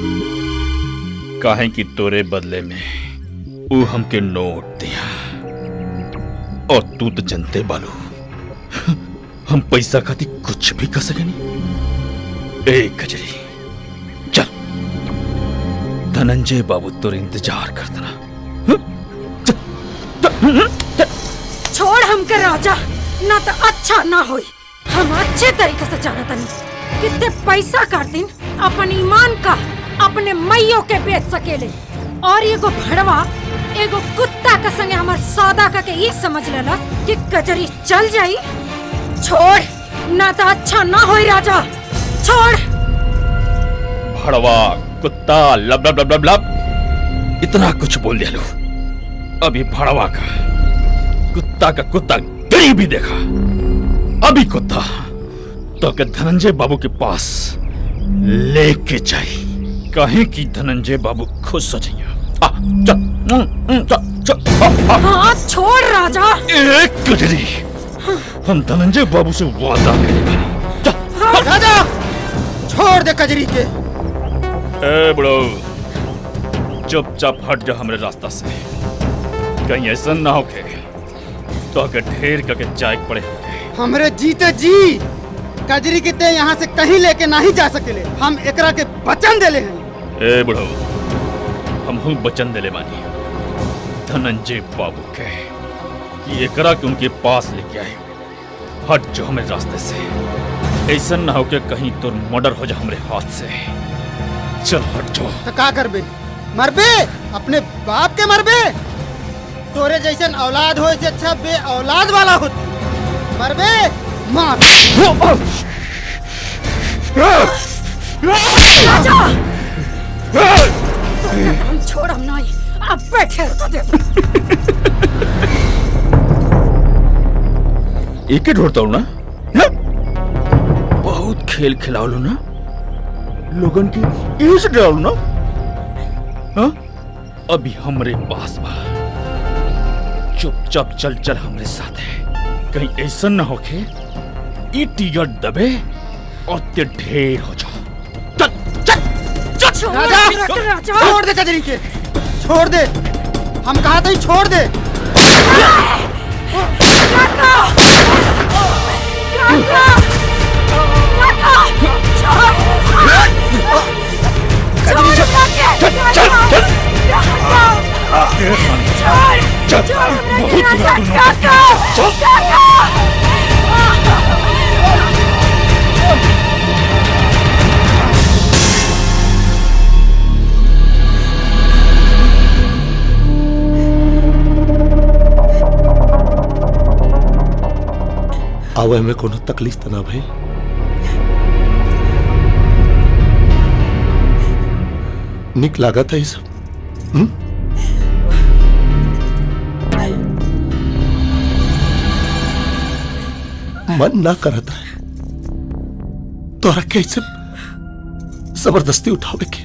काहे कि तोरे बदले में ऊ हमके नोट दिया और तू तो जनते बालू हम पैसा खाती कुछ भी कर सके नहीं ए कजरी चल धनंजय बाबू तोर इंतजार कर देना छोड़ हमके राजा ना तो अच्छा ना होई हम अच्छे तरीके से जाना तनी कितने पैसा खातिर अपन ईमान का अपने मैयों के बेच सकेले और एगो भड़वा एगो कुत्ता के संगे हमार सौदा का के ये समझ लेला कि कजरी चल जाई छोड़ ना तो अच्छा ना होई राजा छोड़ भड़वा कुत्ता लब लब लब लब लब इतना कुछ बोल दिया लो अभी भड़वा का कुत्ता का कुत्ता गरीब भी देखा अभी कुत्ता तो के धनंजय बाबू के पास लेके जाई कहे कि धनंजय बाबू खुश हो जाइए आ चल हम्म, हम्म, चल हाथ छोड़ राजा एक कजरी हम धनंजय बाबू से वादा करेंगे राजा छोड़ दे कजरी के ए बड़ो चुपचाप हट जा हमरे रास्ता से कहीं ऐसा ना हो के तो आके ढेर करके जाए पड़े हमरे जीते जी कजरी के ते यहाँ से कहीं लेके नहीं जा सकेले हम एकरा के वचन देले हैं ए बड़ो हम हूँ बचन दिले बानी धनंजय बाबू के कि एकरा के उनके पास लेके आए हट जो हमें रास्ते से ऐसा ना हो के कहीं तो मर्डर हो जा हमारे हाथ से चल हट जाओ तो का करबे मरबे अपने बाप के मरबे तोरे जैसन औलाद हो इससे अच्छा बे औलाद वाला हो मरबे मार राजा हम छोड़ हम नहीं अब बैठे रहो दे एक ही ढूंढता हूँ ना हाँ? बहुत खेल खिलाओ लो ना लोगन की यही से डराओ ना हाँ? अभी हमरे पास बा चुपचाप चल चल हमरे साथ है कहीं ऐसा ना होके ई टिकट दबे और ते ढेर हो जाओ राजा छोड़ दे कजरी के छोड़ दे हम कहा था छोड़ दे आवे में कोनो तकलीफ त ना भाई निक लागत है ये सब हम्म? मन ना करता है तोरा कैसे जबरदस्ती उठावे के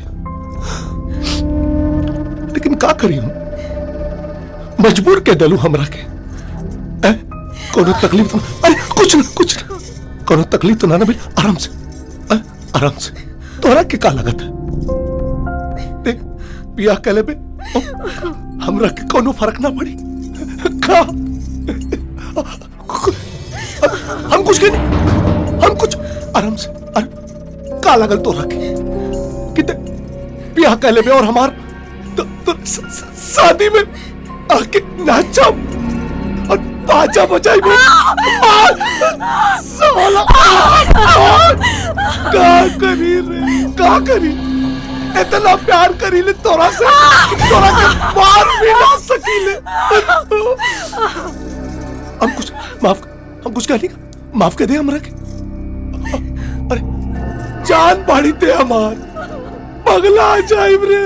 लेकिन का करी हम मजबूर के दलू हमरा के ए? कोनो तकलीफ तो अरे कुछ ना कुछ ना कोनो तकलीफ तो ना ना भाई आराम से ए? आराम से तोरा के का लगत है देख पिया कले पे ओ, हमरा के कोनो फर्क ना पड़ी का हम कुछ के नहीं हम कुछ आराम से अरे का लगल तोरा के किते पिया कले पे और हमार तो, तो स- स- शादी में आके नाचा और बाजा बजाई में साला का करी रे का करी इतना प्यार करी ले तोरा से तोरा के मार भी ना सकीले हम कुछ माफ हम कुछ कहने का माफ कर दे हमरा के अरे जान बाड़ी दे हमार पगला जाइब रे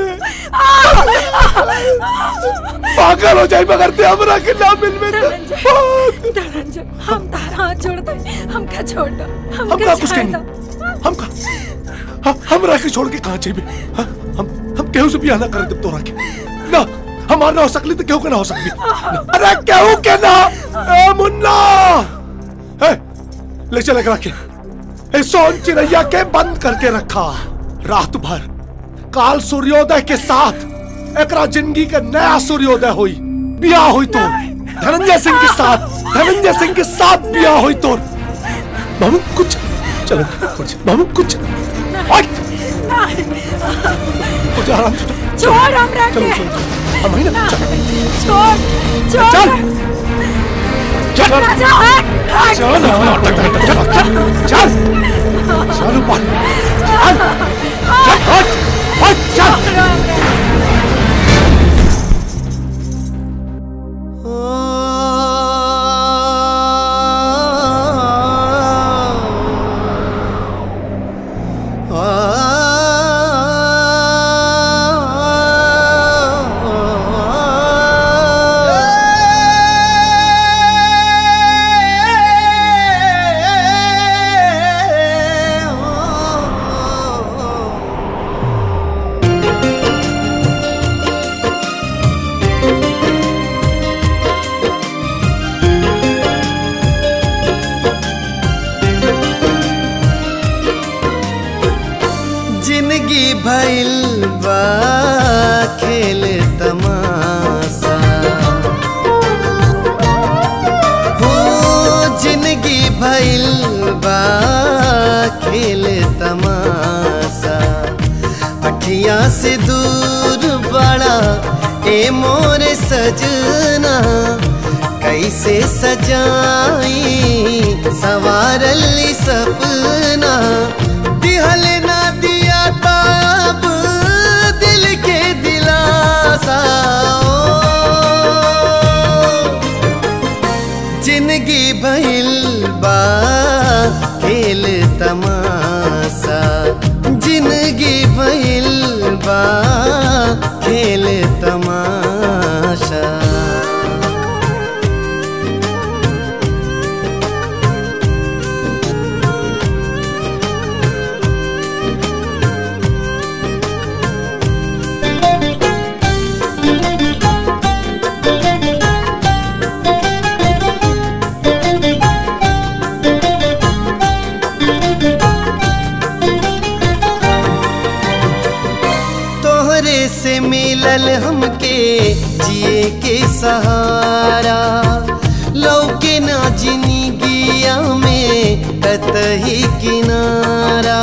पागल हो जाए मगर ते हमरा के ना मिल में धनंजय हम तारा हाथ जोड़ते हमका छोड़ दो हम हमका का कुछ जाए कहनी दो हम का हम हमरा के छोड़ के कहां चाहिए हाँ? हम हम केहू से बियाह ना कर दे तोरा के ना हमार ना हो सकली तो केहू के ना हो सकली अरे केहू के ना ए मुन्ना ए ले चले करा के ए सोन चिड़ैया के बंद करके रखा रात भर काल सूर्योदय के साथ एकरा जिंदगी के नया सूर्योदय हुई बियाह हुई तो धनंजय सिंह के साथ धनंजय सिंह के साथ बियाह हुई तो बाबू कुछ चलो कुछ बाबू कुछ हट! कुछ आराम से छोड़ हमरा चलो के चलो हम ही ना चल छोड़ छोड़ चल। चल। राजा हट हट चल चल चल चल चल ऊपर चल चल हट हट चल Oh जिंदगी भइल बा खेल तमाशा हो जिंदगी भइल बा खेल तमाशा अठिया से दूर बड़ा ए मोर सजना कैसे सजाई सवारल सपना दिहल ना दिया ताब दिल के दिलासा जिंदगी भइल बा खेल तमाशा जिंदगी भइल बा खेल तमाशा तोहरे से मिलल हमके जिए के सहारा लौके ना जिंदगिया में कतही किनारा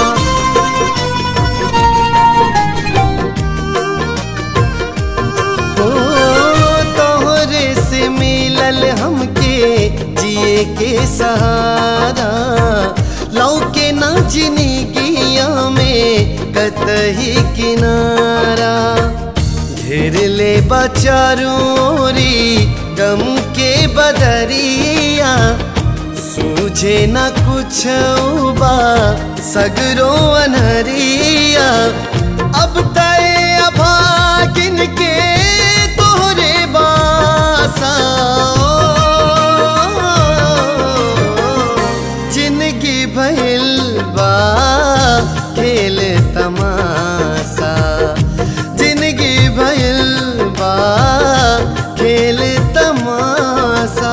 ओ तोहरे से मिलल हमके जिए के सहारा लौके ना जिंदगिया में कतही किनारा घेर ले बचारोरी गम के बदरिया सूझे न कुछ बा सगरो अनहरिया अब तय अभागिन के तोहरे बासा जिंदगी भइल बा खेल तमाशा जिंदगी भइल बा खेल तमाशा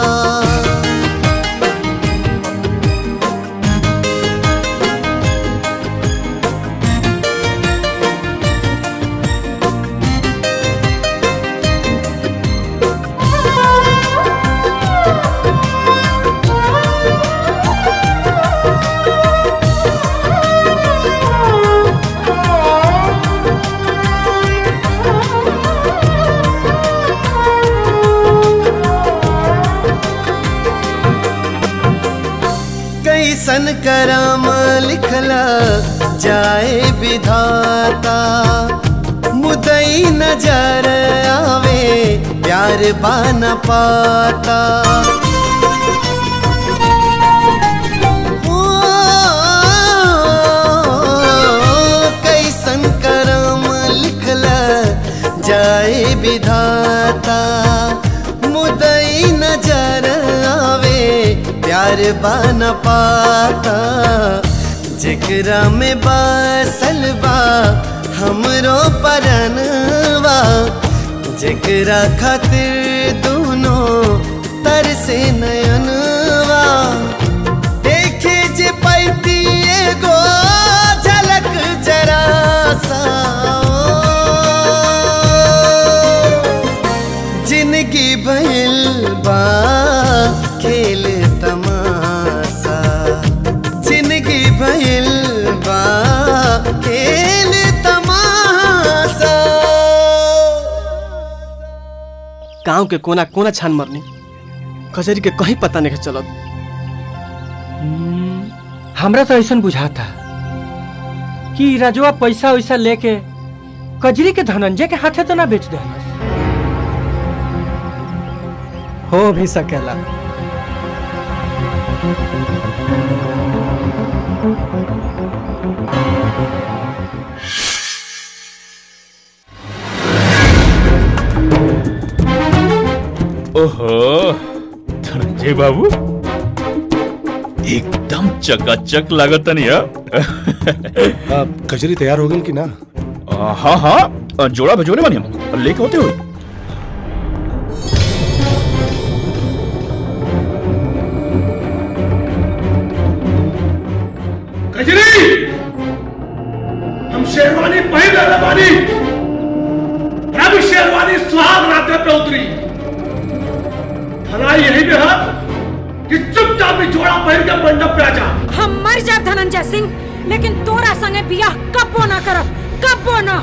कैसन करम लिखला जाए विधाता मुदई नजर आवे प्यार बान पाता ओ, कैसन करम लिखला जाए विधाता मुदई नजर आवे प्यार बन पाता जेकरा में बसल बा हमरो परनवा जेकरा खातिर दोनों तरसे नयनवा देखे जे पैती एगो झलक जरा सा जिंदगी भइल बा खेल तमाशा जिंदगी भइल बा खेल तमाशा गांव के कोना कोना छान मरनी कचहरी के कहीं पता नहीं चलत हमरा तो ऐसा बुझाता कि ई राजवा पैसा वैसा लेके कजरी के धनंजय के हाथे तो ना बेच दे हो भी सकेला ओहो धनंजय बाबू एकदम चकाचक लागत नहीं कचरी तैयार हो गई कि ना हाँ हाँ जोड़ा भिजोने वाली हम लेके होते हुए कजरी शेरवानी पहन ले बानी अब शेरवानी सुहाग रात पे उतरी भलाई यही में है कि चुपचाप भी जोड़ा पहन के मंडप पे आ जा हम मर जाए धनंजय सिंह लेकिन तोरा संगे बियाह कबो ना करब कबो ना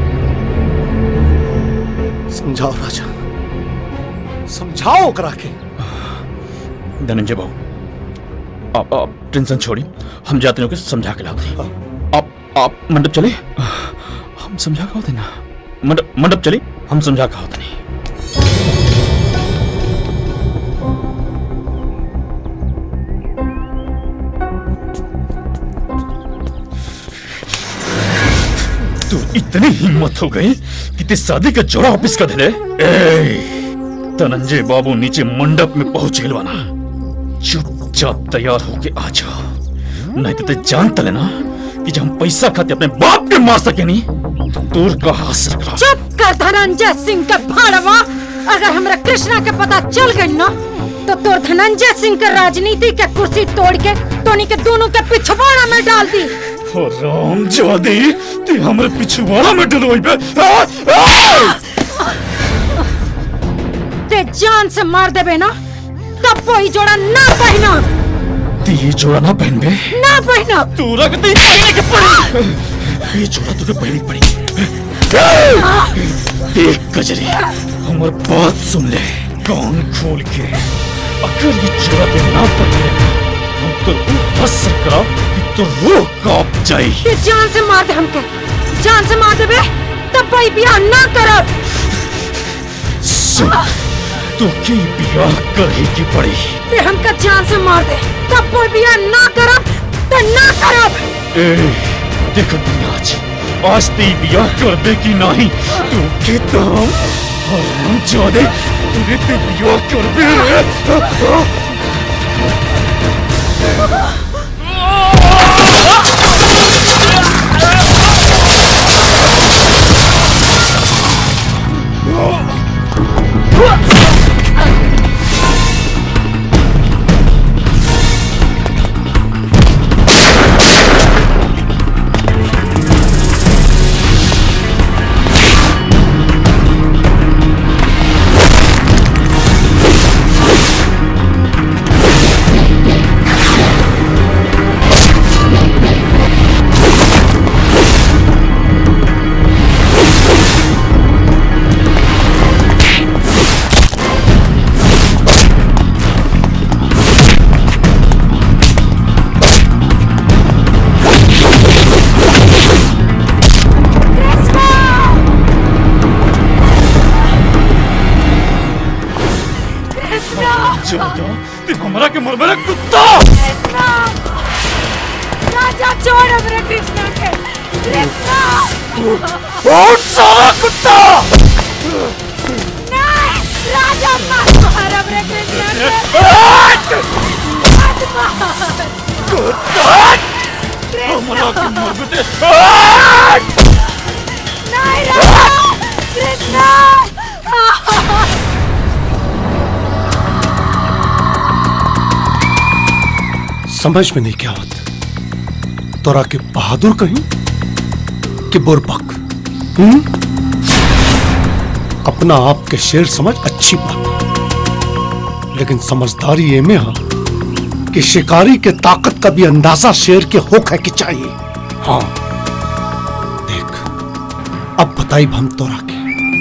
समझाओ राजा समझाओ ओकरा के धनंजय बाबू आप आप टेंशन छोड़ी हम जाते हैं समझा के लाते हैं आप आप मंडप चले हम समझा के होते ना मंडप मंडप चले हम समझा के होते नहीं तू इतनी हिम्मत हो गई कि ते शादी का जोड़ा ऑफिस का दिले ए धनंजय बाबू नीचे मंडप में पहुंच गए बना चुपचाप तैयार होके आ जाओ नहीं तो ते जानता लेना कि जब हम पैसा खाते अपने बाप के मार सके नहीं तो दूर का हाथ रख रहा चुप कर धनंजय सिंह के भाड़वा अगर हमरा कृष्णा के पता चल गई ना तो तोर धनंजय सिंह के राजनीति के कुर्सी तोड़ के तोनी के दोनों के पिछवाड़ा में डाल दी ओ राम जादी ते हमरे पिछवाड़ा में डलोई बे आ, आ! ते जान से मार देबे ना तब कोई जोड़ा ना पहना ते ये जोड़ा ना पहन बे ना पहना तू रखती पहने के पड़ी ये जोड़ा तुझे पहनी पड़ी देख गजरी हमार बात सुन ले कान खोल के अगर ये जोड़ा पे ना पहने हम तो फंस करा कि तो रूह कांप जाए ते जान से मार दे हमके जान से मार देबे तब कोई बियाह ना करब सुन तो की बियाह करेगी पड़ी ते हमका जान से मार दे तब कोई बियाह ना करब तो ना करब ए देखो दुनिया आज आज ते बियाह कर दे कि नहीं तू कितना हम जादे तुझे ते बियाह कर दे जादा ते हमरा के मरबे रे कुत्ता राजा छोड़ हमरे कृष्णा के कृष्णा और सारा कुत्ता नहीं राजा मत मार हमरे कृष्णा के मत मार हमरा के मरबे नहीं राजा कृष्णा समझ में नहीं क्या होता तोरा के बहादुर कहीं कि बुरबक हम्म? अपना आप के शेर समझ अच्छी बात है। लेकिन समझदारी ये में है कि शिकारी के ताकत का भी अंदाजा शेर के होक है कि चाहिए हाँ देख अब बताई हम तोरा के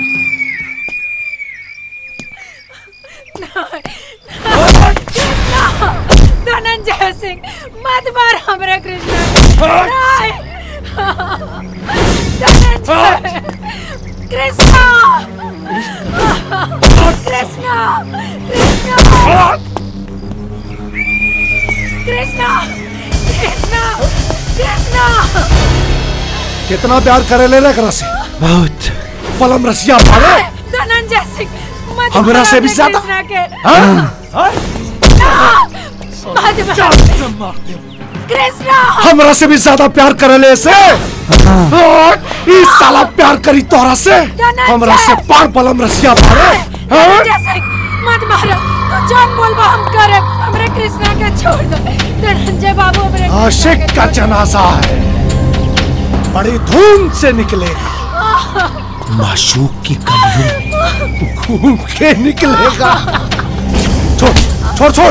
धनंजय सिंह मत मार हमरे कृष्णा नहीं धनंजय कृष्णा कृष्णा कृष्णा कृष्णा कृष्णा कृष्णा कितना प्यार करे ले रखरा से बहुत पलम रसिया मारे धनंजय सिंह मत हमरा मार से भी हमरे ज्यादा? कृष्णा के हाँ? मत मार कृष्णा हमरा से भी ज्यादा प्यार करे ले से इस साला प्यार करी तोरा से हमरा से पार पलम रसिया मारे हाँ? धनंजय सिंह मत मारो तू जान बोलबा हम करे हमरे कृष्णा के छोड़ दो धनंजय बाबू हमरे कृष्णा आशिक के का छोड़ दो। जनाजा है बड़ी धूम से निकलेगा माशूक की कमियों घूम के निकलेगा छोड़ छोड़ छोड़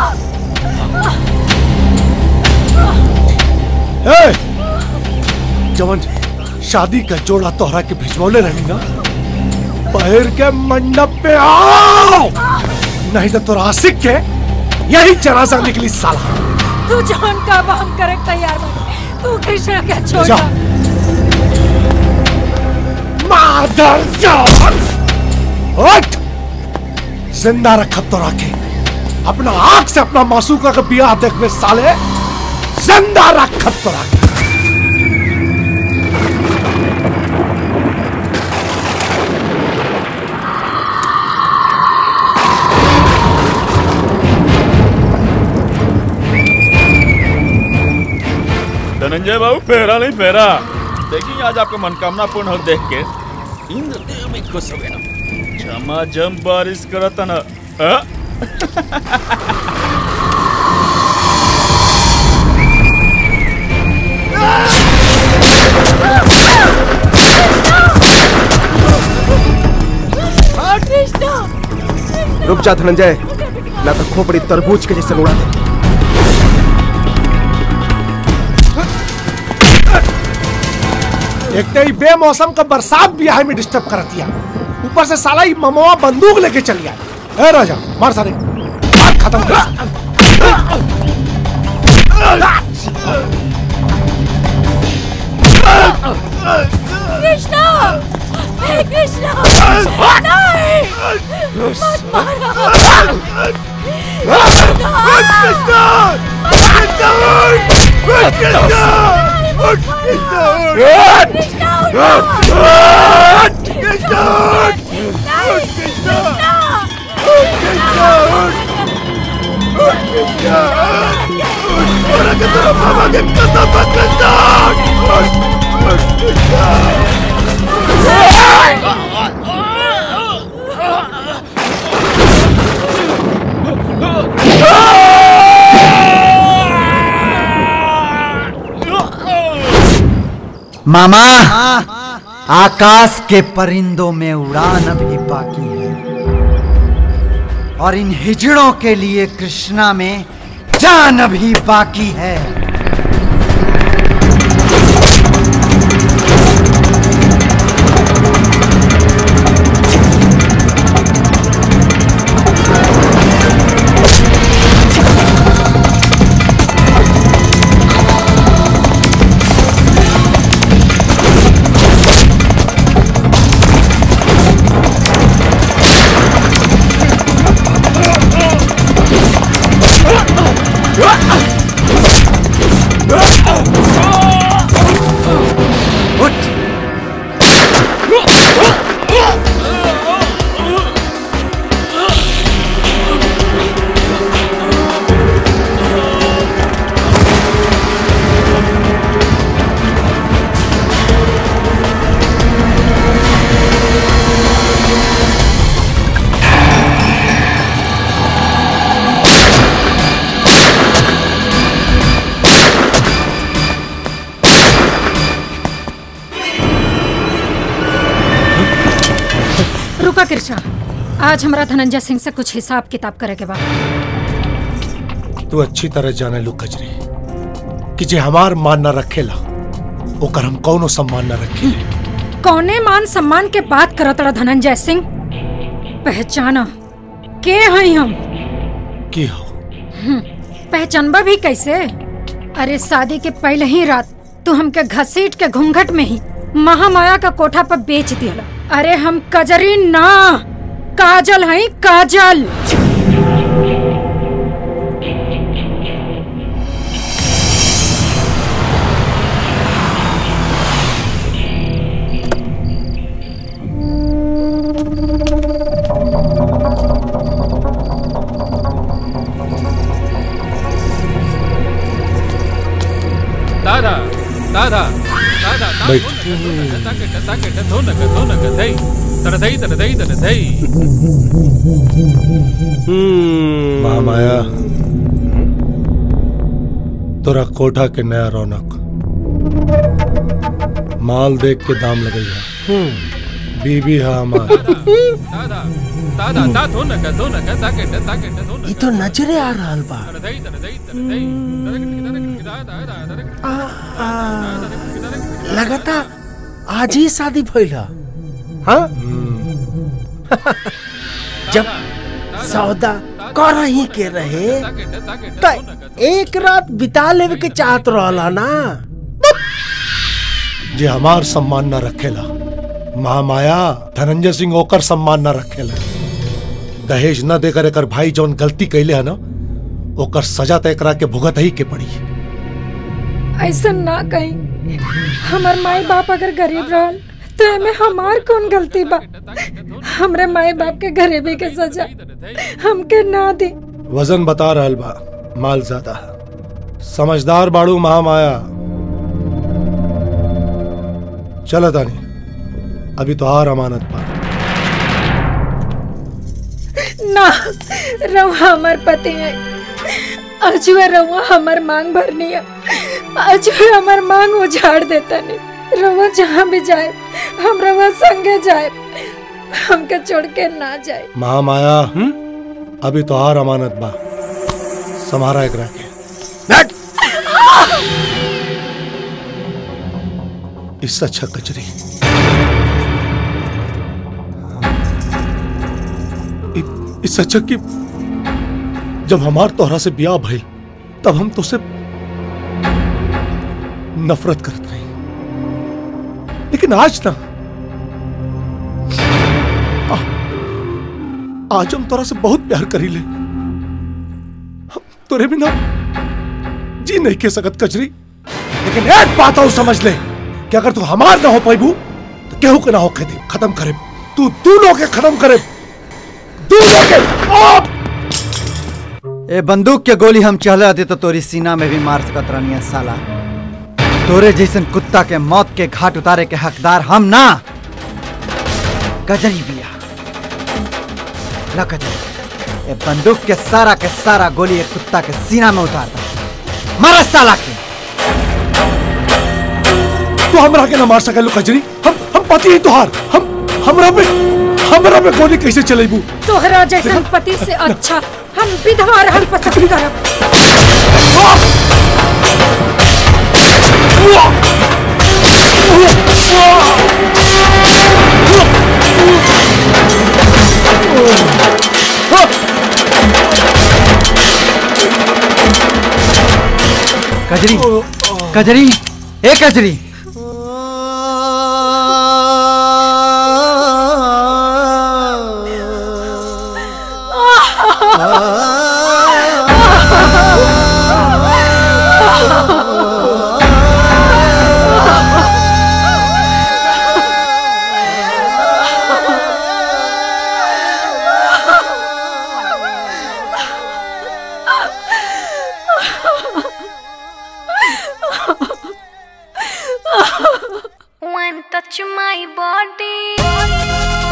ए, जवन शादी का जोड़ा तोहरा के भिजवले रही ना पैर के मंडप पे आओ नहीं तो तोरा आशिक के यही जनाजा निकली साला तू जौन का हम करे तैयार बा तू कृष्णा के छोड़ जा। मादर जान उठ जिंदा रखब तो रखे अपना आंख से अपना मासूका का बियाह देखवे साले जिंदा रखब तो रखे धनंजय बाबू फेरा नहीं फेरा देखिए आज आपका मनकामना पूर्ण हो देख के इंद्र देव भी खुश हो गए ना जमा जम बारिश करता ना हाँ? कृष्णा रुक जा धनंजय ना तो खोपड़ी तरबूज के जैसे उड़ा दे एक तो ये बेमौसम का बरसात बियाह में डिस्टर्ब कर दिया ऊपर से साला ये ममवा बंदूक लेके चल गया ए राजा मार सारे मार खत्म कर कृष्णा हे कृष्णा नहीं मत मारो मामा आकाश के परिंदों में उड़ान अभी बाकी है और इन हिजड़ों के लिए कृष्णा में जान अभी बाकी है रुका कृष्णा आज हमारा धनंजय सिंह से कुछ हिसाब किताब करे के बाद तू अच्छी तरह जाने लू कजरी कि जे हमार मान न रखेला ओकर हम कौनो सम्मान न रखे कौने मान सम्मान के बात करत रहा धनंजय सिंह पहचाना के हई हम की हो हम्म, पहचानबा भी कैसे अरे शादी के पहले ही रात तू हमके घसीट के घूंघट में ही महामाया का कोठा पर बेच दिया अरे हम कजरी ना काजल हई काजल दादा दादा दादा बैठ। ताके ताके धोनक धोनक धई तरधई तरधई तरधई महामाया तोरा कोठा के नया रौनक माल देख के दाम लगैया बीबी है हमार दादा दादा दा धो न का धो न का दा के दा के धो न ये तो नजरे आ रहल बा तरदई तरदई तरदई लगता आज ही शादी भइल ह। हाँ जब सौदा कर ही के रहे तो एक रात बिता लेवे के चाहत रहला ना जे हमार सम्मान न रखेला महामाया धनंजय सिंह ओकर सम्मान न रखेला दहेज न देकर एकर भाई जौन गलती कैले है ना ओकर सजा तय करा के भुगत ही के पड़ी ऐसा ना कहीं हमार माई बाप अगर गरीब रहल तो एमे हमार कौन गलती बा हमरे माई बाप के गरीबी के सजा हमके ना दी वजन बता रहल बा माल ज्यादा है समझदार बाड़ू महामाया चल तानी अभी तो हार अमानत पा ना रवा हमार पति है अजुए रवा हमार मांग भरनी है अजुए हमार मांग उजाड़ देता नहीं रवा जहाँ भी जाए हम रवा संगे जाए हमके छोड़ के ना जाए महामाया अभी तो हार अमानत बा समारा एक रखे इससे अच्छा कचरी इ- इससे अच्छा कि जब हमार तोहरा से ब्याह भइल तब हम तो से नफरत करत रही लेकिन आज ना आ- आज हम तोरा से बहुत प्यार करी ले हम तोरे बिना जी नहीं के सकत कचरी लेकिन एक बात और समझ ले कि अगर तू हमार ना हो पैबू तो केहू के ना हो दे खत्म करे तू दोनों के खत्म करे दोनों के आ! ए बंदूक के गोली हम चला दे तो तोरी सीना में भी मार सकत रहनी है साला तोरे जैसन कुत्ता के मौत के घाट उतारे के हकदार हम ना गजरी बिया ला गजरी ए बंदूक के सारा के सारा गोली एक कुत्ता के सीना में उतार दे मारा साला के तू हमरा के ना मार सकल कजरी हम हम पति ही तुहार हम हमरा पे हमरा पे गोली कैसे चलेबू तोहरा जैसन पति से अच्छा हम विधवा रहल पसंद करब कजरी कजरी ए कजरी One touch my body.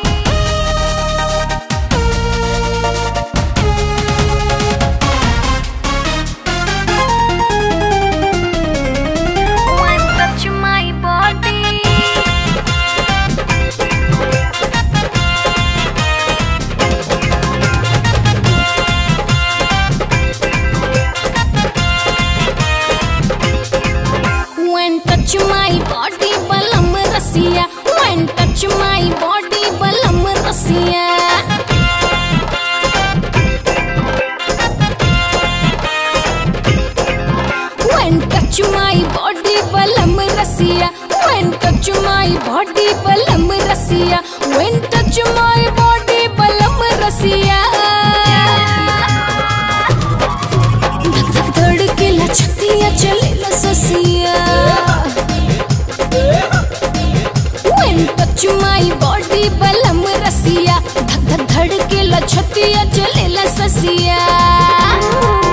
One touch my body. When touch my body, balam rasiya. When touch my body, balam rasiya. When touch my body, balam rasiya. When touch my body, balam rasiya. When touch my body, balam rasiya. धक धक धड़केला छतिया चलेला ससिया When touch my body बलम रसिया धक धक धड़केला छतिया चलेला ससिया